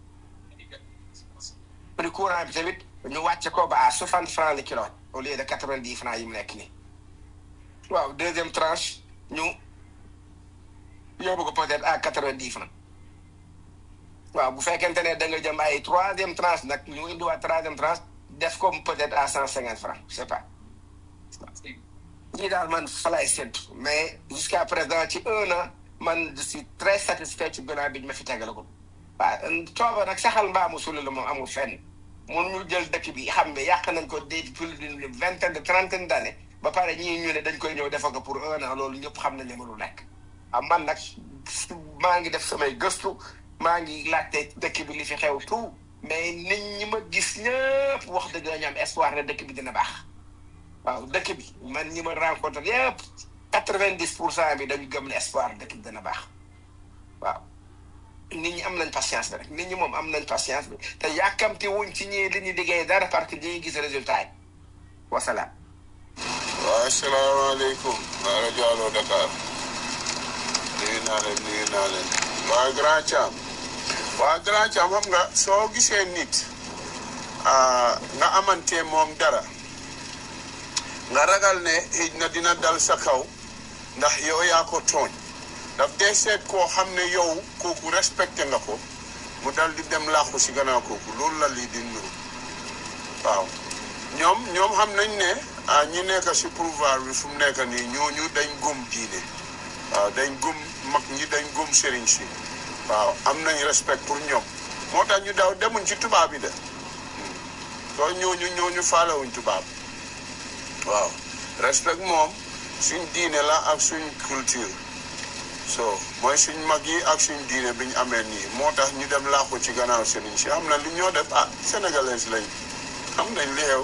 prix courant bi tamit ñu wàcce ko ba à soixante francs le kilowatt au lieu de quatre vingt dix francs yi mu nekk nii waaw deuxième tranche ñu yóbbu ko peut-être à quatre vingt dix francs waaw bu fekkente ne da nga jëm ay troisième tranche nag ñu indiwaat troisième tranche def ko peut-être à cent cinquante francs je sais pas ñii daal man fa lay séntu mais jusqu'à présent ci un an man je suis très satisfait ci bilan bi ñu ma fi tegalagul waaw cooba nag saxal mbaamu sulu la moom amul fenn mun ñu jël dëkk bi xam ne yàq nañ ko des plus d'une vingtaine de trentaine d'années ba pare ñii ñu ne dañ koy ñëw defa ko pour un an loolu ñëpp xam nañ ne mënul nekk ah man nag maa ngi def samay gëstu maa ngi laajte dëkk bi li fi xew tout mais nit ñi ma gis ñëpp wax dëgg ñu am espoir ne dëkk bi dina baax waaw dëkk bi man ñi ma rencontré yëpp quatre vingt dix pour cent bi dañu gëm ne espoir dëkk bi dina baax waaw nit ñi am nañ patience bi rek nit ñi moom am nañ patience bi te yàkkamti wuñ ci ñii li ñu liggéey dara parce que dañuy gis résultat yi wasalaam. waaw asalaamaaleykum waa rajo Allo Dakar nuyu naa leen nuyu naa leen waa Grand Thiam waa Grand Thiam xam nga soo gisee nit nga amante moom dara nga ragal ne xëj na dina dal sa kaw ndax yow yaa ko tooñ daf dee seet koo xam ne yow kooku respecté nga ko mu dal di dem làqu si gannaaw kooku loolu la lii di nuru waaw ñoom ñoom xam nañ ne ah ñi nekk si pouvoir bi fu mu nekk nii ñooñu dañ gëm diine waaw dañ gëm mag ñi dañ gëm sëriñ si waaw am nañ respect pour ñoom moo tax ñu daw demuñ ci tubaab bi de soo ñooñu ñooñu faalewuñ tubaab waaw respect moom suñ diine la ak suñ culture so mooy suñ mag yi ak suñ diine bi ñu amee nii moo tax ñu dem làqu ci gannaaw sëriñ si am na lu ñoo def ah sénégalais lañ xam nañ li xew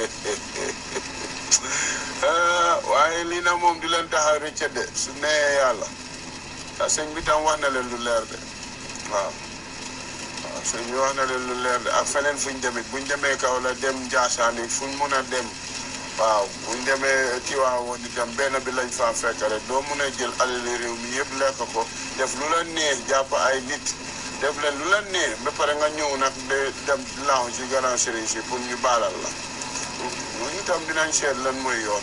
waaye lii na moom di leen tax a rëcc de su nee yàlla ah sëñ bi tam wax na leen lu leer de waaw waaw sëñ bi wax na leen lu leer de ak feneen fuñ demit buñ demee kaw la dem Njaasaan it fuñ mun a dem waaw buñ demee Tiwaawoon itam benn bi lañ faa fekk rek doo mun a jël alali réew mi yëpp lekk ko def lu la neex jàpp ay nit def leen lu leen neex ba pare nga ñëw nag de dem laaw ci grand sëriñ si pour ñu baalal la ñu tam dinañ seet lan mooy yoon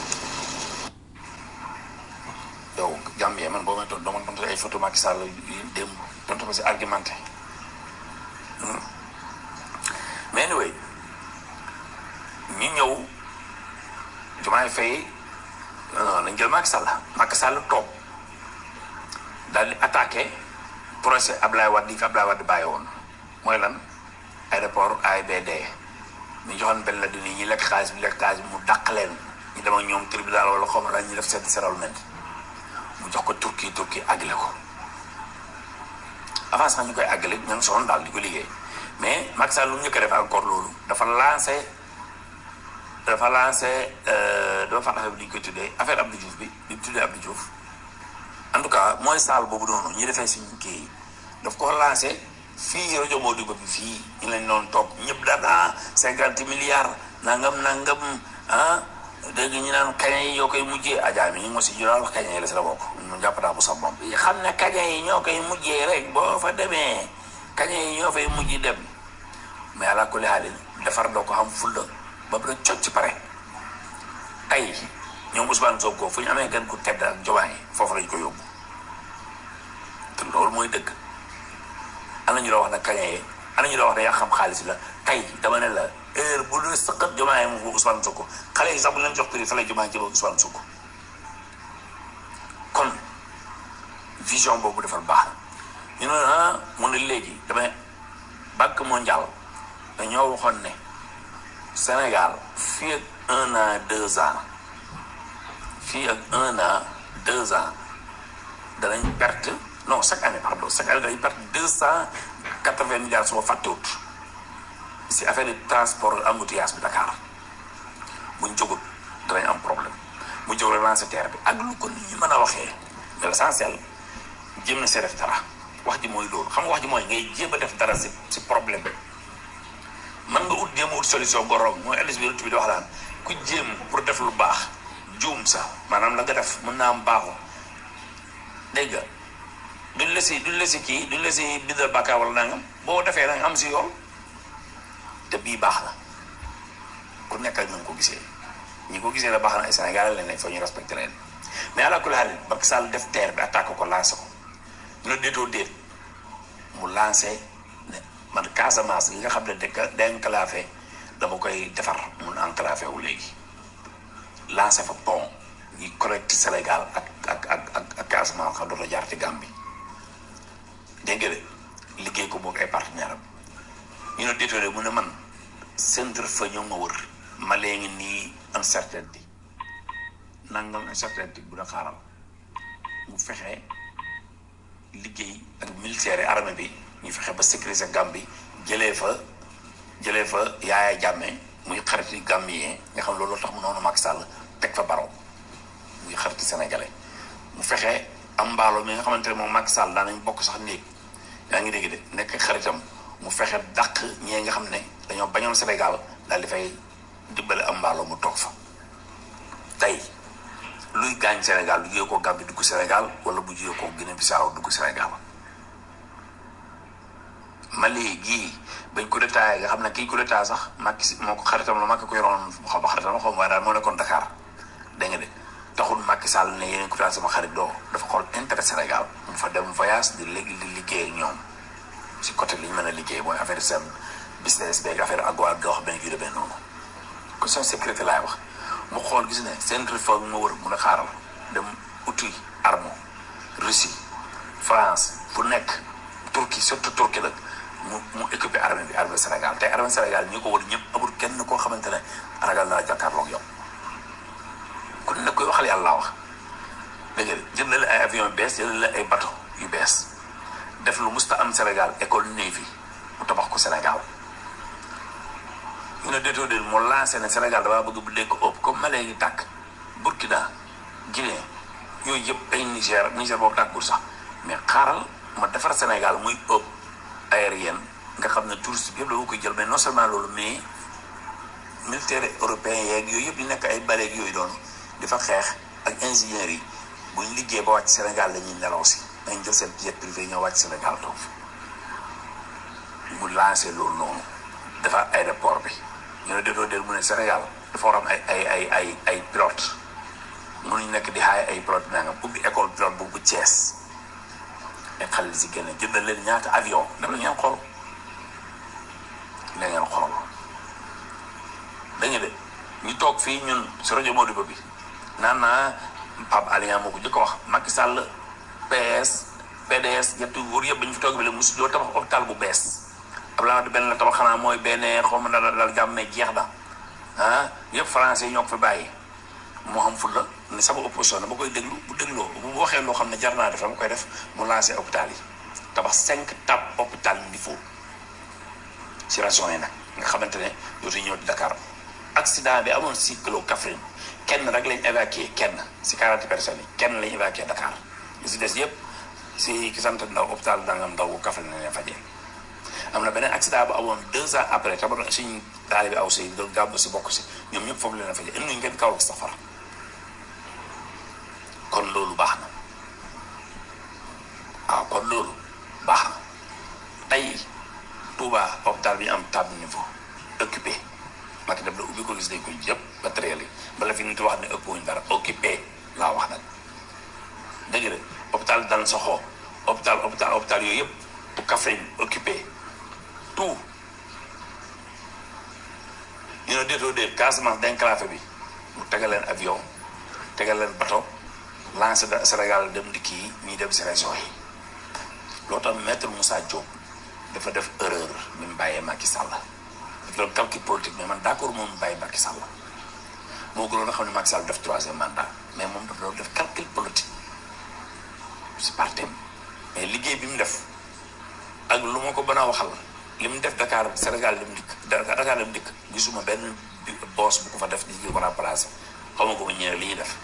yow Gambie man boo may tontu dama tontu ay photo Macky Sall yi démb tontu ko si argumenté Hmm. mais anyway ñu ñëw Diomaye Faye non nañ jël Macky Sall Macky Sall toog daal di attaqué procès Ablaye Wade yi fi Ablaye Wade bàyyi woon mooy lan aéroport AIBD ñu joxoon benn la di nii ñi lekk xaalis bi lekk xaalis bi mu dàq leen ñu dem ak ñoom tribunal wala xaw ma daal ñu def seen settlement mu jox ko Turquie Turquie àggale ko avant sax ñu koy àggale ña ngi soxla daal di ko liggéey mais Macky Sall lu mu njëkk a def encore loolu dafa lancé dafa lancé dafa fàtte affaire bi ñu koy tuddee affaire Abdou Diouf bi bi mu tuddee Abdou Diouf en tout cas mooy saal boobu noonu ñu defee suñu kii daf ko lancé fii rajo Modibo bi fii ñu lañ doon toog ñëpp daan cinquante milliards nangam nangam ah dégg ñu naan kaña yi ñoo koy mujjee Adja mi ñu ngi ma si jural wax kaña yi la si la bokk mu jàpp naa bu sax moom xam ne kaña yi ñoo koy mujjee rek boo fa demee kaña yi ñoo fay mujj dem mais ala kulli haalin defar doo ko xam fulla ba pare cocc ci pare tey ñoom Ousmane Sonko fu ñu amee gan ku tedd ak Diomaye foofu lañ ko yóbbu te loolu mooy dëgg ana ñu la wax ne kaña yi ana ñu la wax ne yaa xam xaalis la tey dama ne la heure bu dee sëqat Diomaye mu ko Ousmane Sonko xale yi sax bu leen jox prix fa lay Diomaye jëm ak Ousmane Sonko kon vision boobu defal baax ñu ne ah mu ne léegi damay banque mondiale dañoo waxoon ne Sénégal fii ak un an deux ans fii ak un an deux ans danañ perte non chaque année pardon chaque année danañ perte deux cent quatre vingt milliards su ma fàttewut si affaire de transport embouteillage bi Dakar buñ jógut danañ am problème bu jóg relancer terre bi ak lu ko nit ñi mën a waxee mais l'essentiel jéem na see def dara wax ji mooy loolu xam nga wax ji mooy ngay jéem a def dara si si problème bi man nga ut jéem a ut solution goroom mooy alis bi rut bi di wax laan ku jéem pour def lu baax juum sax maanaam la nga def mën naa am baaxu dégg nga duñ la si duñ la si kii duñ la si bindal bàkkaar wala nangam boo defee nag am si yoon te bii baax na ku nekk ak na nga ko gisee ñi ko gisee la baax na ay Sénégalais lañ ne fa ñu respecté leen mais ala kulli haal Macky Sall def terre bi attaque ko lancé ko ñu ne déetoo déet mu lancé ne man Casamance gi nga xam ne dëkk dénclavé dama koy defar mun enclavé wu léegi lancé fa pont ñi connecté Sénégal ak ak ak ak ak Casamance xam doota jaar ci Gambie dégg nga de liggéey ko boog ay partenaire am ñu ne déetoo déet mu ne man centre fa ñoo ma wër ma léegi nii uncertainty nangam uncertainty bu da xaaral mu fexe liggéey ak militaire armée bi ñu fexe ba sécuriser Gambie jëlee fa jëlee fa yaaya jàmme muy xariti Gambien nga xam loolu tax mu noonu Macky Sall teg fa baro muy xariti sénégalais mu fexe am mbaalo mi nga xamante ne moom Macky Sall daan nañ bokk sax néeg yaa ngi dégg de nekk xaritam mu fexe dàq ñee nga xam ne dañoo bañoon Sénégal daal di fay dimbale am mbaalo mu toog fa tey luy gaañ Sénégal du jugee ko Gambie dugg Sénégal wala bu jugee ko Guinée Bissau dugg Sénégal Mali gii bañ ko détaillé nga xam ne kii ko détaillé sax Macky si moo ko xaritam la Macky ko yoroon xaw ma xaritam xaw ma waaye daal moo nekkoon Dakar dégg nga de taxul Macky Sall ne yeneen ko daal sama xarit doo dafa xool intérêt Sénégal mu fa dem voyage di léegi di liggéey ak ñoom si côté li ñu mën a liggéey mooy affaire seen business beeg affaire agwa gox beeg yu demee noonu question sécurité laay wax mu xool gis ne seen réforme ma wër mun a xaaral dem outil arme Russie France fu nekk Turquie surtout Turquie nag mu mu équipé armée bi armée Sénégal tey armée Sénégal ñi ko wër ñëpp amul kenn koo xamante ne ragal naa jàkkaarloog yow ku ne koy waxal yàlla laa wax dégg nga jëndale ay avion yu bees jëndale ay bateau yu bees def lu musta am Sénégal école Navy mu tabax ko Sénégal ñu ne déetoo déet mu lancé ne Sénégal damaa bëgg bu dégg ëpp comme Mali ngi tàkk Burkina Guinée yooyu yëpp ay Niger Niger boobu tàkkul sax mais xaaral ma defar Sénégal muy ëpp aérienne nga xam ne touriste bi yëpp dama koy jël mais non seulement loolu mais militaire européen yeeg yooyu yëpp di nekk ay baleeg yooyu doon di fa xeex ak ingénieurs yi buñ liggéey ba wàcc Sénégal la ñuy nelaw si dañ jël seen jet privé ñoo wàcc Sénégal toog mu lancé loolu noonu dafa aéroport bi ñu ne déetoo déet mu ne Sénégal dafa war am ay ay ay ay ay pilote mënuñ nekk di xaay ay pilote nangam ubbi école pilote bu bu Thiès ay xale si génne jëndal leen ñaata avion dama ngeen xool la ngeen xool dañu de ñu toog fii ñun si rajo Modibo bi naan naa Pape Alioune moo ko jëkk a wax Macky Sall PS PDS ñetti wóor yëpp dañu fi toog bi la mosu doo tabax hôpital bu bees Abdoulaye Wade benn la tabax xanaa mooy benn xaw ma dal dal jàmm mais jeex na ah yëpp français yi ñoo ko fi bàyyi moo xam ful la ne sama opposition ba koy déglu bu dégloo bu waxee loo xam ne jar naa def dama koy def mu lancé hôpital yi tabax cinq tab hôpital niveau si région yi nag nga xamante ne dootuñu ñëw di Dakar accident bi amoon si kilo Kaffrine kenn rek lañ évacué kenn si quarante personnes yi kenn lañ évacué Dakar li si des yëpp si ki sant ndaw hôpital dangam ndaw bu Kaffrine lañ leen fajee am na beneen accident bu amoon deux ans après tabax suñ taali bi aw si doon gàmb si bokk si ñoom ñëpp foofu leen fajee indi ngeen kaw ak safara kon loolu baax na waaw kon loolu baax na tey Touba hôpital bi ñu am table niveau occupé Macky def la ubbi ko gis nañ ko yëpp matériel yi bala fi nit wax ne ëpp wuñ dara occupé laa wax nag dëgg la hôpital dal soxoo hôpital hôpital hôpital yooyu yëpp bu Kaffrine occupé tout ñu ne déetoo déet Casamance dénclavé bi mu tegal leen avion tegal leen bateau lancé da Sénégal dem di kii ñuy dem si région yi loo tax maître Moussa Diop dafa def erreur ni mu bàyyee Macky Sall dafa doon calcul politique mais man d' accord moom mu bàyyi Macky Sall moo gënoon a xam ne Macky Sall def troisième mandat mais moom dafa doon def calcul politique si parti mais liggéey bi mu def ak lu ma ko mën a waxal li mu def Dakar Sénégal dem dikk Dakar dem dikk gisuma benn boss bu ko fa def di ko remplacé xaw ma ko ba ñëwee li ñuy def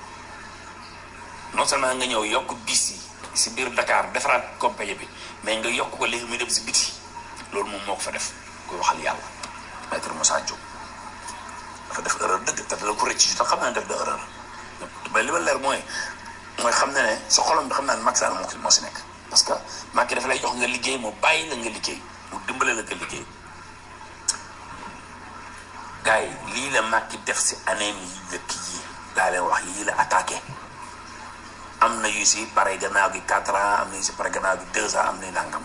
non seulement nga ñëw yokk bis yi si biir Dakar defaraat compagnie bi mais nga yokk ko léegi muy dem si biti loolu moom moo ko fa def koy waxal yàlla maître Moussa Diop dafa def erreur dëgg te dala ko rëcc te xam naa def da erreur mais li ma leer mooy mooy xam ne ne sa xolam bi xam naa ne Macky Sall moo moo si nekk parce que Macky dafa lay jox nga liggéey mu bàyyi la nga liggéey mu dimbale la nga liggéey gars yi lii la Macky def si année yi dëkk yi daa leen wax yii la attaqué am na yu si pare gannaaw gi quatre ans am na yu si pare gannaaw gi deux ans am na nangam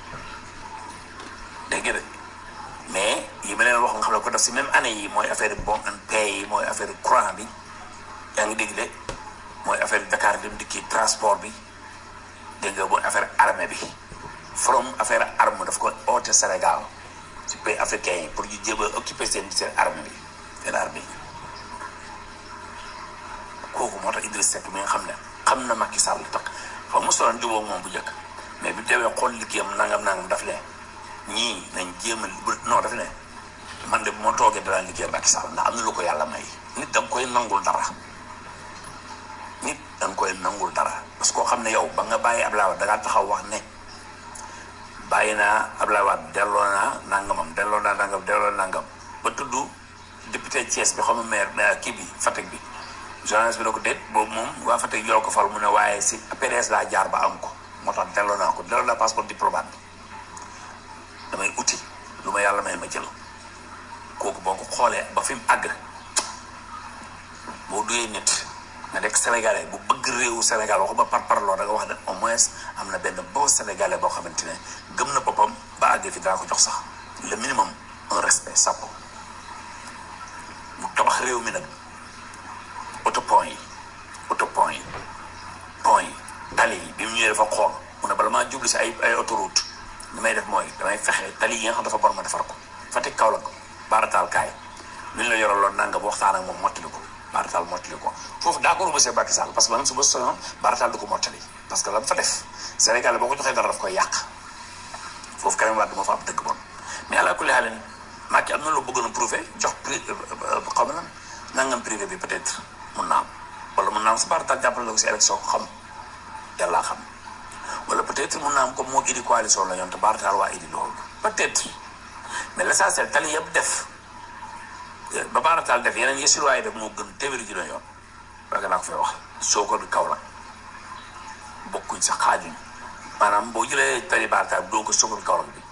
dégg nga de mais yi ma leen wax nga xam ne ko def si même année yi mooy affaire bon and pay yi mooy affaire courant bi yaa ngi dégg de mooy affaire Dakar dem dikki transport bi dégg nga mooy affaire armée bi from affaire arme daf ko oote Sénégal si pays africain yi pour ñu jéem a occuper seen seen armée bi seen armée kooku moo tax Idriss Seck mi nga xam ne xam na Macky Sall tax xam mu solaan jubóog moom bu njëkk mais bi demee xool liggéeyam nangam nangam daf ne ñii nañ jéem a non daf ne man de bu ma toogee danaa liggéey Macky Sall ndax am na lu ko yàlla may nit da nga koy nangul dara nit da nga koy nangul dara parce que koo xam ne yow ba nga bàyyi Ablaye Wade da ngaa taxaw wax ne bàyyi naa Ablaye Wade delloo naa nangamam delloo naa nangam delloo nangam ba tudd député Thiès bi xam nga maire kii bi Fatick bi journaliste bi ne ko déet boobu moom waa Fatick yoo ko fal mu ne waaye si PDS laa jaar ba am ko moo tax delloo naa ko delloo naa passeport diplomate bi damay uti lu ma yàlla may ma jël kooku boo ko xoolee ba fi mu àgg boo duyee nit nga nekk sénégalais bu bëgg réewu Sénégal waxuma par parloo da nga wax ne au moins am na benn boo sénégalais boo xamante ne gëm na boppam ba àgg fi daa ko jox sax le minimum un respect sàppo mu tabax réew mi nag auto pont yi auto pont yi pont yi tali yi bi mu ñëwee dafa xool mu ne bala maa jublu si ay ay autoroute li may def mooy damay fexe tali yi nga xam dafa bon ma defar ko Fatick Kaolack baarataal kaay lu ñu la yoraloon nangam waxtaan ak moom mottali ko baarataal mottali ko foofu d'accord monsieur Macky Sall parce que man su ma soñoon baarataal du ko mottali parce que la mu fa def Sénégal boo ko joxee dara daf koy yàq foofu Karim Wade moo fa am dëkk bon mais àla kulli xaalin Macky am na lu bëggoon a prouver jox pri xaw ma lan nangam privé bi peut-être mun naa am wala mun naa am sa baarataal jàppale la ko si élection xam yàllaa xam wala peut-être mun naa am comme moo idi coalition la ñoon te baarataal waa idi loolu peut-être mais l'essentiel tali yëpp def ba baarataal def yeneen yësi waaye def moo gën téeméeri ji yoon parce que naa ko fay wax soo ko kaw la bokkuñ sa xaajuñ maanaam boo jëlee tali baarataal bi doo ko soo ko kaw la bi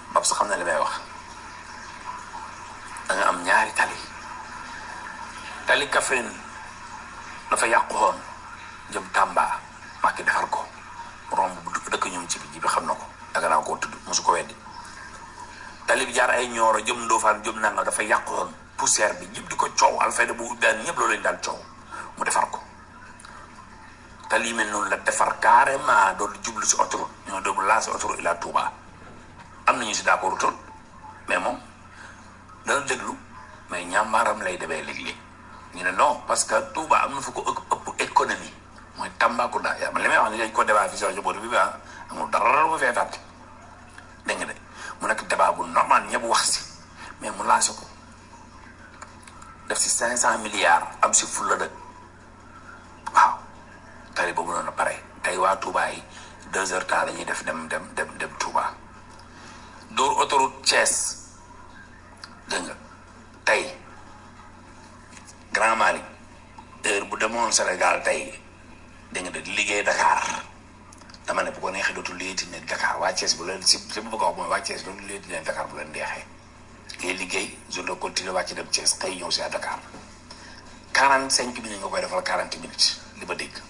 Bab sa xam na li may wax da nga am ñaari tali tali Kaffrine dafa yàqu woon jëm Tamba Macky defar ko romb bu dëkk ñoom ci bi ji bi xam na ko danga naa koo tudd mosu ko weddi tali bi jaar ay ñooro jëm Ndofane jëm nanga dafa yàqu woon poussière bi ñëpp di ko coow Alfayda bu daan ñëpp loolu lañ daan coow mu defar ko tali yi mel noonu la defar carrément doon jublu si autoroute ñoo doon lancé autoroute ila Touba am nañu si d'accord tool mais moom dana déglu mais ñàmbaaram lay demee léeg-léeg ñu ne non parce que Touba am na fu ko ëpp ëpp économie mooy Tambacounda yaa ma li may wax ni dañ ko débat fii si rajo bi ba amul dara lu ma fee fàtte dégg nga de mu nekk débat bu normal ñëpp wax si mais mu lancé ko def si cinq cent milliards am si fulla dëkk waaw tali boobu noonu pare tey waa Touba yi deux heures temps la ñuy def dem dem dem dem Touba dóor autoroute Thiès dégg nga tey Grand Mali heure bu demoon Sénégal tey dégg nga de liggéey Dakar dama ne bu ko neexee dootul liggéey ne Dakar waa Thiès bu leen si si bu bëgg a wax mooy waa Thiès dootul liggéey ne Dakar bu leen neexee ngay liggéey journée continue wàcc dem Thiès xëy ñëw si à Dakar quarante cinq minutes nga koy defal quarante minutes li ma dégg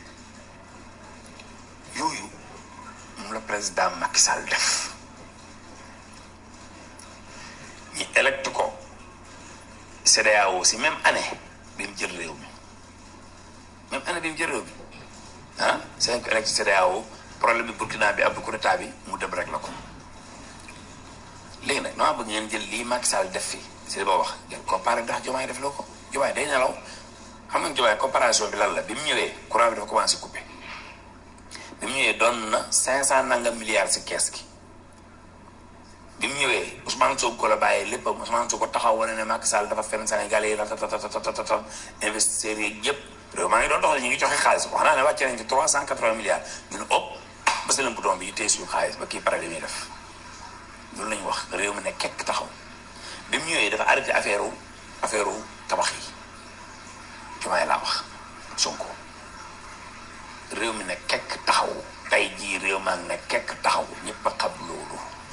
yooyu moom la président Macky Sall def ñi électe ko CEDEAO si même année bi mu jël réew mi même année bi mu jël réew mi ah c'est que électe CEDEAO problème bi Burkina bi ab coup d'état bi mu dem rek la ko léegi nag noo bëgg ngeen jël lii Macky Sall def fi si li ba wax ngeen comparé ndax Diomaye def loo ko Diomaye day nelaw xam nga Diomaye comparaison bi lan la bi mu ñëwee courant bi dafa commencé coupé bi mu ñëwee doon na cinq cent nangam milliards si kees gi bi mu ñëwee Ousmane Sonko la bàyyee lépp Ousmane Sonko taxaw wane ne Macky Sall dafa fenn Sénégalais yi la tatatatatatata investisseurs yi yëpp réew maa ngi doon doxal ñu ngi joxe xaalis wax naa ne wàccee nañ ci trois cent quatre-vingts milliards ñu ne ëpp bés leen bouton bi téye suñu xaalis ba kii pare li muy def loolu lañu wax réew mi ne kekk taxaw bi mu ñëwee dafa arrêté affaire u affaire u tabax yi jumaay laa wax Sonko réew mi ne kekk taxaw tey jii réew maa ngi ne kekk taxaw ñëpp a xam loolu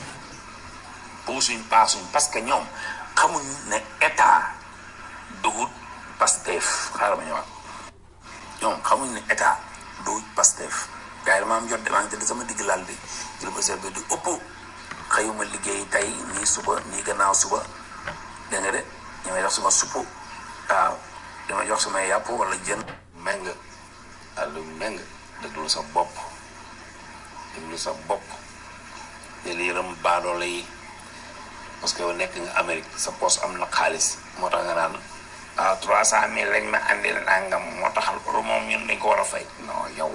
puusuñ paasuñ parce que ñoom xamuñ ne état dugut Pastef xaaral ma ñëwaat ñoom xamuñ ne état dugut Pastef gars yi dama am jot de maa ngi tëdd sama digg laal bi jël ba seet bi di ëpp xëyuma liggéey tey nii suba nii gannaaw suba dégg nga de ñu may jox sama supp waaw dama jox sama yàpp wala jën meng àllu meng déglu sa bopp déglu sa bopp jël yërëm baadoole yi parce que yow nekk nga Amérique sa poste am na xaalis moo tax nga naan waaw trois cent mille lañ ma andil nangam moo taxal loolu moom ñun dañ ko war a fay non yow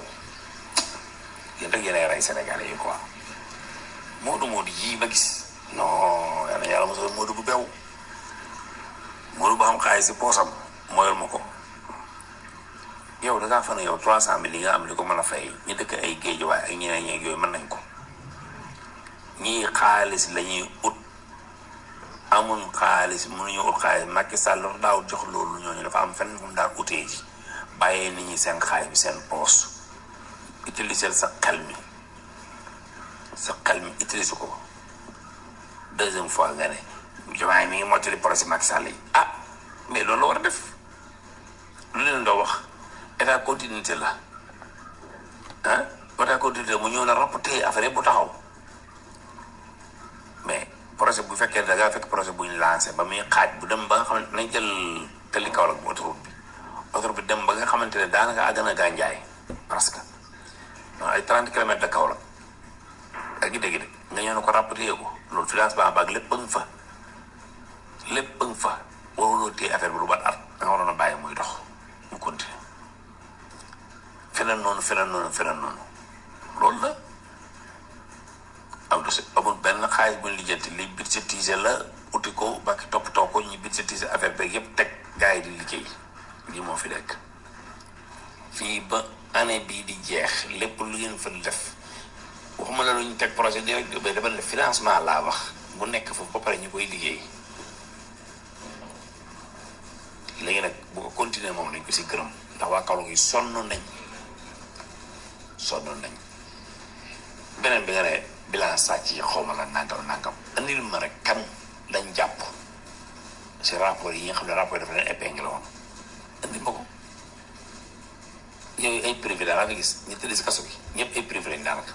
yéen rek yéenay rey Sénégalais yi quoi Moodu Moodu yii ma gis non yal na yàlla mosal Moodu bu bew Moodu bu xam xaalis si poosam mooyal ma ko yow da ngaa fa ne yow trois cent mille yi nga am li ko mën a fay ñu dëkk ay géej waaye ak ñeneen ñeeg yooyu mën nañ ko ñii xaalis la ñuy ut amul xaalis mënuñu ut xaalis Macky Sall dafa daaw jox loolu ñooñu dafa am fenn fu mu daan utee ji bàyyee nit ñi seen xaalis bi seen poos utiliser sa xel mi sa xel mi utiliser ko deuxième fois nga ne Diomaye mi ngi mottali projet Macky Sall yi ah mais loolu la war a def lu leen doo wax état continuité la ah état continuité mu ñëw na rapporté affaire yëpp bu taxaw mais projet bu fekkee da ngaa fekk projet bu ñu lancé ba muy xaaj bu dem ba nga xamante nañ jël tali Kaolack bu autoroute bi autoroute bi dem ba nga xamante ne daanaka àgg na Gandiaye parce que ay 30 kilomètres de Kaolack ak gi dégg de nga ñëw ne ko rapporté ko loolu financement baag lépp a nga fa lépp a nga fa waruloo téye affaire bi lu bat at da nga waroon a bàyyi muy dox mu continuer feneen noonu feneen noonu feneen noonu loolu la am si amul benn xaalis bu ñu lijjanti li budgétisé la uti ko ba ki toppatoo ko ñu budgétisé affaire beeg yëpp teg gars yi di liggéey lii moo fi nekk fii ba année bii di jeex lépp lu ngeen fa def waxuma la lu ñu teg projet direct ba dama ne financement laa wax bu nekk foofu ba pare ñu koy liggéey léegi nag bu ko continuer moom lañ ko si gërëm ndax waa Kaolack yi sonn nañ sonn nañ beneen bi nga ne bilan sàcc yi xaw ma la nangam nangam andil ma rek kan lañ jàpp si rapport yi nga xam ne rapport yi dafa leen épinglé woon andi ma ko yooyu ay privé daal nga gis ñu tëdd si kaso bi ñëpp ay privé lañ daanaka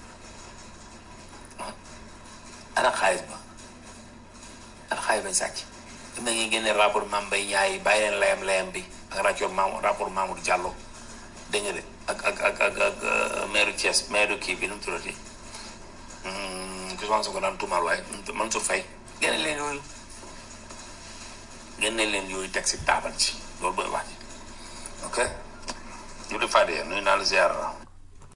ana xaalis ba ana xaalis bañ sàcc im na ngeen génne rapport Mame Mbaye Niang bàyyi leen layam layam bi ak rapport Mamadou rapport Mamadou Diallo dégg nga de ak ak ak ak ak maire Thiès maire kii bi nu mu tuddati ki soxna sa ko daan tuumaal waaye Mansour Faye génne leen yooyu génne leen yooyu teg si taabal ci loolu mooy wax ji ok ñu di fàdde nuyu naa la ziar